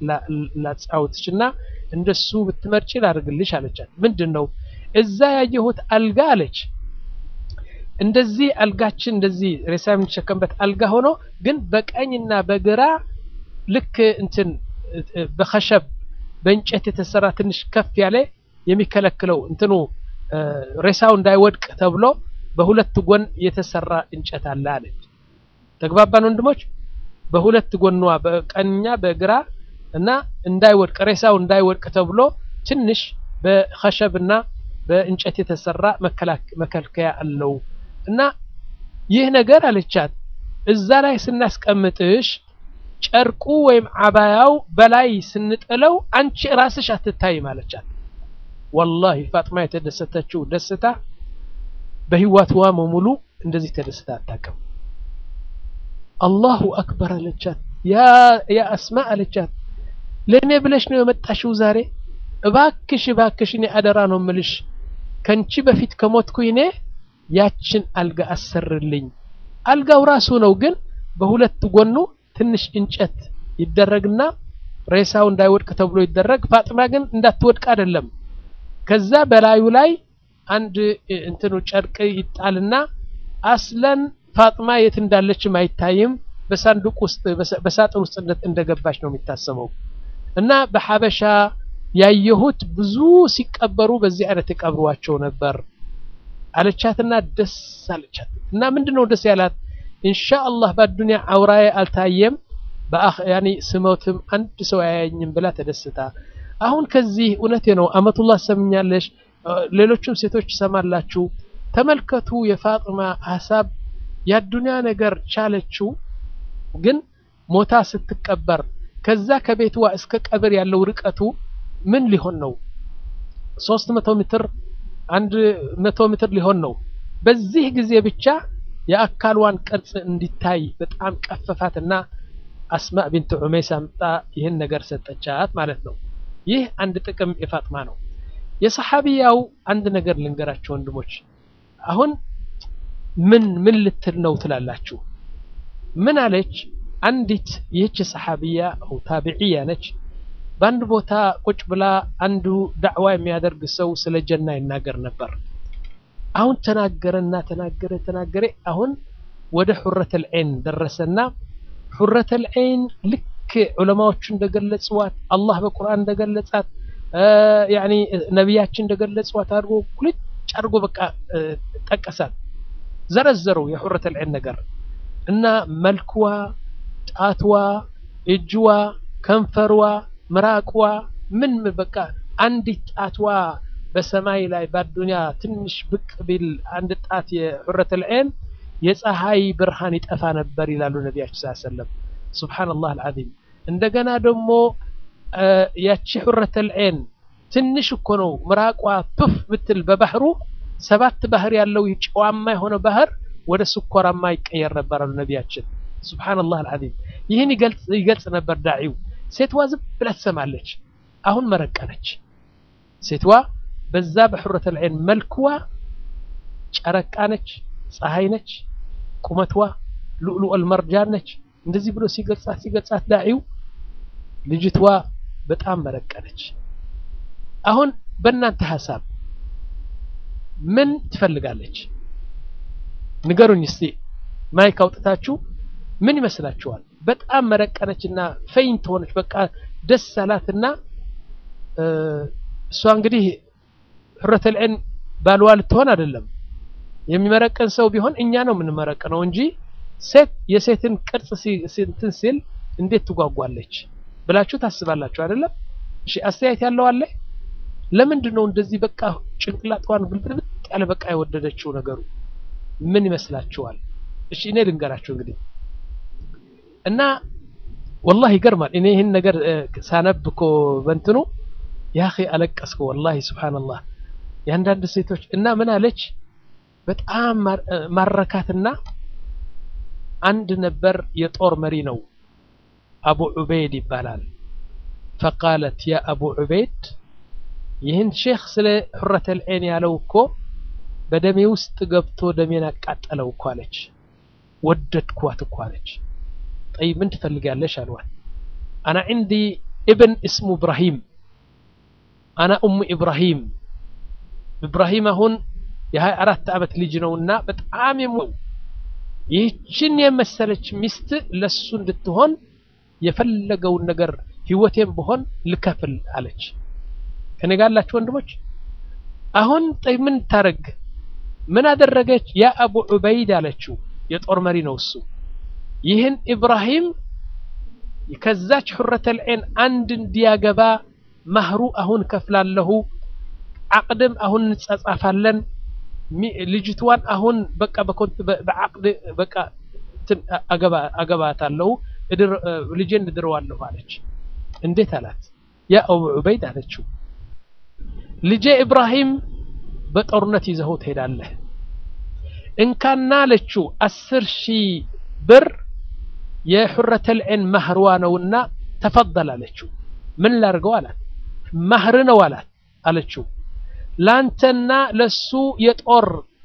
ላጫውትሽና እንደሱ ብትመርጪ ላድርግልሽ አለቻት። ምንድን ነው እዛ ያየሁት አልጋ አለች። እንደዚህ አልጋችን እንደዚህ ሬሳ የምንሸከምበት አልጋ ሆኖ ግን በቀኝና በግራ ልክ እንትን በኸሸብ በእንጨት የተሰራ ትንሽ ከፍ ያለ የሚከለክለው እንትኑ ሬሳው እንዳይወድቅ ተብሎ በሁለት ጎን የተሰራ እንጨት አለ አለች። ተግባባን ወንድሞች? በሁለት ጎኗ በቀኝኛ በግራ እና እንዳይወድቅ ሬሳው እንዳይወድቅ ተብሎ ትንሽ በኸሸብና በእንጨት የተሰራ መከልከያ አለው እና ይህ ነገር አለቻት እዛ ላይ ስናስቀምጥሽ ጨርቁ ወይም አባያው በላይ ስንጥለው አንቺ ራስሽ አትታይም አለቻት። ወላሂ ፋጥማ የተደሰተችው ደስታ በህይወትዋ በሙሉ እንደዚህ ተደስታ አታውቅም። አላሁ አክበር አለቻት። ያ አስማ አለቻት ለእኔ ብለሽ ነው የመጣሽው ዛሬ? እባክሽ እባክሽ እኔ አደራ ነው ምልሽ ከንቺ በፊት ከሞትኩኝ እኔ ያችን አልጋ አሰርልኝ። አልጋው ራሱ ነው ግን በሁለት ጎኑ ትንሽ እንጨት ይደረግና ሬሳው እንዳይወድቅ ተብሎ ይደረግ። ፋጥማ ግን እንዳትወድቅ አይደለም። ከዛ በላዩ ላይ አንድ እንትኑ ጨርቅ ይጣልና አስለን ፋጥማ የት እንዳለችም አይታይም። በሳንዱቅ ውስጥ በሳጥን ውስጥ እንደገባች ነው የሚታሰበው። እና በሐበሻ ያየሁት ብዙ ሲቀበሩ በዚህ አይነት የቀብሯቸው ነበር አለቻትና ደስ አለቻት። እና ምንድነው ደስ ያላት? ኢንሻአላህ በዱንያ አውራዬ አልታየም በአኽ ያኒ ስሞትም አንድ ሰው አያየኝም ብላ ተደስታ አሁን ከዚህ እውነቴ ነው አመቱላህ ሰምኛለሽ፣ ሌሎችም ሴቶች ሰማላችሁ። ተመልከቱ የፋጥማ ሀሳብ የዱንያ ነገር ቻለችው፣ ግን ሞታ ስትቀበር ከዛ ከቤትዋ እስከ ቀብር ያለው ርቀቱ ምን ሊሆን ነው? ሶስት መቶ ሜትር አንድ መቶ ሜትር ሊሆን ነው። በዚህ ጊዜ ብቻ የአካልዋን ቅርጽ እንዲታይ በጣም ቀፈፋትና አስማእ ቢንት ዑመይስ አምጣ ይህን ነገር ሰጠቻት ማለት ነው። ይህ አንድ ጥቅም የፋጥማ ነው። የሰሓቢያው አንድ ነገር ልንገራችሁ ወንድሞች። አሁን ምን ምን ልትል ነው ትላላችሁ? ምን አለች? አንዲት ይህች ሰሓቢያ ው ታቢዕያ ነች። በአንድ ቦታ ቁጭ ብላ አንዱ ዳዕዋ የሚያደርግ ሰው ስለ ጀና ይናገር ነበር። አሁን ተናገረና ተናገረ ተናገረ። አሁን ወደ ሑረተል ዐይን ደረሰና ሑረተል ዐይን ልክ ዑለማዎቹ እንደገለጽዋት አላህ በቁርአን እንደገለጻት ያኒ ነቢያችን እንደገለጽዋት አድርጎ ኩልጭ አድርጎ በቃ ጠቀሳት፣ ዘረዘረው የሑረተል ዐይን ነገር እና መልክዋ፣ ጣትዋ፣ እጅዋ፣ ከንፈርዋ፣ ምራቅዋ ምን በቃ አንዲት ጣትዋ በሰማይ ላይ በአዱንያ ትንሽ ብቅ ቢል አንድ ጣት የሑረተል ዐይን የፀሐይ ብርሃን ይጠፋ ነበር ይላሉ ነቢያችን ሰለላሁ ዐለይሂ ወሰለም። ሱብሃነላህ አልዓዚም። እንደገና ደግሞ ያቺ ሑረተል ዐይን ትንሽ እኮ ነው ምራቋ ቱፍ ብትል በባህሩ ሰባት ባህር ያለው ጨዋማ የሆነ ባህር ወደ ስኳራማ ይቀየር ነበር አሉ ነቢያችን። ሱብሃነላህ አልዓዚም። ይህን ይገልጽ ነበር ዳዒው። ሴትዋ ዝም ብላ ትሰማለች። አሁን መረቀነች ሴትዋ በዛ በሑረተል ዐይን መልክዋ ጨረቃ ነች፣ ፀሐይ ነች፣ ቁመትዋ ሉዕሉዐል መርጃን ነች። እንደዚህ ብሎ ሲገልጻት ሲገልጻት ዳዒው ልጅትዋ በጣም መረቀነች። አሁን በእናንተ ሀሳብ ምን ትፈልጋለች? ንገሩኝ እስቲ ማይክ አውጥታችሁ ምን ይመስላችኋል? በጣም መረቀነችና ፈይንት ሆነች። በቃ ደስ አላትና እሷ እንግዲህ ሑረተል ዐይን ባልዋ ልትሆን አይደለም። የሚመረቀን ሰው ቢሆን እኛ ነው የምንመረቀነው እንጂ ሴት የሴትን ቅርጽ እንትን ሲል እንዴት ትጓጓለች ብላችሁ ታስባላችሁ አይደለም? እሺ አስተያየት ያለው አለ? ለምንድን ነው እንደዚህ በቃ ጭንቅላቷን ግልብጥ ያለ በቃ የወደደችው ነገሩ ምን ይመስላችኋል? እሺ እኔ ልንገራችሁ እንግዲህ እና ወላሂ ይገርማል። እኔ ይህን ነገር ሳነብ እኮ በእንትኑ ያኺ አለቀስኩ ወላሂ ሱብሃነላህ። የአንዳንድ ሴቶች እና ምን አለች በጣም ማረካትና አንድ ነበር የጦር መሪ ነው አቡ ዑበይድ ይባላል። ፈቃለት ያ አቡ ዑበይድ ይህን ሼክ ስለ ሑረተል ዐይን ያለው እኮ በደሜ ውስጥ ገብቶ ደሜን አቃጠለው እኮ አለች። ወደድኳት እኮ አለች። ጠይብ ምን ትፈልጋለሽ አልዋት። አና ዒንዲ እብን እስሙ ኢብራሂም አና ኡሙ ኢብራሂም ኢብራሂም አሁን የሀያ አራት ዓመት ልጅ ነውና በጣም የሞ ይህችን የመሰለች ሚስት ለሱ እንድትሆን የፈለገውን ነገር ህይወቴን ብሆን ልከፍል አለች። ከኔ ጋር ያላችሁ ወንድሞች አሁን ጠይ ምን ታረግ ምን አደረገች ያ አቡ ዑበይድ አለችው የጦር መሪ ነው እሱ ይህን ኢብራሂም ከዛች ሑረተል ዐይን አንድ እንዲያገባ ማህሩ አሁን ከፍላለሁ አቅድም አሁን እንጸጻፋለን ልጅቷን አሁን በቃ በአቅድ በቃ አገባታለሁ ልጄን እድረዋለሁ አለች እንዴት አላት ያ አቡ ዑበይድ አለችው ልጄ ኢብራሂም በጦርነት ይዘኸው ትሄዳለህ እንካና አለችው አስር ሺህ ብር የሑረተል ዐይን ማህርዋ ነውና ተፈضል አለችው ምን ላድርገው አላት ማህር ነው አላት አለችው ላንተና ለሱ የጦር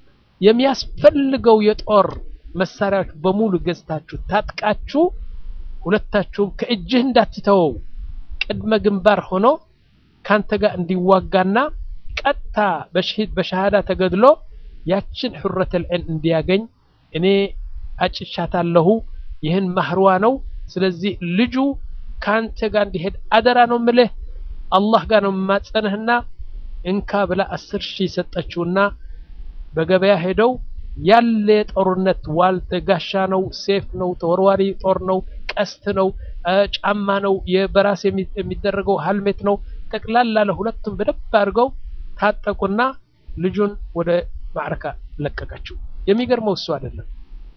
የሚያስፈልገው የጦር መሳሪያዎች በሙሉ ገዝታችሁ ታጥቃችሁ ሁለታችሁም ከእጅህ እንዳትተወው ቅድመ ግንባር ሆኖ ካንተ ጋር እንዲዋጋና ቀጥታ በሸሃዳ ተገድሎ ያችን ሑረተል ዐይን እንዲያገኝ እኔ አጭቻታለሁ ይህን ማህርዋ ነው ስለዚህ ልጁ ካንተ ጋር እንዲሄድ አደራ ነው ምልህ አላህ ጋር ነው የማጸንህና እንካ ብላ አስር ሺህ ሰጠችውና በገበያ ሄደው ያለ የጦርነት ዋልተ ጋሻ ነው ሴፍ ነው ተወርዋሪ ጦር ነው ቀስት ነው ጫማ ነው በራስ የሚደረገው ሀልሜት ነው ጠቅላላ ለሁለቱም በደንብ አድርገው ታጠቁና ልጁን ወደ ማዕረካ ለቀቀችው የሚገርመው እሱ አይደለም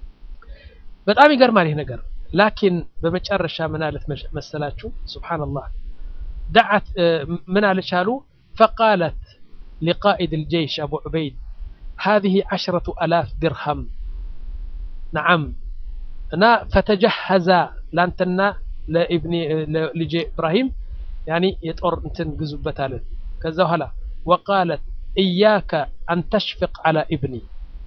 በጣም ይገርማል ይህ ነገር ላኪን በመጨረሻ ምን አለት መሰላችሁ ሱብሓነላህ دعت من على فقالت لقائد الجيش أبو عبيد هذه عشرة ألاف درهم نعم أنا فتجهز لانتنا لابني لجي إبراهيم يعني يطور انتن قزبة كذا هلا وقالت إياك أن تشفق على ابني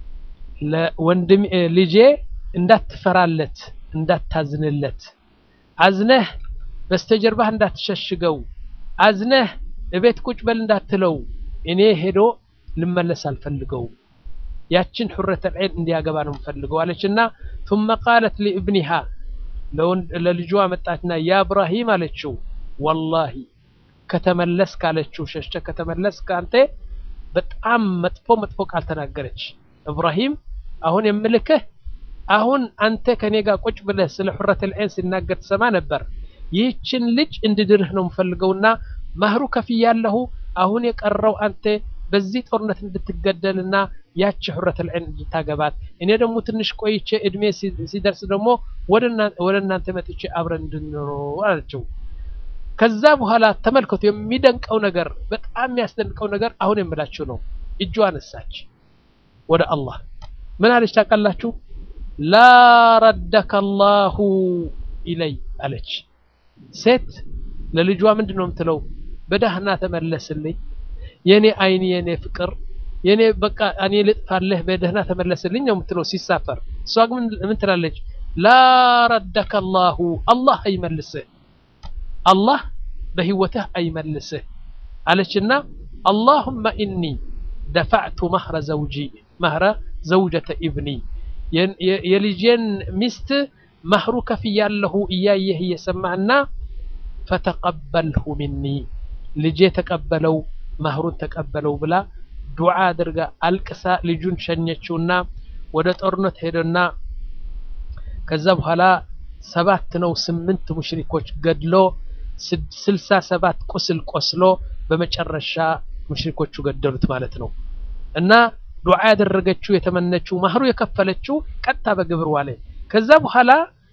وندم لجي እንዳት ትፈራለት እንዳታዝንለት አዝነህ በስተጀርባህ እንዳትሸሽገው አዝነህ እቤት ቁጭ በል እንዳትለው እኔ ሄዶ ልመለስ አልፈልገው ያችን ሑረተል ዐይን እንዲያገባ ነው የምፈልገው አለችና ثم قالت لابنها ለልጇ መጣችና ያ እብራሂም አለችው ወላሂ ከተመለስክ አለችው ሸሽተ ከተመለስክ አንተ በጣም መጥፎ መጥፎ ቃል ተናገረች እብራሂም አሁን የምልክህ አሁን አንተ ከኔ ጋር ቁጭ ብለህ ስለ ሑረተል ዐይን ሲናገር ትሰማ ነበር ይህችን ልጅ እንድድርህ ነው የምፈልገውና ማህሩ ከፍያለሁ አሁን የቀረው አንተ በዚህ ጦርነት እንድትገደልና ያቺ ሑረተል ዐይን እንድታገባት እኔ ደግሞ ትንሽ ቆይቼ እድሜ ሲደርስ ደግሞ ወደ እናንተ መጥቼ አብረን እንድንኖር አለችው ከዛ በኋላ ተመልከቱ የሚደንቀው ነገር በጣም የሚያስደንቀው ነገር አሁን የምላችሁ ነው እጇ አነሳች ወደ አላህ ምን አለች ታውቃላችሁ ላ ረደከ አላሁ ኢለይ አለች ሴት ለልጇ ምንድን ነው የምትለው በዳህና ተመለስልኝ የኔ አይን የኔ ፍቅር የኔ በቃ እኔ ልጥፋለህ በደህና ተመለስልኝ ነው የምትለው ሲሳፈር እሷ ግን ምን ትላለች ላ ረደከ አላሁ አላህ አይመልስህ አላህ በህይወትህ አይመልስህ አለችና አላሁመ ኢኒ ደፋዕቱ መህረ ዘውጂ መህረ ዘውጀተ ኢብኒ የልጄን ሚስት ማህሩ ከፍያለሁ እያየህ እየሰማህና ፈተቀበልሁ ሚኒ ልጄ ተቀበለው ማህሩን ተቀበለው ብላ ዱዓ አድርጋ አልቅሳ ልጁን ሸኘችውና ወደ ጦርነት ሄደና ከዛ በኋላ ሰባት ነው ስምንት ሙሽሪኮች ገድሎ ስልሳ ሰባት ቁስል ቆስሎ በመጨረሻ ሙሽሪኮቹ ገደሉት ማለት ነው እና ዱዓ ያደረገችው የተመነችው ማህሩ የከፈለችው ቀጥታ በግብር ዋለ ከዛ በኋላ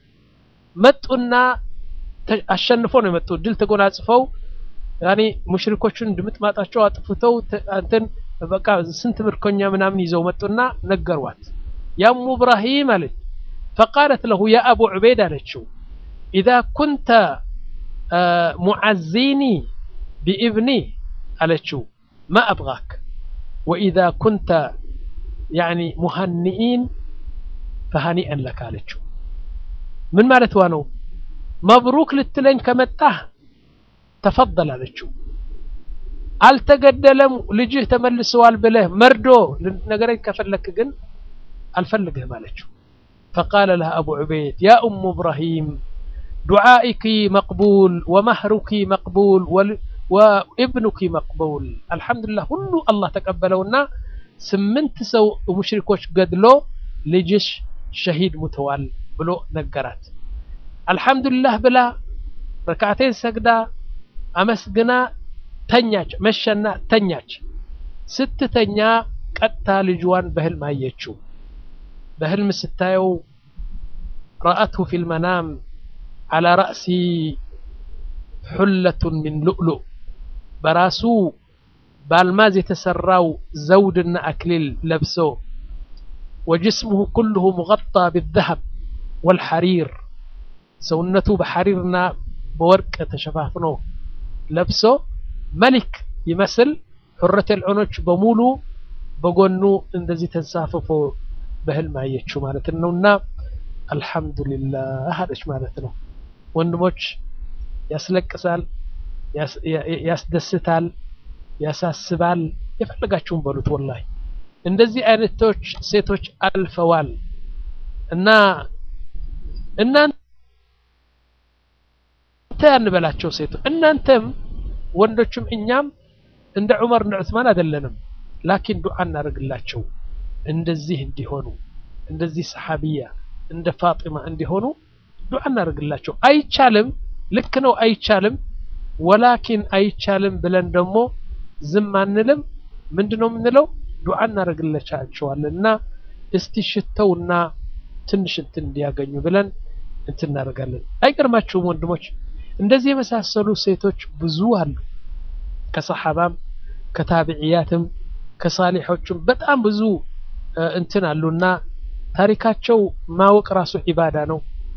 መጡና አሸንፎ ነው የመጡ ድል ተጎናጽፈው ያኔ ሙሽሪኮቹን ድምጥማጣቸው አጥፍተው አንተን በቃ ስንት ምርኮኛ ምናምን ይዘው መጡና ነገሯት ያሙ እብራሂም አለች فقالت له يا أبو عبيد አለችው إذا كنت معزيني بابني አለችው ما أبغاك وإذا كنت يعني مهنئين فهنيئا لك አለችው ምን ማለት ነው መብሩክ ልትለኝ ከመጣህ ተፈضል አለችው አልተገደለም ልጅህ ተመልሰዋል ብለህ መርዶ ነገረኝ ከፈለክ ግን አልፈልግህም አለችው فقال لها أبو عبيد يا أم إبراهيم دعائك مقبول ومهرك مقبول ወኢብኑኪ መቅቡል አልሐምዱሊላህ ሁሉ አላህ ተቀበለውና ስምንት ሰው ሙሽሪኮች ገድሎ ልጅሽ ሸሂድ ሙተዋል ብሎ ነገራት። አልሐምዱሊላህ ብላ ረካዕቴን ሰግዳ አመስግና ተኛች። መሸና ተኛች። ስትተኛ ቀጥታ ልጅዋን በህልም አየችው። በህልም ስታየው ረአትሁ ፊል መናም አላ ረእሲ ሑለቱን ሚን ሉእሉእ በራሱ በአልማዝ የተሰራው ዘውድና አክሊል ለብሶ ወጅስሙሁ ኩልሁ ሙገጣ ቢዘሀብ ወልሐሪር ሰውነቱ በሐሪርና በወርቅ ተሸፋፍኖ ለብሶ መሊክ ይመስል ሑረተል ዑኖች በሙሉ በጎኑ እንደዚህ ተንሳፍፎ በህልም አየችው ማለት ነውና አልሐምዱሊላህ አለች ማለት ነው። ወንድሞች ያስለቅሳል፣ ያስደስታል፣ ያሳስባል። የፈለጋችሁን በሉት። ወላሂ እንደዚህ አይነቶች ሴቶች አልፈዋል እና እናንተ ያንበላቸው ሴቶች እናንተም ወንዶችም እኛም እንደ ዑመር እንደ ዑስማን አይደለንም። ላኪን ዱዓ እናደርግላቸው እንደዚህ እንዲሆኑ እንደዚህ ሰሓቢያ እንደ ፋጢማ እንዲሆኑ ዱዓ እናደርግላቸው። አይቻልም፣ ልክ ነው፣ አይቻልም። ወላኪን አይቻልም ብለን ደግሞ ዝም አንልም። ምንድነው የምንለው? ዱዓ እናደርግላቸዋለን እና እስቲ ሽተውና ትንሽ እንትን እንዲያገኙ ብለን እንትን እናደርጋለን። አይገርማችሁም ወንድሞች? እንደዚህ የመሳሰሉ ሴቶች ብዙ አሉ። ከሰሓባም ከታቢዕያትም ከሳሊሖችም በጣም ብዙ እንትን አሉና ታሪካቸው ማወቅ ራሱ ዒባዳ ነው።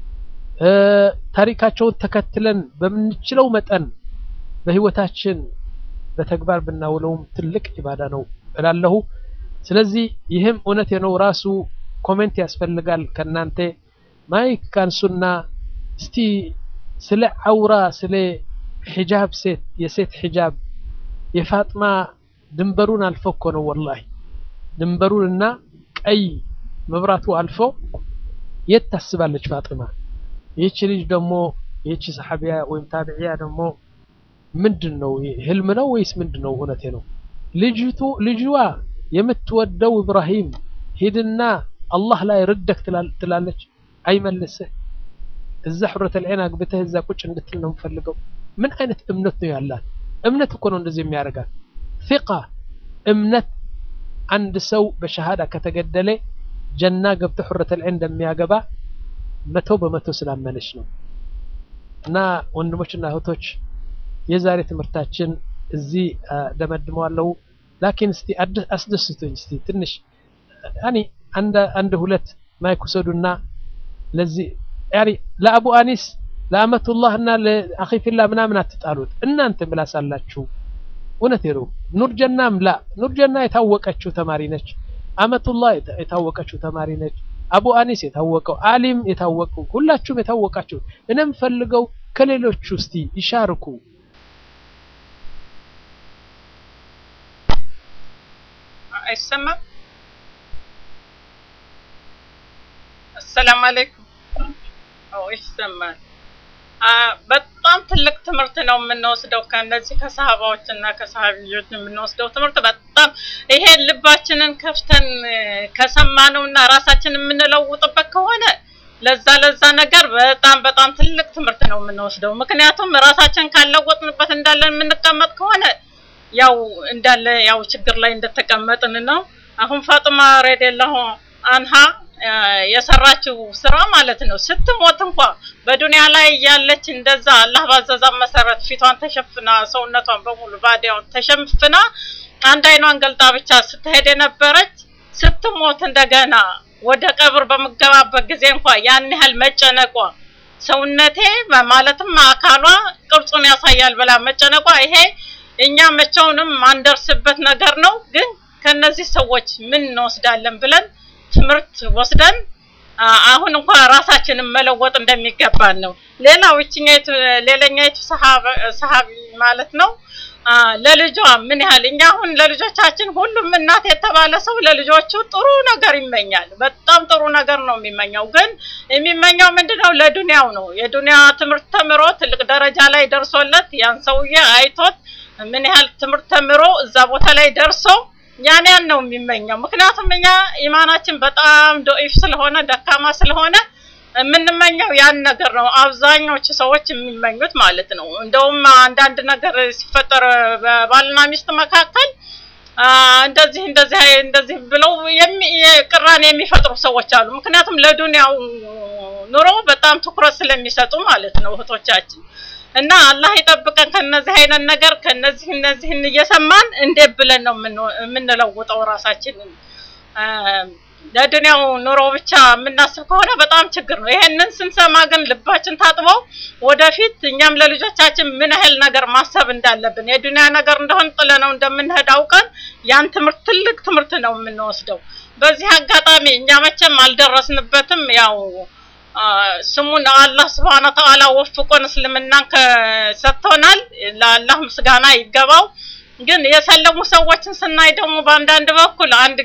ታሪካቸውን ተከትለን በምንችለው መጠን በህይወታችን በተግባር ብናውለውም ትልቅ ዒባዳ ነው እላለሁ። ስለዚህ ይህም እውነት ነው። ራሱ ኮሜንት ያስፈልጋል ከእናንተ ማይክ ካንሱና እስቲ ስለ አውራ ስለ ሒጃብ ሴት የሴት ሒጃብ የፋጥማ ድንበሩን አልፎ እኮ ነው ወላሂ ድንበሩን እና ቀይ መብራቱ አልፎ የት ታስባለች ፋጥማ? ይህች ልጅ ደግሞ ይህች ሰሓቢያ ወይም ታቢዕያ ደግሞ ምንድን ነው ህልም ነው ወይስ ምንድን ነው? እውነቴ ነው። ልጅቱ ልጅዋ የምትወደው ኢብራሂም ሂድና አላህ ላይ ርደክ ትላለች። አይመልስህ እዛ ሑረተል ዐይን አግብተህ እዛ ቁጭ እንድትል ነው የምፈልገው። ምን አይነት እምነት ነው ያላት? እምነት እኮ ነው እንደዚህ የሚያደርጋት ፊቃ እምነት አንድ ሰው በሸሃዳ ከተገደለ ጀና ገብቶ ሑረተል ዐይን እንደሚያገባ መቶ በመቶ ስላመነች ነው። እና ወንድሞችና እህቶች የዛሬ ትምህርታችን እዚህ ደመድመዋለሁ። ላኪን እስቲ አስደስቱኝ እስቲ ትንሽ ያኒ አንድ አንድ ሁለት ማይክ ውሰዱና ለዚህ ያኒ ለአቡ አኒስ ለአመቱላህ እና ለአኺፊላ ምናምን አትጣሉት። እናንተ ምላስ አላችሁ። እውነት ነው። ኑርጀናም ላ ኑርጀና የታወቀችው ተማሪ ነች። አመቱላህ የታወቀችው ተማሪ ነች። አቡ አኒስ የታወቀው አሊም የታወቀው ሁላችሁም የታወቃችሁ። እኔም ፈልገው ከሌሎቹ እስቲ ይሻርኩ። አይሰማም። አሰላሙ አለይኩም። አዎ ይሰማል። በጣም ትልቅ ትምህርት ነው የምንወስደው ከነዚህ ከሰሃባዎች እና ከሰሃቢዎች የምንወስደው ትምህርት በጣም ይሄ ልባችንን ከፍተን ከሰማነው እና ራሳችን የምንለውጥበት ከሆነ ለዛ ለዛ ነገር በጣም በጣም ትልቅ ትምህርት ነው የምንወስደው። ምክንያቱም ራሳችን ካለወጥንበት እንዳለን የምንቀመጥ ከሆነ ያው እንዳለ ያው ችግር ላይ እንደተቀመጥን ነው። አሁን ፋጥማ ረዲየላሁ አንሃ የሰራችው ስራ ማለት ነው። ስትሞት እንኳ በዱንያ ላይ ያለች እንደዛ አላህ ባዘዛት መሰረት ፊቷን ተሸፍና ሰውነቷን በሙሉ ባዲያውን ተሸፍና አንድ አይኗን ገልጣ ብቻ ስትሄድ የነበረች ስትሞት እንደገና ወደ ቀብር በምገባበት ጊዜ እንኳ ያን ያህል መጨነቋ ሰውነቴ ማለትም አካሏ ቅርጹን ያሳያል ብላ መጨነቋ ይሄ እኛ መቼውንም ማንደርስበት ነገር ነው። ግን ከነዚህ ሰዎች ምን እንወስዳለን ብለን ትምህርት ወስደን አሁን እንኳን ራሳችንን መለወጥ እንደሚገባን ነው። ሌላው እችኛይቱ ሌላኛይቱ ሰሃቢ ማለት ነው ለልጇ ምን ያህል እኛ አሁን ለልጆቻችን ሁሉም እናት የተባለ ሰው ለልጆቹ ጥሩ ነገር ይመኛል። በጣም ጥሩ ነገር ነው የሚመኘው። ግን የሚመኘው ምንድነው? ለዱንያው ነው። የዱንያ ትምህርት ተምሮ ትልቅ ደረጃ ላይ ደርሶለት ያን ሰውዬ አይቶት ምን ያህል ትምህርት ተምሮ እዛ ቦታ ላይ ደርሶ ያን ያን ነው የሚመኘው። ምክንያቱም እኛ ኢማናችን በጣም ዶኢፍ ስለሆነ ደካማ ስለሆነ የምንመኘው ያን ነገር ነው። አብዛኞቹ ሰዎች የሚመኙት ማለት ነው። እንደውም አንዳንድ ነገር ሲፈጠር በባልና ሚስት መካከል አ፣ እንደዚህ እንደዚህ እንደዚህ ብለው የሚ- ቅራኔ የሚፈጥሩ ሰዎች አሉ። ምክንያቱም ለዱንያው ኑሮ በጣም ትኩረት ስለሚሰጡ ማለት ነው እህቶቻችን። እና አላህ ይጠብቀን ከነዚህ አይነት ነገር ከነዚህ እነዚህን እየሰማን እንዴት ብለን ነው የምን- የምንለውጠው ራሳችንን አ፣ ለዱንያው ኑሮ ብቻ የምናስብ ከሆነ በጣም ችግር ነው። ይሄንን ስንሰማ ግን ልባችን ታጥበው ወደፊት እኛም ለልጆቻችን ምን ያህል ነገር ማሰብ እንዳለብን የዱንያ ነገር እንደሆን ጥለነው እንደምንሄድ አውቀን ያን ትምህርት ትልቅ ትምህርት ነው የምንወስደው። በዚህ አጋጣሚ እኛ መቼም አልደረስንበትም ያው አ፣ ስሙን አላህ ስብሐነ ወተዓላ ወፍቆን እስልምናን ሰጥቶናል። ለአላህ ምስጋና ይገባው። ግን የሰለሙ ሰዎችን ስናይ ደግሞ በአንዳንድ በኩል አንድ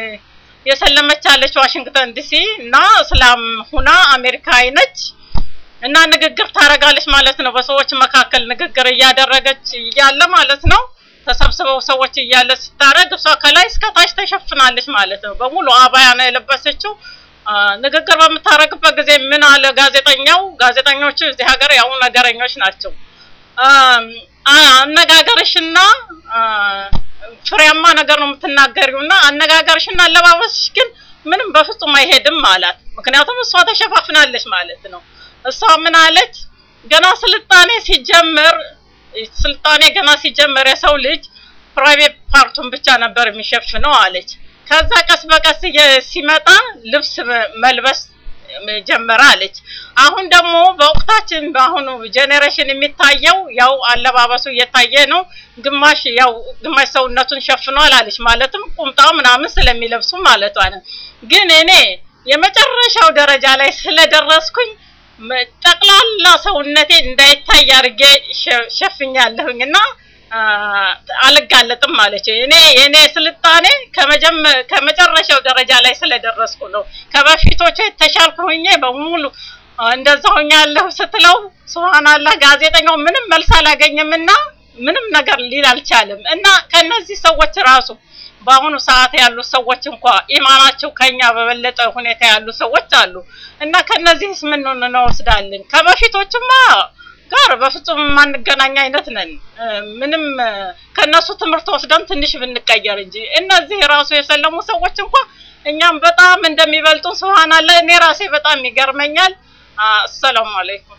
የሰለመች አለች ዋሽንግተን ዲሲ እና እስላም ሁና አሜሪካዊ ነች እና ንግግር ታደርጋለች ማለት ነው። በሰዎች መካከል ንግግር እያደረገች እያለ ማለት ነው ተሰብስበው ሰዎች እያለ ስታደርግ እሷ ከላይ እስከ ታች ተሸፍናለች ማለት ነው። በሙሉ አባያ ነው የለበሰችው። አ፣ ንግግር በምታደርግበት ጊዜ ምን አለ ጋዜጠኛው? ጋዜጠኞቹ እዚህ ሀገር ያው ነገረኞች ናቸው። አም፣ አ- አነጋገርሽና አ፣ ፍሬያማ ነገር ነው የምትናገሪው እና አነጋገርሽና አለባበስሽ ግን ምንም በፍጹም አይሄድም አላት። ምክንያቱም እሷ ተሸፋፍናለች ማለት ነው። እሷ ምን አለች? ገና ስልጣኔ ሲጀምር ስልጣኔ ገና ሲጀምር የሰው ልጅ ፕራይቬት ፓርቱን ብቻ ነበር የሚሸፍነው አለች። ከዛ ቀስ በቀስ እየ- ሲመጣ ልብስ መ- መልበስ ጀመረ አለች። አሁን ደግሞ በወቅታችን በአሁኑ ጄኔሬሽን የሚታየው ያው አለባበሱ እየታየ ነው። ግማሽ ያው ግማሽ ሰውነቱን ሸፍኗል አለች። ማለትም ቁምጣ ምናምን ስለሚለብሱ ማለቷ ነው። ግን እኔ የመጨረሻው ደረጃ ላይ ስለደረስኩኝ መ- ጠቅላላ ሰውነቴ እንዳይታይ አድርጌ ሸ- ሸፍኛለሁኝ እና አ፣ አልጋለጥም ማለች። እኔ የኔ ስልጣኔ ከመጀመ- ከመጨረሻው ደረጃ ላይ ስለደረስኩ ነው። ከበፊቶቹ የተሻልኩ ሆኜ በሙሉ አ፣ እንደዛ ሆኛለሁ ስትለው ሱብሃንአላህ ጋዜጠኛው ምንም መልስ አላገኘም እና ምንም ነገር ሊል አልቻለም። እና ከነዚህ ሰዎች ራሱ በአሁኑ ሰዓት ያሉ ሰዎች እንኳ ኢማናቸው ከኛ በበለጠ ሁኔታ ያሉ ሰዎች አሉ እና ከነዚህስ ምን እንወስዳለን? ከበፊቶችማ ጋር በፍጹም የማንገናኝ አይነት ነን። እ፣ ምንም እ፣ ከነሱ ትምህርት ወስደን ትንሽ ብንቀየር እንጂ እነዚህ ራሱ የሰለሙ ሰዎች እንኳ እኛም በጣም እንደሚበልጡን ሱብሃንአላህ እኔ ራሴ በጣም ይገርመኛል። አ፣ አሰላሙ አለይኩም።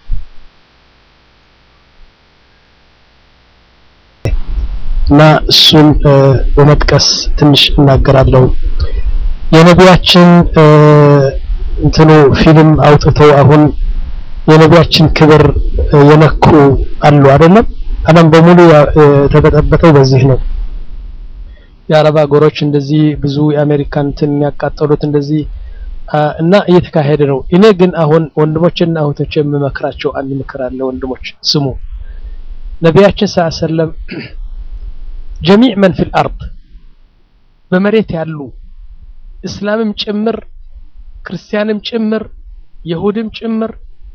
እና እሱን እ፣ በመጥቀስ ትንሽ እናገራለሁ። የነቢያችን እ፣ እንትኑ ፊልም አውጥተው አሁን የነቢያችን ክብር እ፣ የነኩ አሉ አይደለም። ዓለም በሙሉ ያ- እ፣ የተበጠበጠው በዚህ ነው። የአረብ ሀገሮች እንደዚህ ብዙ የአሜሪካን እንትን ያቃጠሉት እንደዚህ አ፣ እና እየተካሄደ ነው። እኔ ግን አሁን ወንድሞችና እህቶች የምመክራቸው አንድ ምክር አለ። ወንድሞች ስሙ። ነቢያችን ሰለላሁ ዐለይሂ ወሰለም ጀሚዕ መን ፊል አርድ በመሬት ያሉ እስላምም ጭምር ክርስቲያንም ጭምር ይሁድም ጭምር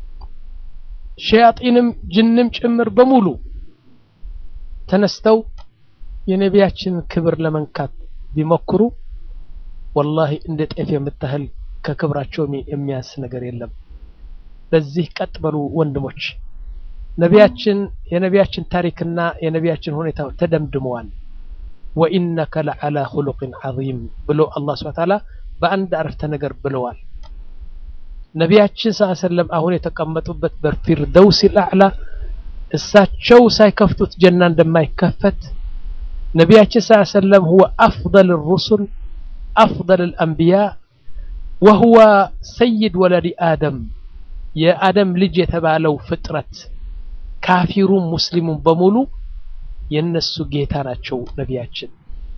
ሸያጢንም ጅንም ጭምር በሙሉ ተነስተው የነቢያችንን ክብር ለመንካት ቢሞክሩ ወላሂ እንደ ጤፍ የምታህል ከክብራቸው የሚ- የሚያንስ ነገር የለም። ለዚህ ቀጥ በሉ ወንድሞች። ነቢያችን የነቢያችን ታሪክና የነቢያችን ሁኔታ ተደምድመዋል። ወኢነከ ለዓላ ሁሉቅን ዐዚም ብሎ አላህ ሱብሓነሁ ወተዓላ በአንድ አረፍተ ነገር ብለዋል። ነቢያችን ሰለላሁ ዐለይሂ ወሰለም አሁን የተቀመጡበት በፊርደውስ አዕላ እሳቸው ሳይከፍቱት ጀና እንደማይከፈት ነቢያችን ሰለላሁ ዐለይሂ ወሰለም ሁወ አፍደል ሩሱል አፍደል አልአንቢያ ወሁወ ሰይድ ወለዲ አደም የአደም ልጅ የተባለው ፍጥረት ካፊሩም ሙስሊሙም በሙሉ የነሱ ጌታ ናቸው። ነቢያችን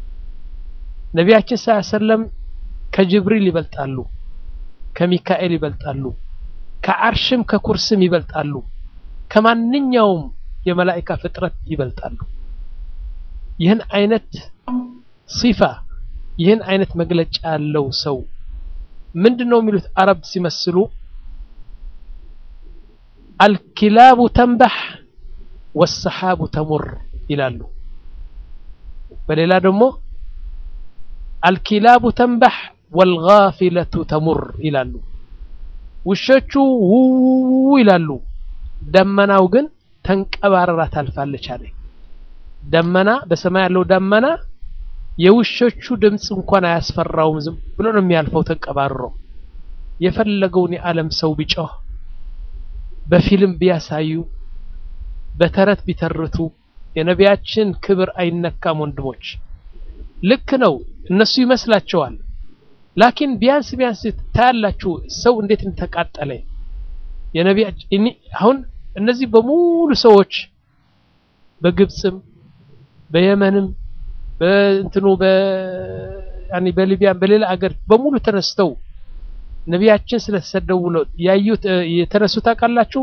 ነቢያችን ሰለላሁ ዐለይሂ ወሰለም ከጅብሪል ይበልጣሉ፣ ከሚካኤል ይበልጣሉ፣ ከአርሽም ከኩርስም ይበልጣሉ፣ ከማንኛውም የመላኢካ ፍጥረት ይበልጣሉ። ይህን አይነት ሲፋ ይህን አይነት መግለጫ ያለው ሰው ምንድን ነው የሚሉት አረብ ሲመስሉ አልኪላቡ ተንበሕ ወሰሓቡ ተሙር ይላሉ። በሌላ ደግሞ አልኪላቡ ተንበሕ ወልጋፊለቱ ተሙር ይላሉ። ውሾቹ ውው ይላሉ፣ ደመናው ግን ተንቀባረራ ታልፋለች አለ። ደመና በሰማይ ያለው ደመና የውሾቹ ድምፅ እንኳን አያስፈራውም። ዝም ብሎ ነው የሚያልፈው ተንቀባርሮ። የፈለገውን የዓለም ሰው ቢጮህ፣ በፊልም ቢያሳዩ፣ በተረት ቢተርቱ የነቢያችን ክብር አይነካም። ወንድሞች ልክ ነው፣ እነሱ ይመስላቸዋል። ላኪን ቢያንስ ቢያንስ ታያላችሁ ሰው እንዴት እንደተቃጠለ የነቢያችን አሁን እነዚህ በሙሉ ሰዎች በግብፅም በየመንም በእንትኑ በያኒ በሊቢያም በሌላ አገር በሙሉ ተነስተው ነቢያችን ስለተሰደቡ ነው ያዩት የተነሱ ታውቃላችሁ።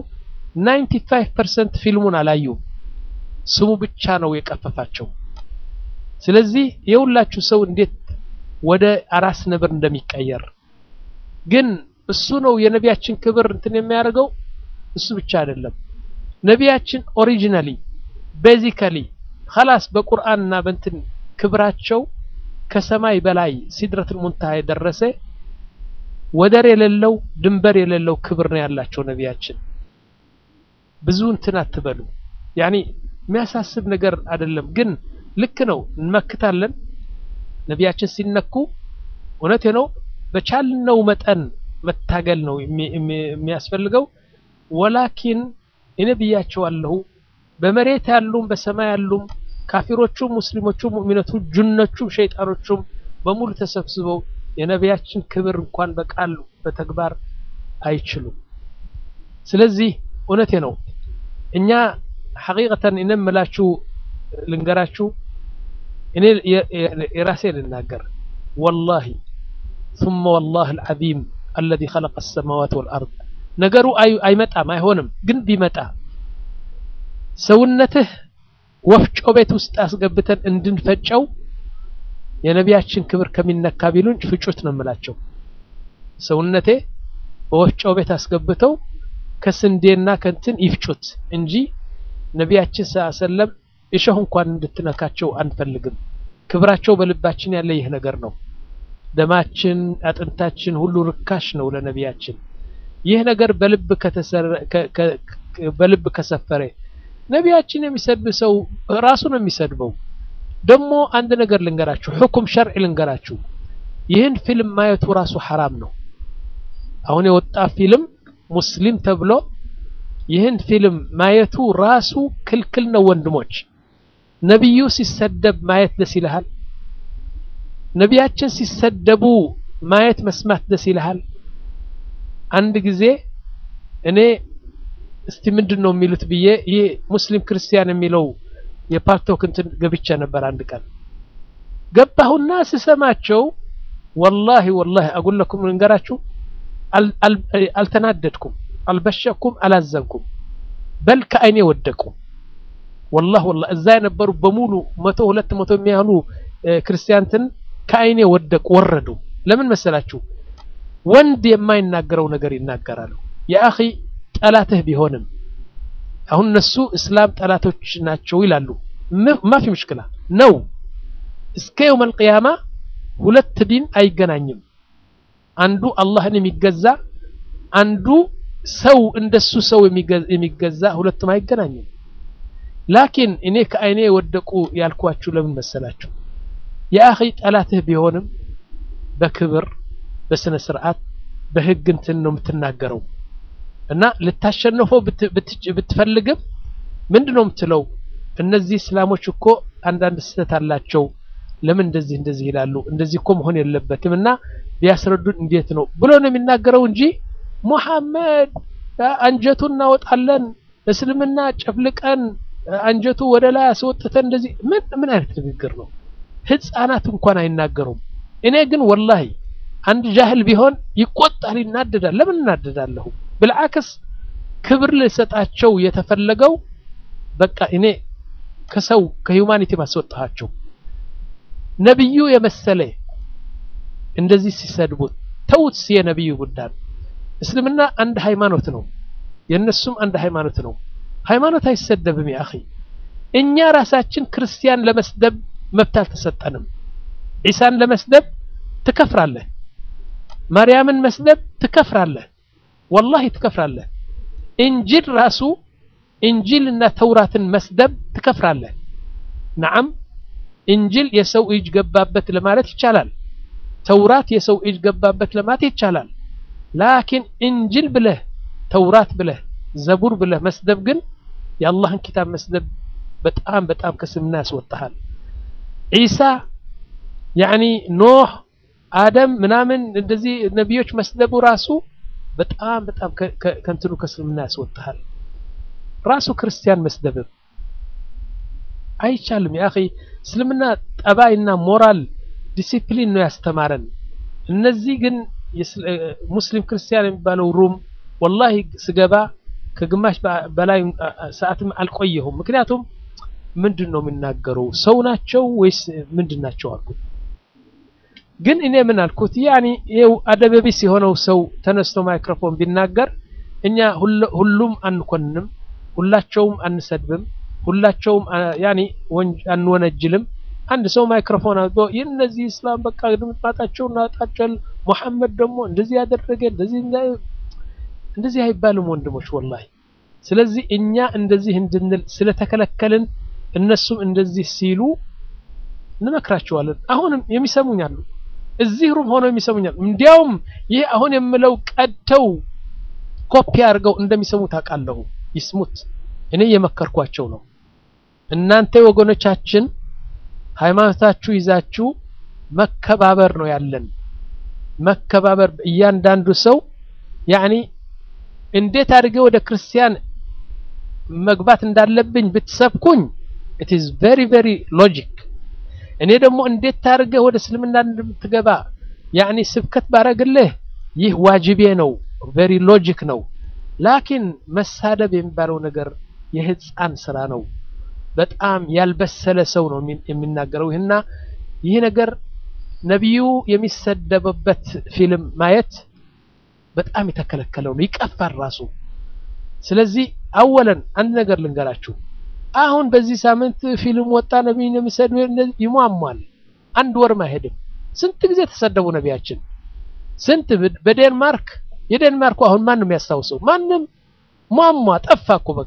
95% ፊልሙን አላዩም። ስሙ ብቻ ነው የቀፈፋቸው። ስለዚህ የሁላችሁ ሰው እንዴት ወደ አራስ ነብር እንደሚቀየር ግን እሱ ነው የነቢያችን ክብር እንትን የሚያደርገው እሱ ብቻ አይደለም። ነቢያችን ኦሪጂናሊ ቤዚካሊ ኸላስ በቁርአንና በእንትን ክብራቸው ከሰማይ በላይ ሲድረቱል ሙንተሃ የደረሰ ወደር የሌለው ድንበር የሌለው ክብር ነው ያላቸው ነቢያችን። ብዙ እንትን አትበሉ። ያኒ የሚያሳስብ ነገር አይደለም። ግን ልክ ነው እንመክታለን። ነቢያችን ሲነኩ እውነት ነው በቻልነው መጠን መታገል ነው የሚያስፈልገው። ወላኪን እኔ ብያቸዋለሁ በመሬት ያሉም በሰማይ ያሉም ካፊሮቹም ሙስሊሞቹም ሙእሚኖቹ ጅኖቹም ሸይጣኖቹም በሙሉ ተሰብስበው የነቢያችን ክብር እንኳን በቃል በተግባር አይችሉም። ስለዚህ እውነቴ ነው እኛ ሐቂቀተን እኔ የምላችሁ ልንገራችሁ እኔ የራሴ ልናገር ወላሂ ثم والله العظيم الذي خلق السماوات والأرض ነገሩ አይመጣም አይሆንም ግን ቢመጣ ሰውነትህ ወፍጮ ቤት ውስጥ አስገብተን እንድንፈጨው የነቢያችን ክብር ከሚነካ ቢሉን ፍጩት ነው የምላቸው። ሰውነቴ በወፍጮ ቤት አስገብተው ከስንዴና ከንትን ይፍጩት እንጂ ነቢያችን ሰለም እሾህ እንኳን እንድትነካቸው አንፈልግም። ክብራቸው በልባችን ያለ ይህ ነገር ነው። ደማችን፣ አጥንታችን ሁሉ ርካሽ ነው ለነቢያችን። ይህ ነገር በልብ በልብ ከሰፈረ ነቢያችን የሚሰድብ ሰው ራሱ ነው የሚሰድበው። ደግሞ አንድ ነገር ልንገራችሁ፣ ሁኩም ሸርዕ ልንገራችሁ። ይህን ፊልም ማየቱ ራሱ ሐራም ነው። አሁን የወጣ ፊልም ሙስሊም ተብሎ ይህን ፊልም ማየቱ ራሱ ክልክል ነው። ወንድሞች ነቢዩ ሲሰደብ ማየት ደስ ይልሃል? ነቢያችን ሲሰደቡ ማየት መስማት ደስ ይልሃል? አንድ ጊዜ እኔ እስቲ ምንድን ነው የሚሉት ብዬ ይህ ሙስሊም ክርስቲያን የሚለው የፓርቶክ እንትን ገብቼ ነበር። አንድ ቀን ገባሁና ስሰማቸው ወላሂ ወላሂ አጉለኩም ልንገራችሁ፣ አልተናደድኩም፣ አልበሸኩም፣ አላዘንኩም። በል ከአይኔ ወደቁ። ወላሂ ወላሂ እዛ የነበሩ በሙሉ መቶ ሁለት መቶ የሚያህሉ ክርስቲያንትን ከአይኔ ወደቁ፣ ወረዱ። ለምን መሰላችሁ? ወንድ የማይናገረው ነገር ይናገራሉ። የአኺ ጠላትህ ቢሆንም አሁን እነሱ እስላም ጠላቶች ናቸው ይላሉ። ማፊ ምሽክላ ነው። እስከ የውመል ቂያማ ሁለት ዲን አይገናኝም። አንዱ አላህን የሚገዛ አንዱ ሰው እንደሱ ሰው የሚገዛ ሁለቱም አይገናኝም። ላኪን እኔ ከአይኔ የወደቁ ያልኳችሁ ለምን መሰላችሁ? የአኺ ጠላትህ ቢሆንም በክብር በስነ ስርዓት በህግ እንትን ነው የምትናገረው እና ልታሸንፈው ብትፈልግም ምንድን ነው የምትለው? እነዚህ እስላሞች እኮ አንዳንድ ስህተት አላቸው፣ ለምን እንደዚህ እንደዚህ ይላሉ? እንደዚህ እኮ መሆን የለበትም እና ቢያስረዱን እንዴት ነው ብሎ ነው የሚናገረው እንጂ ሙሐመድ አንጀቱን እናወጣለን እስልምና ጨፍልቀን አንጀቱ ወደ ላይ አስወጥተን እንደዚህ ምን ምን አይነት ንግግር ነው? ህፃናት እንኳን አይናገሩም። እኔ ግን ወላሂ አንድ ጃህል ቢሆን ይቆጣል፣ ይናደዳል። ለምን እናደዳለሁ? ብልዓክስ ክብር ልሰጣቸው የተፈለገው በቃ እኔ ከሰው ከሂውማኒቲ ማስወጣቸው ነብዩ የመሰለ እንደዚህ ሲሰድቡት ተውት። የነብዩ ጉዳይ እስልምና አንድ ሃይማኖት ነው፣ የነሱም አንድ ሃይማኖት ነው። ሃይማኖት አይሰደብም። ያ እኛ ራሳችን ክርስቲያን ለመስደብ መብት አልተሰጠንም። ዒሳን ለመስደብ ትከፍራለህ። ማርያምን መስደብ ትከፍራለህ። ወላሂ ትከፍራለህ። እንጂል ራሱ እንጂል እና ተውራትን መስደብ ትከፍራለህ። ነዓም እንጂል የሰው እጅ ገባበት ለማለት ይቻላል። ተውራት የሰው እጅ ገባበት ለማለት ይቻላል። ላኪን እንጂል ብለህ ተውራት ብለህ ዘቡር ብለህ መስደብ ግን የአላህን ኪታብ መስደብ በጣም በጣም ከስምና ያስወጣሃል። ዒሳ ያዕኒ ኖህ፣ አደም ምናምን እንደዚህ ነቢዮች መስደቡ ራሱ በጣም በጣም ከእንትኑ ከስልምና ያስወጣሃል። ራሱ ክርስቲያን መስደብም አይቻልም። ያ እስልምና ጠባይና ሞራል ዲሲፕሊን ነው ያስተማረን። እነዚህ ግን ሙስሊም ክርስቲያን የሚባለው ሩም ወላሂ ስገባ ከግማሽ በላይ ሰዓትም አልቆየሁም። ምክንያቱም ምንድን ነው የሚናገረው ሰው ናቸው ወይስ ምንድን ናቸው አልኩት። ግን እኔ ምን አልኩት ያኒ ይኸው አደበቢስ የሆነው ሰው ተነስቶ ማይክሮፎን ቢናገር እኛ ሁሉም አንኮንንም፣ ሁላቸውም አንሰድብም፣ ሁላቸውም ያኒ አንወነጅልም። አንድ ሰው ማይክሮፎን አድርጎ ይህ እነዚህ እስላም በቃ ድምጣጣቸው እናጣጨል ሙሐመድ ደግሞ እንደዚህ ያደረገ እንደዚህ እንደዚህ አይባልም ወንድሞች ወላሂ። ስለዚህ እኛ እንደዚህ እንድንል ስለተከለከልን እነሱም እንደዚህ ሲሉ እንመክራቸዋለን። አሁንም የሚሰሙኝ አሉ፣ እዚህ ሩም ሆነው የሚሰሙኛል። እንዲያውም ይህ አሁን የምለው ቀድተው ኮፒ አድርገው እንደሚሰሙ ታውቃለሁ። ይስሙት፣ እኔ እየመከርኳቸው ነው። እናንተ ወገኖቻችን ሃይማኖታችሁ ይዛችሁ መከባበር ነው ያለን። መከባበር እያንዳንዱ ሰው ያኒ እንዴት አድርጌ ወደ ክርስቲያን መግባት እንዳለብኝ ብትሰብኩኝ ኢት ኢዝ ቬሪ ቬሪ ሎጂክ። እኔ ደግሞ እንዴት አድርገህ ወደ እስልምና እንደምትገባ ያኒ ስብከት ባረግልህ ይህ ዋጅቤ ነው፣ ቬሪ ሎጂክ ነው። ላኪን መሳደብ የሚባለው ነገር የህፃን ስራ ነው። በጣም ያልበሰለ ሰው ነው የሚናገረው። ይህና ይህ ነገር ነቢዩ የሚሰደበበት ፊልም ማየት በጣም የተከለከለው ነው፣ ይቀፋል ራሱ። ስለዚህ አወለን አንድ ነገር ልንገራችሁ። አሁን በዚህ ሳምንት ፊልም ወጣ ነቢዩን የሚሰድብ ይሟሟል። አንድ ወርም አይሄድም። ስንት ጊዜ ተሰደቡ ነቢያችን፣ ስንት በዴንማርክ የዴንማርኩ አሁን ማንም ያስታውሰው ማንም ሟሟ ጠፋ እኮ በቃ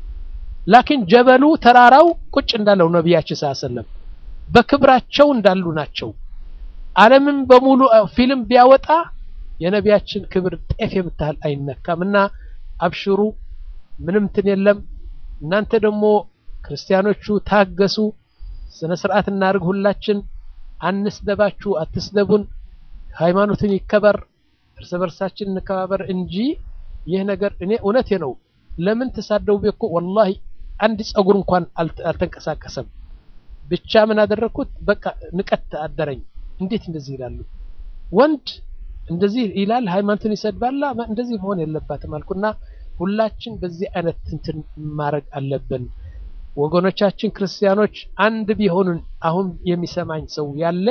ላኪን ጀበሉ ተራራው ቁጭ እንዳለው ነቢያችን ሰለም በክብራቸው እንዳሉ ናቸው። ዓለምን በሙሉ ፊልም ቢያወጣ የነቢያችን ክብር ጤፍ የምታህል አይነካም። እና አብሽሩ፣ ምንም እንትን የለም። እናንተ ደግሞ ክርስቲያኖቹ ታገሱ፣ ስነ ስርዓት እናድርግ። ሁላችን አንስደባችሁ፣ አትስደቡን። ሃይማኖትን ይከበር፣ እርስ በርሳችን እንከባበር እንጂ ይህ ነገር እኔ እውነቴ ነው። ለምን ተሳደቡ እኮ ወላሂ አንድ ጸጉር እንኳን አልተንቀሳቀሰም። ብቻ ምን አደረግኩት? በቃ ንቀት አደረኝ። እንዴት እንደዚህ ይላሉ? ወንድ እንደዚህ ይላል፣ ሃይማኖትን ይሰድባላ። እንደዚህ መሆን የለባትም አልኩና ሁላችን በዚህ አይነት እንትን ማድረግ አለብን። ወገኖቻችን ክርስቲያኖች አንድ ቢሆኑን አሁን የሚሰማኝ ሰው ያለ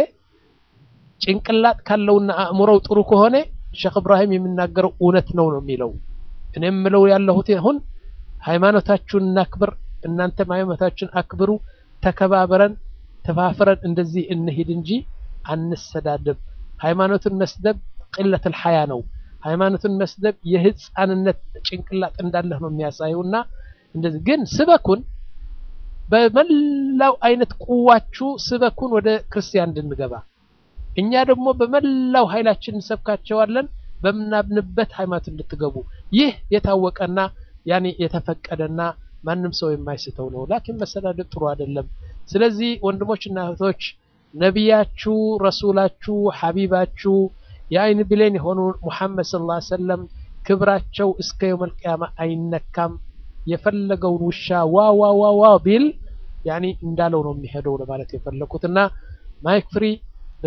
ጭንቅላት ካለውና አእምሮው ጥሩ ከሆነ ሼክ እብራሂም የሚናገረው እውነት ነው ነው የሚለው እኔ የምለው ያለሁት አሁን ሃይማኖታችሁን እናክብር፣ እናንተም ሃይማኖታችሁን አክብሩ፣ ተከባብረን ተፋፍረን እንደዚህ እንሂድ እንጂ አንሰዳደብ። ሃይማኖትን መስደብ ቅለተል ሐያ ነው። ሃይማኖትን መስደብ የህፃንነት ጭንቅላት እንዳለህ ነው የሚያሳየውና እንደዚህ ግን ስበኩን በመላው አይነት ቁዋችሁ ስበኩን ወደ ክርስቲያን እንድንገባ እኛ ደግሞ በመላው ኃይላችን እንሰብካቸዋለን በምናምንበት ሃይማኖት እንድትገቡ ይህ የታወቀና ያኔ የተፈቀደና ማንም ሰው የማይስተው ነው። ላኪን መሰዳደብ ጥሩ አይደለም። ስለዚህ ወንድሞችና እህቶች ነቢያችሁ፣ ረሱላችሁ፣ ሐቢባችሁ የአይን ብሌን የሆኑ ሙሐመድ ሰለላሁ ዐለይሂ ወሰለም ክብራቸው እስከ የውመል ቂያማ አይነካም። የፈለገውን ውሻ ዋ ዋ ዋ ዋ ቢል ያኔ እንዳለው ነው የሚሄደው ለማለት የፈለኩትና ማይክ ፍሪ